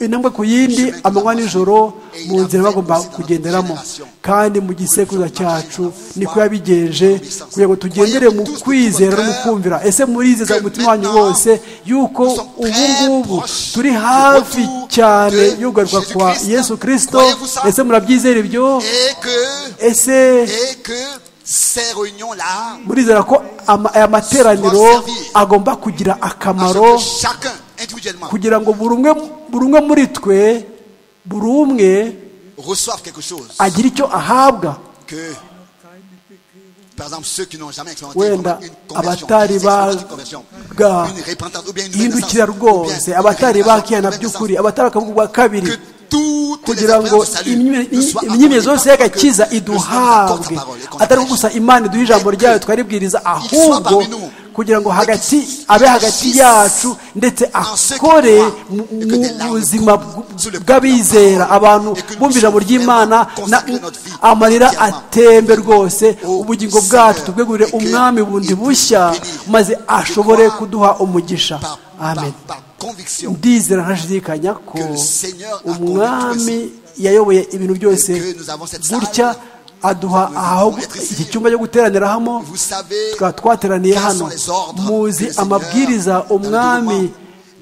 intambwe ku yindi amanywa n'ijoro mu nzira bagomba kugenderamo kandi mu gisekuruza cyacu niko yabigenje kugira ngo tugendere mu kwizera no mu kumvira ese murizeza mu mutima wanyu wose yuko ubu ngubu turi hafi cyane y'ugaruka kwa yesu kirisito ese murabyizera ibyo et que, ese et que ces réunions-là, murizera ko ama- aya materaniro agomba kugira à ce akamaro que chacun individuellement kugira ngo buri umwe buri umwe muri twe buri umwe reçoive quelque chose, agire icyo ahabwa que, par exemple, ceux qui n'ont jamais expérimenté wenda une conversion, abatari une expérience de conversion, baga une repentance ou bien une nouvelle naissance, hindukira ou bien rwose une abatari nouvelle naissance, bakihana une nouvelle by'ukuri abatari bakavuga bwa kabiri Que toutes les kugira ngo expériences de salut ne soient accordées imyemerere yose pas y'agakiza que le Seigneur accorde sa iduhabwe parole et qu'on atari prêche. gusa imana iduha ijambo ryayo twaribwiriza ahubwo kugira ngo hagati abe hagati yacu ndetse akore mu mu buzima bw- bw'abizera abantu bumva ijambo ry'imana na- amarira atembe rwose ubugingo bwacu tubwegurire umwami bundi bushya maze ashobore kuduha umugisha par, par- amen par conviction ndizera ntashidikanya ko Que le Seigneur a conduit umwami yayoboye ibintu byose Et que nous avons cette gutya aduha aho iki cyumba cyo guteranira hamo Vous savez tukaba twateraniye quels hano sont les ordres que muzi le Seigneur, amabwiriza dans le umwami déroulement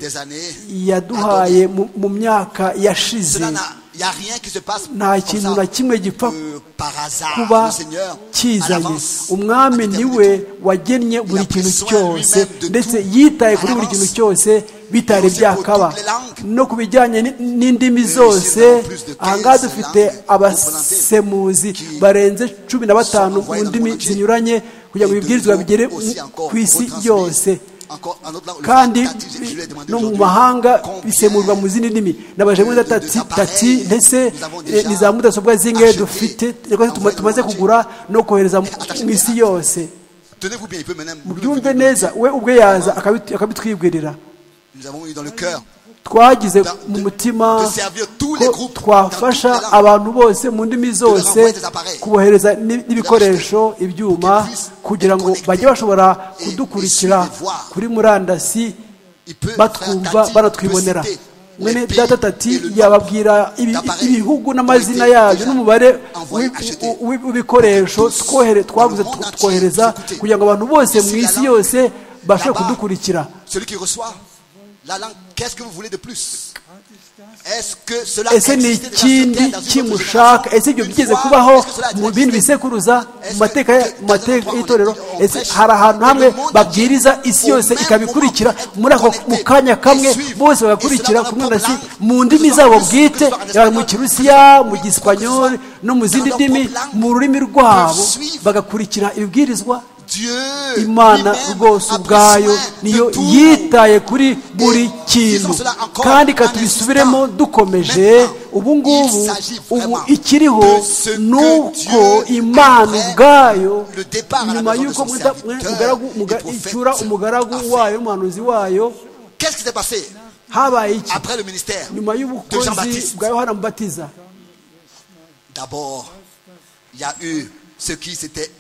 des années yaduhaye mu- mu myaka yashize Cela n'a- y a rien qui se passe nta comme kintu ça, na kimwe gipfa euh, par hasard. kuba Le Seigneur, à kizanye l'avance, a umwami déterminé niwe tout. wagennye buri pris kintu soin cyose lui-même de ndetse tout yitaye à kuri buri l'avance. kintu cyose Et bitari on sait byakaba toutes les langues. no ku bijyanye ni- n'indimi nous zose savons plus de ahangaha 15 dufite langues abasemuzi qui barenze cumi na batanu envoyées mu dans le ndimi monde entier. zinyuranye kugira ngo Et de ibibwirizwa nouveau bigere aussi mu- encore ku isi retransmis. yose Encore un autre langue, le kandi Tati, je lui ai demandé no mu aujourd'hui mahanga combien bisemurwa mu zindi ndimi nabajije muri de- de tati appareils tati ndetse nous avons eh, déjà ni za mudasobwa zingahe acheté, dufite rwose tuma- envoyé tumaze le monde kugura no kohereza mu- attaché mu isi direct. yose Tenez-vous bien, il peut maintenant. nous mubyumve le- neza we ubwe yaza akabitu- akabitwibwirira Nous avons eu dans le cœur twagize Da- mu de- mutima de servir tous les ko groupes dans toutes twafasha les langues. abantu bose mu ndimi zose renvoyer des appareils. kubohereza ni- n'ibikoresho Pour ibyuma qu'ils puissent kugira ngo être bajye connectés bashobora et- et kudukurikira suivre et voir. kuri murandasi Il peut faire batwumva Tati, banatwibonera peut citer les mwene pays data et tati le nombre yababwira ibi- d'appareils ibihugu n'amazina qui ont été yabyo déjà n'umubare envoyés, w'i- achetés. w'i- w'ibikoresho Tous, twohere- twaguze dans le monde entier, twohereza vous écoutez. kugira ngo abantu bose mu Ici, la isi langue, yose bashobore là-bas. kudukurikira Celui qui reçoit la langue, qu'est-ce que vous voulez de plus Est-ce que cela ese ni existait déjà sur ikindi terre dans une autre kimushaka ese ibyo Une byigeze fois, kubaho est-ce que cela a mu déjà bindi existé bisekuruza Est-ce mu que- mateka ya- que- mateka que- y'itorero que- ese que- hari ahantu que- hamwe que- que- babwiriza isi que- yose que- ikabikurikira que- muri ako mu que- kanya que- kamwe que- bose que- bagakurikira que- ku murandasi que- que- mu que- ndimi que- zabo que- bwite que- que- yaba mu que- kirusiya mu que- gisipanyoli no mu zindi que- ndimi que- que- mu rurimi rwabo que- bagakurikira ibibwirizwa Dieu imana lui-même rwose a pris ubwayo soin de niyo tout. yitaye kuri buri disons kintu cela encore kandi un ikatubisubiremo instant. dukomeje Maintenant, ubu il ngubu s'agit ubu vraiment ikiriho de ce que nuko Dieu, imana après ubwayo le départ à la nyuma maison de y'uko son mwita- serviteur, umugaragu- muga- le prophète, icyura a umugaragu fait. wayo umuhanuzi wayo Qu'est-ce qui s'est passé habaye iki après le ministère nyuma de y'ubukozi Jean-Baptiste bwa yohana mubatiza D'abord, il y a eu ce qui s'était,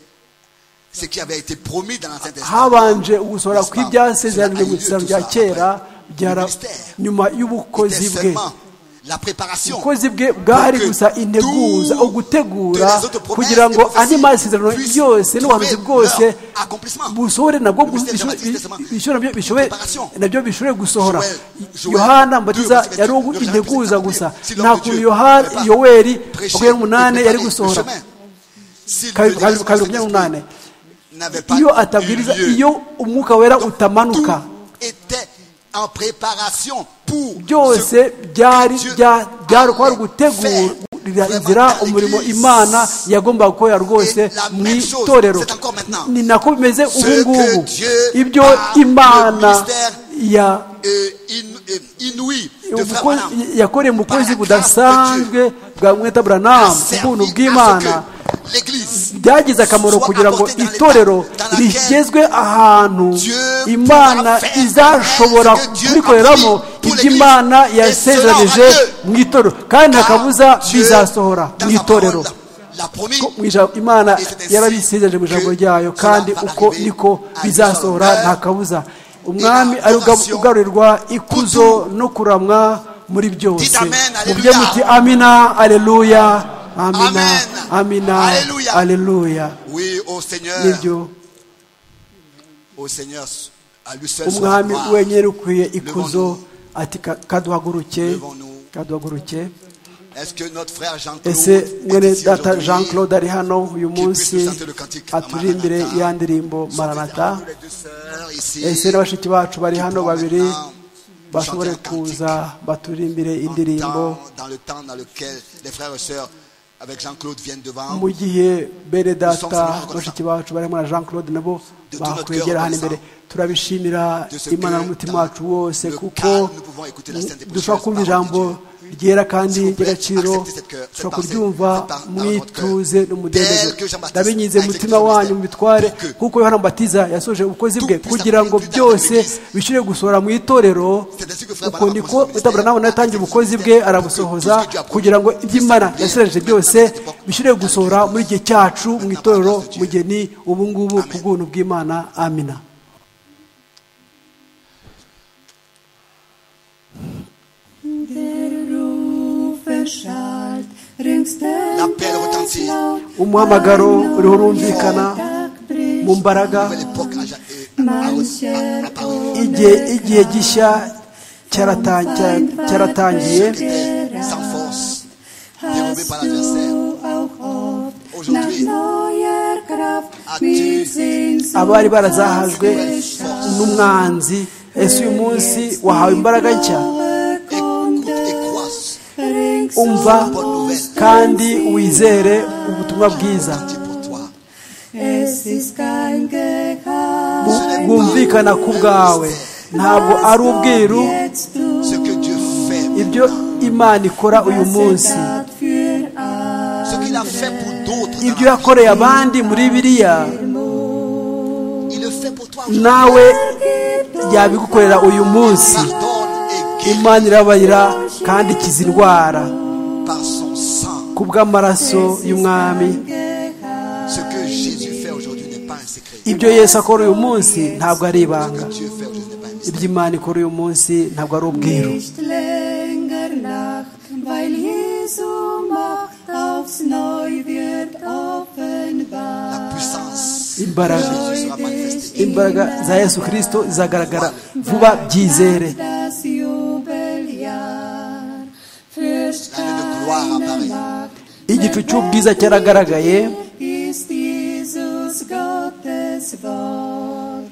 ce qui avait été promis dans l'Ancien Testament. habanje ugusohora kw'ibyasezeranijwe mu Cela a lieu isezerano rya tout ça kera après. byara Ministère. nyuma C'était y'ubukozi bwe seulement la préparation. ubukozi bwe bwari gusa integuza ugutegura kugira ngo andi masezerano yose n'ubuhanuzi bwose busohore nabwo bu- bisho- bishobore nabyo- bishobore- nabyo bishobore gusohora yohana mbatiza yari ugu- integuza gusa nta kuntu yohana yoweri makumyabiri n'umunane yari gusohora kabiri kabiri- kabiri makumyabiri n'umunane iyo atabwiriza iyo umwuka wera utamanuka était en préparation pour byose byari bya- byari kwari gutegurira inzira umurimo imana yagombaga gukorera rwose mu itorero ni nako bimeze ubu ngubu ibyo imana ya euh, in- euh, inouï de Frère umukozi- Branham. yakoreye umukozi budasanzwe bwa mweta a buranamu ubuntu servi à bw'imana ce que l'Église byagize akamaro soit kugira ngo apportée dans itorero l'état dans laquelle rigezwe ahantu Dieu pourra imana faire izashobora ce que Dieu kubikoreramo a pris pour ibyo imana l'Église. yasezeranije Et cela aura lieu. mu itorero kandi nta kabuza car Dieu, bizasohora dans mu sa parole, itorero l'a promis, Ko mu ijambo- imana Et c'est ainsi yarabisezeranije mu ijambo que ryayo cela kandi va uko arriver niko à bizasohora Israël. nta kabuza umwami Et la ari adoration ugarurirwa ikuzo pour no kuramwa muri byose Dites amen, mubyo alléluia. muti amina aleluya amina Amen. amina Alléluia. aleluya oui, au Seigneur, nibyo au Seigneur, à lui seul soit la umwami gloire. wenyine ukwiye ikuzo ati "Ka- kaduhaguruke Devant nous. kaduhaguruke Est-ce que notre frère Jean-Claude ese est mwene ici data aujourd'hui? jean claude ari hano uyu munsi puisse nous chanter le cantique aturirimbire Maranatha. ya ndirimbo maranata Nous les deux sœurs ici. ese na bashiki bacu bari hano pourront babiri maintenant bashobore chanter un kuza baturirimbire en indirimbo temps- dans le temps dans lequel les frères et sœurs avec Jean-Claude viennent devant. mu gihe bene data reconnaissants. bashiki bacu bari hamwe na jean claude nabo De tout notre bakwegera cœur hano imbere turabishimira De ce imana que n'umutima dans wacu wose le kuko calme, nous pouvons écouter la sainte et précieuse dushobora kumva parole de ijambo Dieu. ryera kandi S'il vous plaît, ry'agaciro acceptez cette cœur- cette ushobora pensée, kuryumva cette par- dans votre mwituze cœur. n'umudendezo Tel que Jean-Baptiste ndabinyize a umutima exécuté wanyu son mubitware mystère. kuko yohana mbatiza yasoje ubukozi bwe Tout plus kugira ngo après, plus tard, byose dans l'église. bishire gusohora mu itorero C'est ainsi que Frère uko Branham niko commence son utabura nawe ministère. yatangiye ubukozi bwe arabusohoza Tout ce que tu as promis. kugira ngo iby'imana yasereje byose bishire gusohora muri igihe cyacu mu itorero mu gihe ni ubu ngubu ku Amen. bw'ubuntu bw'imana amina Der Ruf erschallt ringsdem L'appel retentit. laut. umuhamagaro uriho urumvikana Tag bricht. mu mbaraga nouvelle époque a, a, a, a, a, apparu. igihe igihe gishya cyarata- cya- cyaratangiye Ceux qui étaient sans force, dérobés par l'adversaire, Du auch oft nach Aujourd'hui, neuer Kraft as-tu mit Sehnsucht abari barazahajwe erschallt. n'umwanzi ese uyu munsi wahawe imbaraga nshya Alle écoute Kunde et croise. ringsum umva Bonne nouvelle. kandi wizere ubutumwa bwiza Dieu pour toi. Es ist kein Geheimnis, bwumvikana ku bwawe ntabwo ari ubwiru jetzt du Ce que Dieu fait, ibyo imana ikora uyu was munsi er tat für ce qu'il a fait pour d'autres, ibyo dans la- yakoreye abandi muri biriya il le fait pour toi. nawe yabigukorera uyu munsi Pardonne et guéris imana irabarira kandi ikiza indwara par son sang. ku bw'amaraso y'umwami Ce que Jésus fait aujourd'hui n'est pas un secret. ibyo yesu akora uyu munsi ntabwo ari Ce ibanga que Dieu fait aujourd'hui n'est pas un mystère. iby'imana ikora uyu munsi ntabwo ari ubwiru Nicht länger Nacht, weil Jesu Macht aufs Neu wird La offenbar. puissance Imbaraga. de Jésus sera manifestée. imbaraga za yesu kirisito zizagaragara vuba byizere Das Jubeljahr fürcht L'année de gloire keine apparaît. Macht. igicu cy'ubwiza cyaragaragaye Ist Jesus Gottes Wort.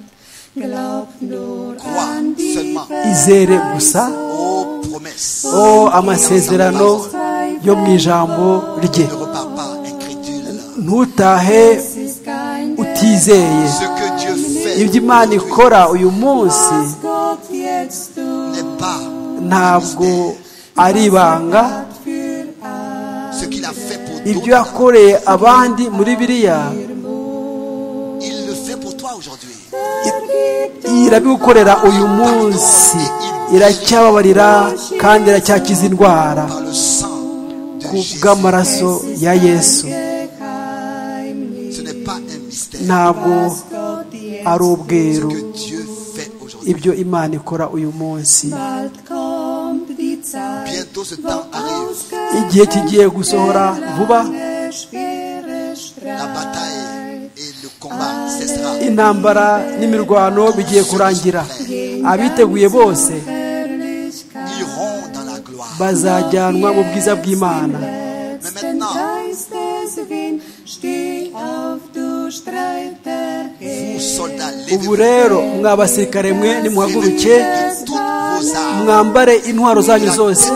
Glaubt nur Crois an die seulement. izere gusa Ô promesse, o amasezerano yo mu ijambo rye ne repars pas incrédule. ntutahe Es ist kein utizeye Ce que Dieu fait iby'imana aujourd'hui ikora uyu munsi was Gott jetzt tut n'est pas ntabwo ari ibanga für alle. ce qu'il a fait pour ibyo d'autres. yakoreye abandi muri biriya Il le fait pour toi aujourd'hui. irabigukorera uyu munsi iracyababarira kandi iracyakiza indwara Par le sang de ku Jésus. bw'amaraso ya yesu Ce n'est pas un mystère. ntabwo Gott jetzt ari Ce ubweru que Dieu fait aujourd'hui. ibyo imana ikora uyu munsi bald kommt die Zeit. Bientôt ce temps arrive. igihe kigiye gusohora vuba La bataille et le combat cessera. intambara n'imirwano bigiye kurangira abiteguye bose Iront dans la gloire. bazajyanwa mu bwiza bw'imana Mais maintenant, vous soldats, ubu levez-vous. rero mwa basirikare mwe Levez-vous nimuhaguruke de toutes vos armes. mwambare intwaro zanyu zose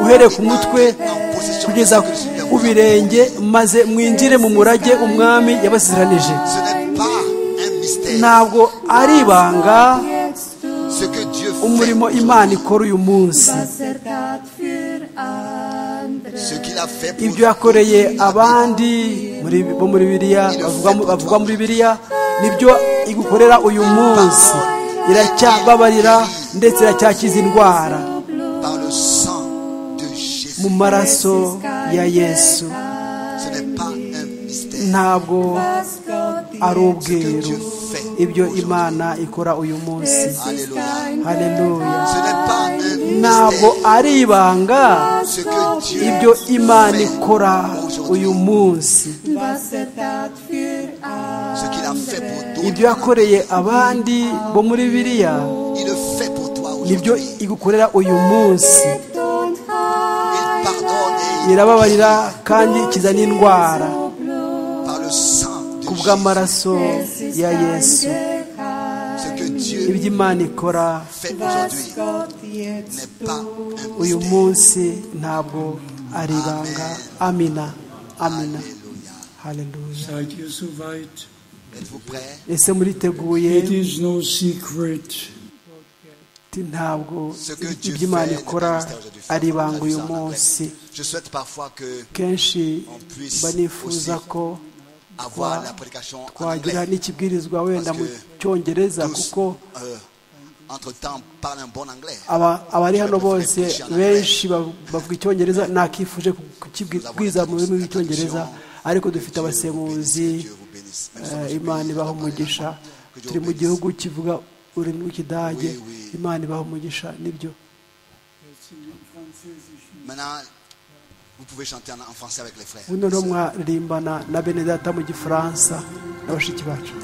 uhereye ku mutwe kugeza ku birenge maze mwinjire mu murage umwami yabasezeranije Ce n'est pas un mystère. ntabwo ari ibanga Ce que Dieu umurimo fait, imana ikora uyu munsi ce qu'il a fait pour ibyo yakoreye abandi muri bo muri biriya bavuga mu- bavugwa muri biriya nibyo igukorera uyu munsi iracyababarira ndetse iracyakiza indwara par le sang de Jésus. mu maraso ya yesu Ce n'est pas un mystère. ntabwo ari Ce que ubweru Dieu fait. ibyo aujourd'hui. imana ikora uyu munsi Alléluia. haleluya Ce n'est pas un ntabwo mystère. ari ibanga Ce que Dieu ibyo imana fait ikora aujourd'hui. uyu munsi Ce qu'il a fait pour ibyo d'autres. yakoreye abandi bo muri biriya Il le fait pour toi nibyo aujourd'hui. igukorera uyu munsi Il pardonne et il irababarira kandi ikiza n'indwara par le sang de ku Jésus. bw'amaraso ya yesu Ce que Dieu iby'imana ikora fait aujourd'hui n'est pas un uyu mystère. munsi ntabwo ari ibanga amina amina Alléluia. haleluya Seid ihr soweit? Êtes-vous prêts? ese muriteguye It is no secret ati ntabwo Ce que Dieu fait, iby'imana le ikora ministère de Dieu fait, ari on a ibanga vu uyu ça en anglais. munsi Je souhaite parfois que kenshi puisse mba nifuza aussi ko avoir la prédication en twagira anglais. n'ikibwirizwa wenda mu Parce que cyongereza Tous, kuko euh, entre-temps, parlent un bon anglais. aba- abari hano bose Preach in benshi bav- bavuga icyongereza nakifuje kubwiriza mu rurimi rw'icyongereza ariko dufite abasemuzi eh, imana ibaha umugisha turi mu gihugu kivuga ururimi rw'ikidage imana ibaha umugisha nibyo Maintenant, vous pouvez chanter en, en français avec les frères. ubu noneho mwaririmbana na bene data mu gifaransa na bashiki bacu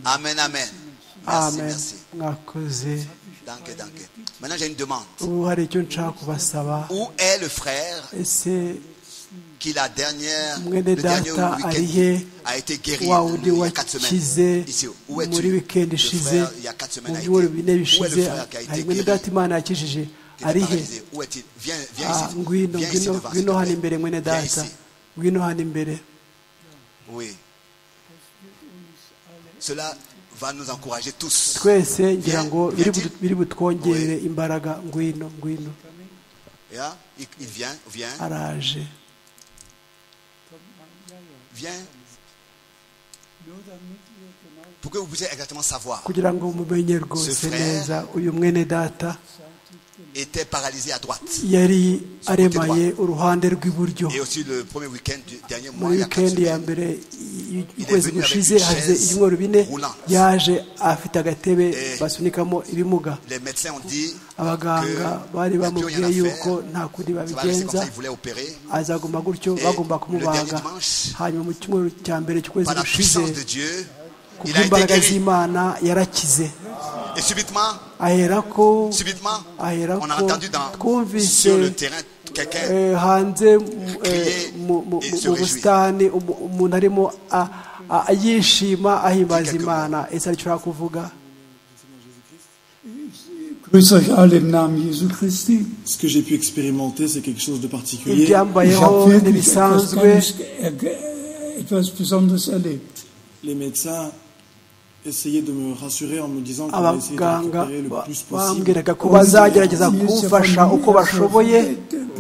Amen, amen. Merci, amen merci. mwakoze Danke, danke. Maintenant, j'ai une demande. ubu hari icyo nshaka kubasaba Où est le frère ese qui, la dernière, mwene le dernier data ari he week-end, a été guéri wa il wundi y a quatre semaines wakize Ici, où es-tu muri wikendi Le ishize frère, il y a quatre mu semaines, a été. Où byumweru bine est bishize le frère qui a hari été mwene guéri data imana yakijije qui ari était he paralysé Où est-il Viens, viens Ah, ici. ngwino Viens ici ngwino devant, s'il te ngwino hano plaît. imbere mwene Viens data ici. ngwino hano imbere Oui. Cela va nous encourager tous. twese ngira ngo Viens, biri viens-t-il? budu- biri butwongerere imbaraga ngwino ngwino Yeah? Il, il vient, vient, araje vient. pour que vous puissiez exactement savoir. kugira ngo mumenye rwose neza uyu mwene data Était paralysé à droite. yari aremaye uruhande rw'iburyo Et aussi le premier week-end du dernier mois, muri il y a quatre wikendi ya semaines, mbere y- y'ukwezi gushize hashize ibyumweru bine yaje afite agatebe basunikamo ibimuga les médecins ont dit abaganga bari que la plus rien bamubwiye à yuko faire. nta kundi Ça va rester comme babigenza ça, ils voulaient opérer. azaguma gutyo bagomba kumubaga hanyuma mu cyumweru cya mbere cy'ukwezi Par la gushize puissance de Dieu, ku il a été bw'imbaraga guéri. z'imana yarakize Et subitement, aherako subitement, on a aherako entendu dans, twumvise sur le terrain quelqu'un eh, hanze mu- eh, mu mu- et mu- se mu réjouir. busitani umu- umuntu arimo a- a- yishima ahimbaza Quelques imana ese aricura kuvuga Grüß euch alle im Namen Jesu Christi. Ce que j'ai pu expérimenter, c'est quelque chose de particulier. Ich ibyambayeho habe wirklich etwas, ntibisanzwe ganz, äh, etwas Besonderes erlebt. Les médecins essayaient de me rassurer en me disant qu'on allait essayer de me abaganga récupérer ba- le plus possible. bambwiraga ko bazagerageza Mir ist ja kumfasha von uko bashoboye mir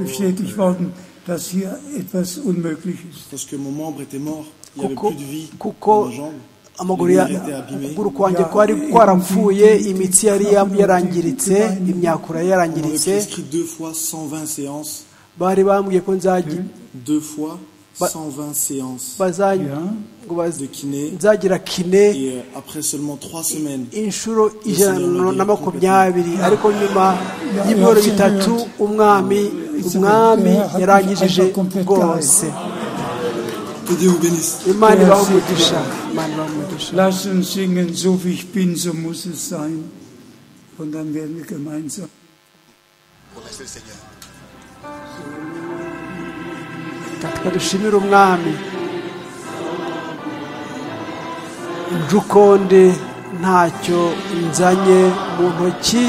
bestätigt worden, dass hier etwas unmöglich ist. Parce que mon membre était mort, il n'y avait kuko plus de vie kuko dans ma jambe. amaguru Les ya nerfs étaient abîmés. ukuguru kwanjye kwari kwarapfuye imitsi yari ya- yarangiritse imyakura yari On m'avait yarangiritse prescrit deux fois 120 séances. bari bambwiye ko nzagi- Deux fois Bah- 120 séances. baza- ngo baz- De kiné. nzagira kine Et euh, après seulement trois semaines, inshuro ijana na makumyabiri ariko nyuma y'ibyoro bitatu umwami umwami yarangijije rwose que Dieu vous bénisse. imana ibaho umugisha imana ibaho umugisha Lasst uns singen, so wie ich bin, so muss es sein. Und dann werden wir gemeinsam. remercier le Seigneur. reka dushimire umwami urukonde ntacyo nzanye mu ntoki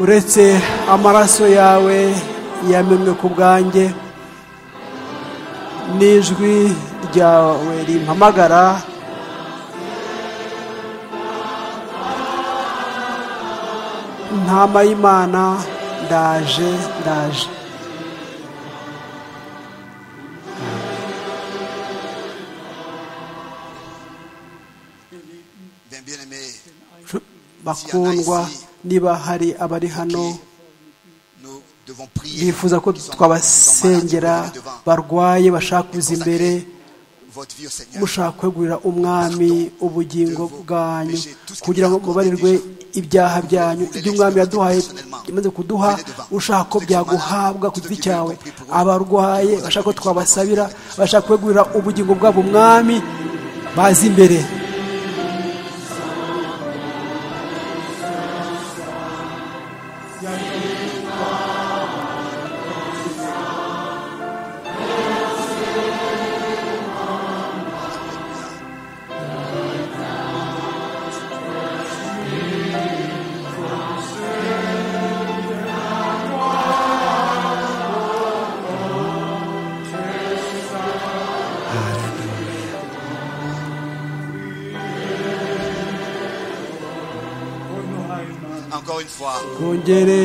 uretse amaraso yawe yamenwe ku bwanjye n'ijwi ryawe rimpamagara ntama y'imana ndaje ndaje Bien, bien aimé, bakundwa niba hari abari hano nous devons prier. bifuza ko Qui sont- twabasengera qui sont malades, barwaye bashaka kuza imbere votre vie au Seigneur. mushaka kwegurira umwami ubugingo bwanyu kugira ngo mubarirwe ibyaha byanyu ibyo umwami yaduhaye yamaze kuduha ushaka ko byaguhabwa ku giti cyawe abarwaye bashaka ko twabasabira bashaka kwegurira ubugingo bwabo umwami baze imbere Encore une fois, kongere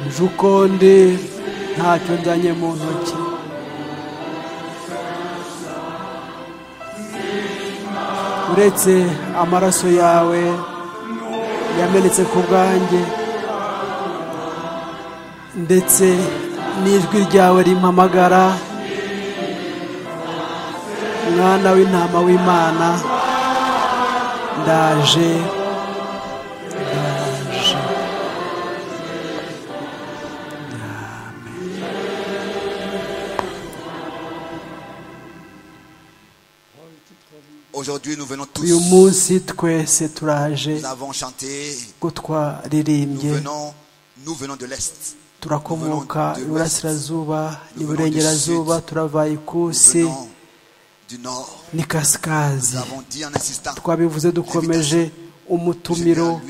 njukonde ntacyo nzanye mu ntoki uretse amaraso yawe yamenetse ku bwanjye ndetse n'ijwi ryawe rimpamagara mwana w'intama w'imana ndaje ndaje aujourd'hui, nous venons tous. uyu munsi twese turaje Nous avons chanté. ko Nous twaririmbye venons, nous venons de l'Est. turakomoka iburasirazuba iburengerazuba turava Nous ikusi venons du Nord. Nous n'ikasikazi avons dit en insistant. twabivuze dukomeje umutumiro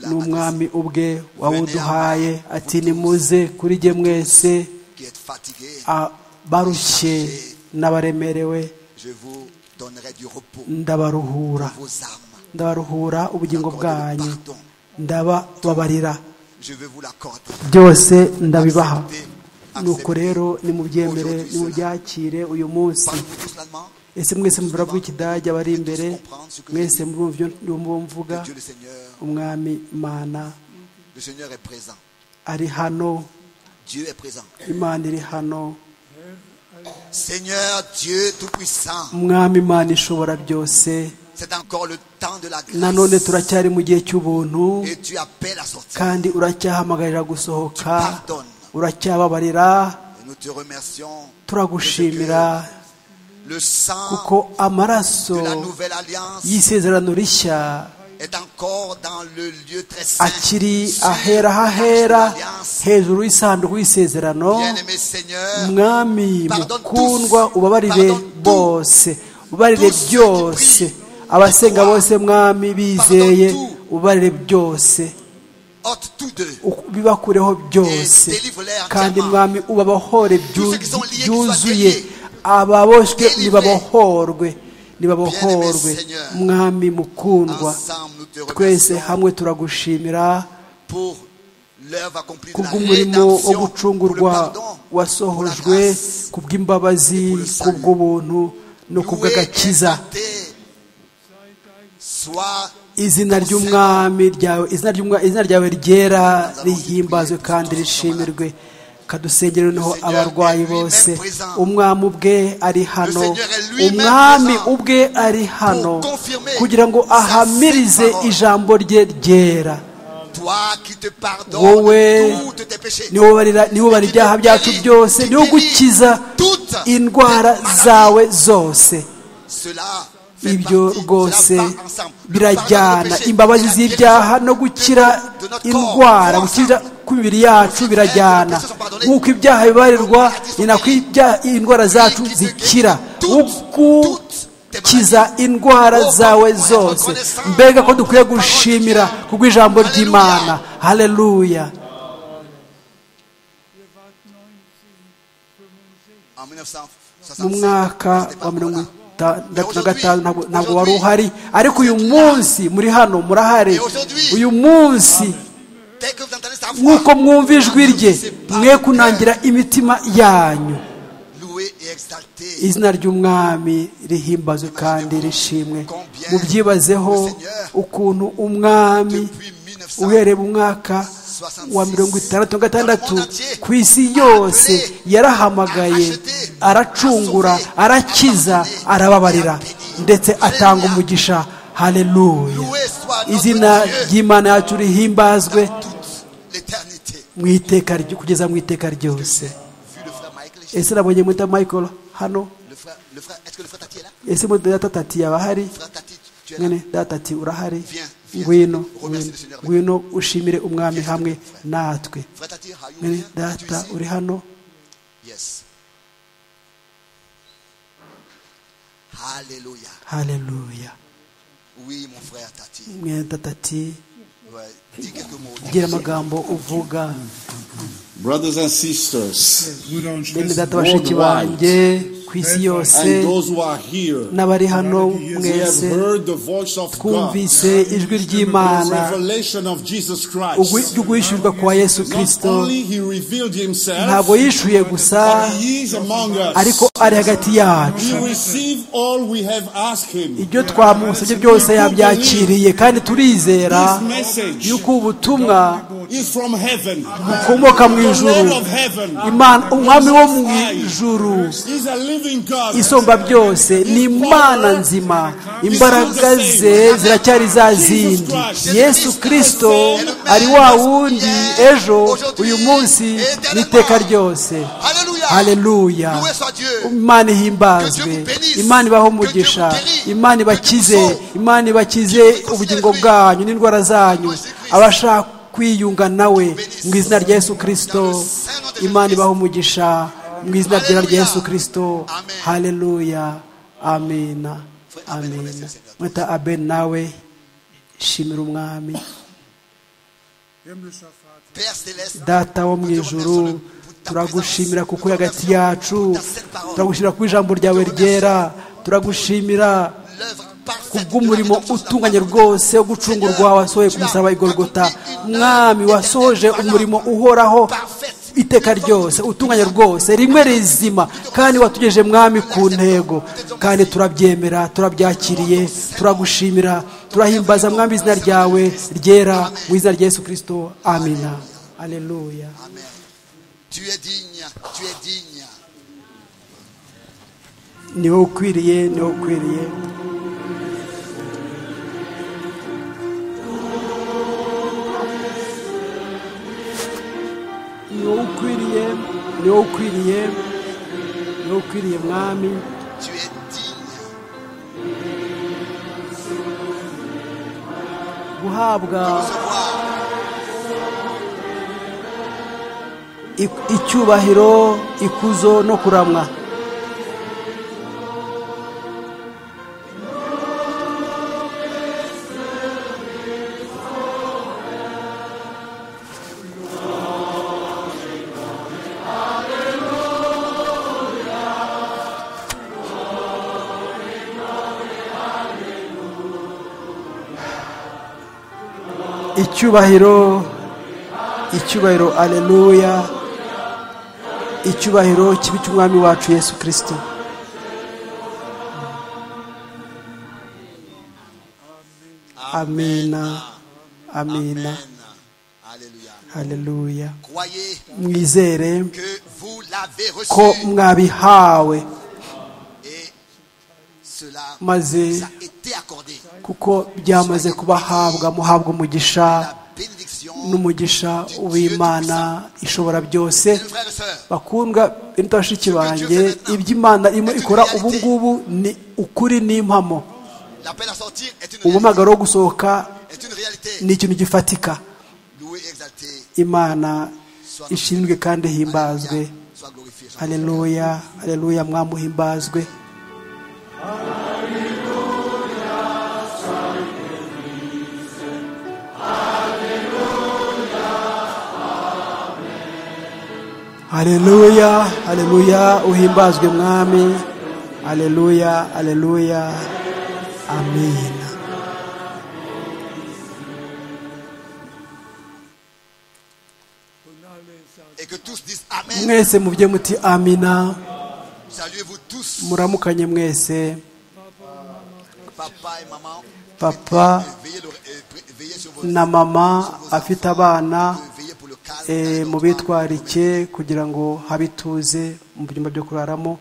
n'umwami ubwe wawuduhaye ati nimuze kuri jye mwese Qui êtes fatigués, abarushye n'abaremerewe je vous donnerai du repos. ndabaruhura pour Vos âmes. ndabaruhura ubugingo bwanyu ndabababarira Je vais vous l'accorder. byose ndabibaha Acceptez, nuko acceptez. rero nimubyemere Aujourd'hui, cela. nimubyakire uyu munsi Parlez-vous tous l'allemand. ese mwese muravuga ikidage abari imbere mwese murumva ibyo ndimo mvuga Dieu le Seigneur, umwami imana le Seigneur est présent. ari hano Dieu est présent. imana iri hano Seigneur Dieu Tout-Puissant, umwami imana ishobora byose c'est encore le temps de la nanone grâce. turacyari mu gihe cy'ubuntu Et tu appelles à sortir. kandi uracyahamagarira gusohoka Pardonne. uracyababarira Et nous te remercions. turagushimira Le sang kuko amaraso de la nouvelle alliance y'isezerano rishya est encore dans le lieu très saint. akiri Sur ahera l'arche hahera de l'alliance. hejuru y'isanduku y'isezerano Bien-aimé Seigneur, mwami mukundwa ubabarire bose ubabarire byose abasenga bose mwami bizeye ubabarire byose ôte tous deux. bibakureho byose kandi mwami ubabohore byuzuye ababoshywe nibabohorwe nibabohorwe mwami mukundwa Ensemble, nous te twese remercions hamwe turagushimira pour l'œuvre accomplie de la kubw'umurimo wo rédemption, pour le gucungurwa pardon, pour la wasohojwe grâce. kubw'imbabazi kubw'ubuntu no Loué et kubw'agakiza exalté Soit izina ry'umwami ryawe izina ry'umwa- izina ryawe ryera rihimbazwe kandi rishimirwe kadusengere noneho abarwayi bose umwami ubwe ari hano umwami ubwe ari hano kugira ngo ahamirize ijambo rye ryera toi qui te wowe pardonnes toutes tes péchés. niwe ubarira- niwe ubara ibyaha byacu byose niwe ugukiza indwara zawe zose Cela fait ibyo partie, rwose cela va ensemble. Le pardon birajyana des péchés, imbabazi la z'ibyaha guérison no gukira de notre corps, indwara vont gukira ensemble. kw'imibiri yacu birajyana nk'uko ibyaha bibarirwa ni nako ibya- indwara zacu zikira ugukiza indwara zawe zose mbega ko dukwiye gushimira kubw'ijambo ry'imana haleluya En 1965, mu mwaka wa mirongo itandatu na gatanu ntabwo- ntabwo wari Aujourd'hui, uhari ariko uyu munsi muri hano murahari Et aujourd'hui, uyu munsi dès que vous entendez sa voix, nk'uko mwumva ijwi rye c'est par mwe le kunangira imitima yanyu cœur, Loué et exalté. izina ry'umwami rihimbazwe kandi rishimwe mubyibazeho ukuntu umwami Depuis 1900, uhereye mu mwaka wa mirongo itandatu na gatandatu ku isi yose yarahamagaye aracungura arakiza arababarira ndetse atanga umugisha haleluya izina ry'imana yacu rihimbazwe dans toute l'éternité. mu iteka ry- kugeza mu iteka Vu ryose le frère Michael, ese nabonye muta michael hano le frère, le frère, est-ce que le frère Tati est là? ese muta data tati yaba ahari Frère Tati, tu- tu es là? mwene data ati urahari Viens, viens. ngwino Remercie ngwino, le Seigneur. ngwino ushimire umwami hamwe natwe Frère Tati, are you mwene here? Tu es data ici? uri hano Yes. Alléluia. haleluya Oui, mon frère Tati. mwene data ati Ouais, Dis quelques mots. gira amagambo uvuga Brothers and sisters, Brüder und mwene Schwestern, data bashiki banjye ku isi and yose those who are here, n'abari hano we have mwese heard the voice of God, twumvise ijwi ry'imana revelation of Jesus ugwi- Christ. rw'uguhishurwa kwa yesu Not kirisito only He revealed ntabwo Himself, yishuye gusa but He is among ariko us. ari hagati yacu He received all we have asked Him. ibyo twamusabye byose yabyakiriye kandi turizera This message yuko ubutumwa is from heaven. bukomoka mu ijuru The Lord of heaven imana umwami wo mu ijuru is a living God. isumba byose ni imana nzima imbaraga ze ziracyari za zindi yesu kirisito ari wa wundi ejo uyu munsi n'iteka ryose Alléluia. haleluya Loué soit Dieu. imana ihimbazwe imana ibahe umugisha imana ibakize imana ibakize ubugingo bwanyu n'indwara zanyu abashaka kwiyunga nawe mu izina rya yesu kirisito imana ibahe umugisha mu izina ryera rya yesu kirisito haleluya amena amena mwita aben nawe shimira umwami himmlischer Vater, Père céleste, data wo mu ijuru turagushimira kuko uri hagati yacu turagushimira ku ijambo ryawe ryera turagushimira l'œuvre parfaite kubw'umurimo utunganye rwose wo gucungurwa wasohoye ku musaraba wa igorogota mwami wasohoje umurimo uhoraho iteka ryose utunganye rwose rimwe rizima kandi watugejeje mwami ku ntego kandi turabyemera turabyakiriye turagushimira turahimbaza mwami izina ryawe ryera mu izina rya yesu kirisito amina aleluya Amen. Tu es digne, tu es digne. niho ukwiriye niho ukwiriye niho ukwiriye niho ukwiriye niho ukwiriye mwami Tu es digne. guhabwa Recevoir i- icyubahiro ikuzo no kuramwa icyubahiro icyubahiro aleluya icyubahiro kibi cy'umwami wacu yesu kirisito amina amina Amen. Alléluia. haleluya Croyez mwizere que vous l'avez ko reçu mwabihawe et cela Maze- vous a été accordé. kuko byamaze kubahabwa muhabwa umugisha La bénédiction n'umugisha w'imana ishobora byose Mes frères et sœurs, bakundwa bita bashiki banjye iby'imana irimo ikora ubu ngubu ni ukuri n'impamo l'appel à sortir est une réalité. umuhamagaro wo gusohoka Est une réalité. ni ikintu gifatika Loué, exalté, imana ishinzwe kandi ihimbazwe Alléluia. Sois glorifié. Sois haleluya haleluya mwamuhimbazwe haleluya haleluya uhimbazwe mwami haleluya haleluya amina Et que tous disent Amen. mwese mubye muti amina Saluez-vous tous, muramukanye mwese papa et maman. papa Veillez, le- euh, pr- veillez sur vos na mama afite abana veillez pour le calme. eh, dans les mu endroits. bitwarike kugira ngo habe ituze mu byumba byo kuraramo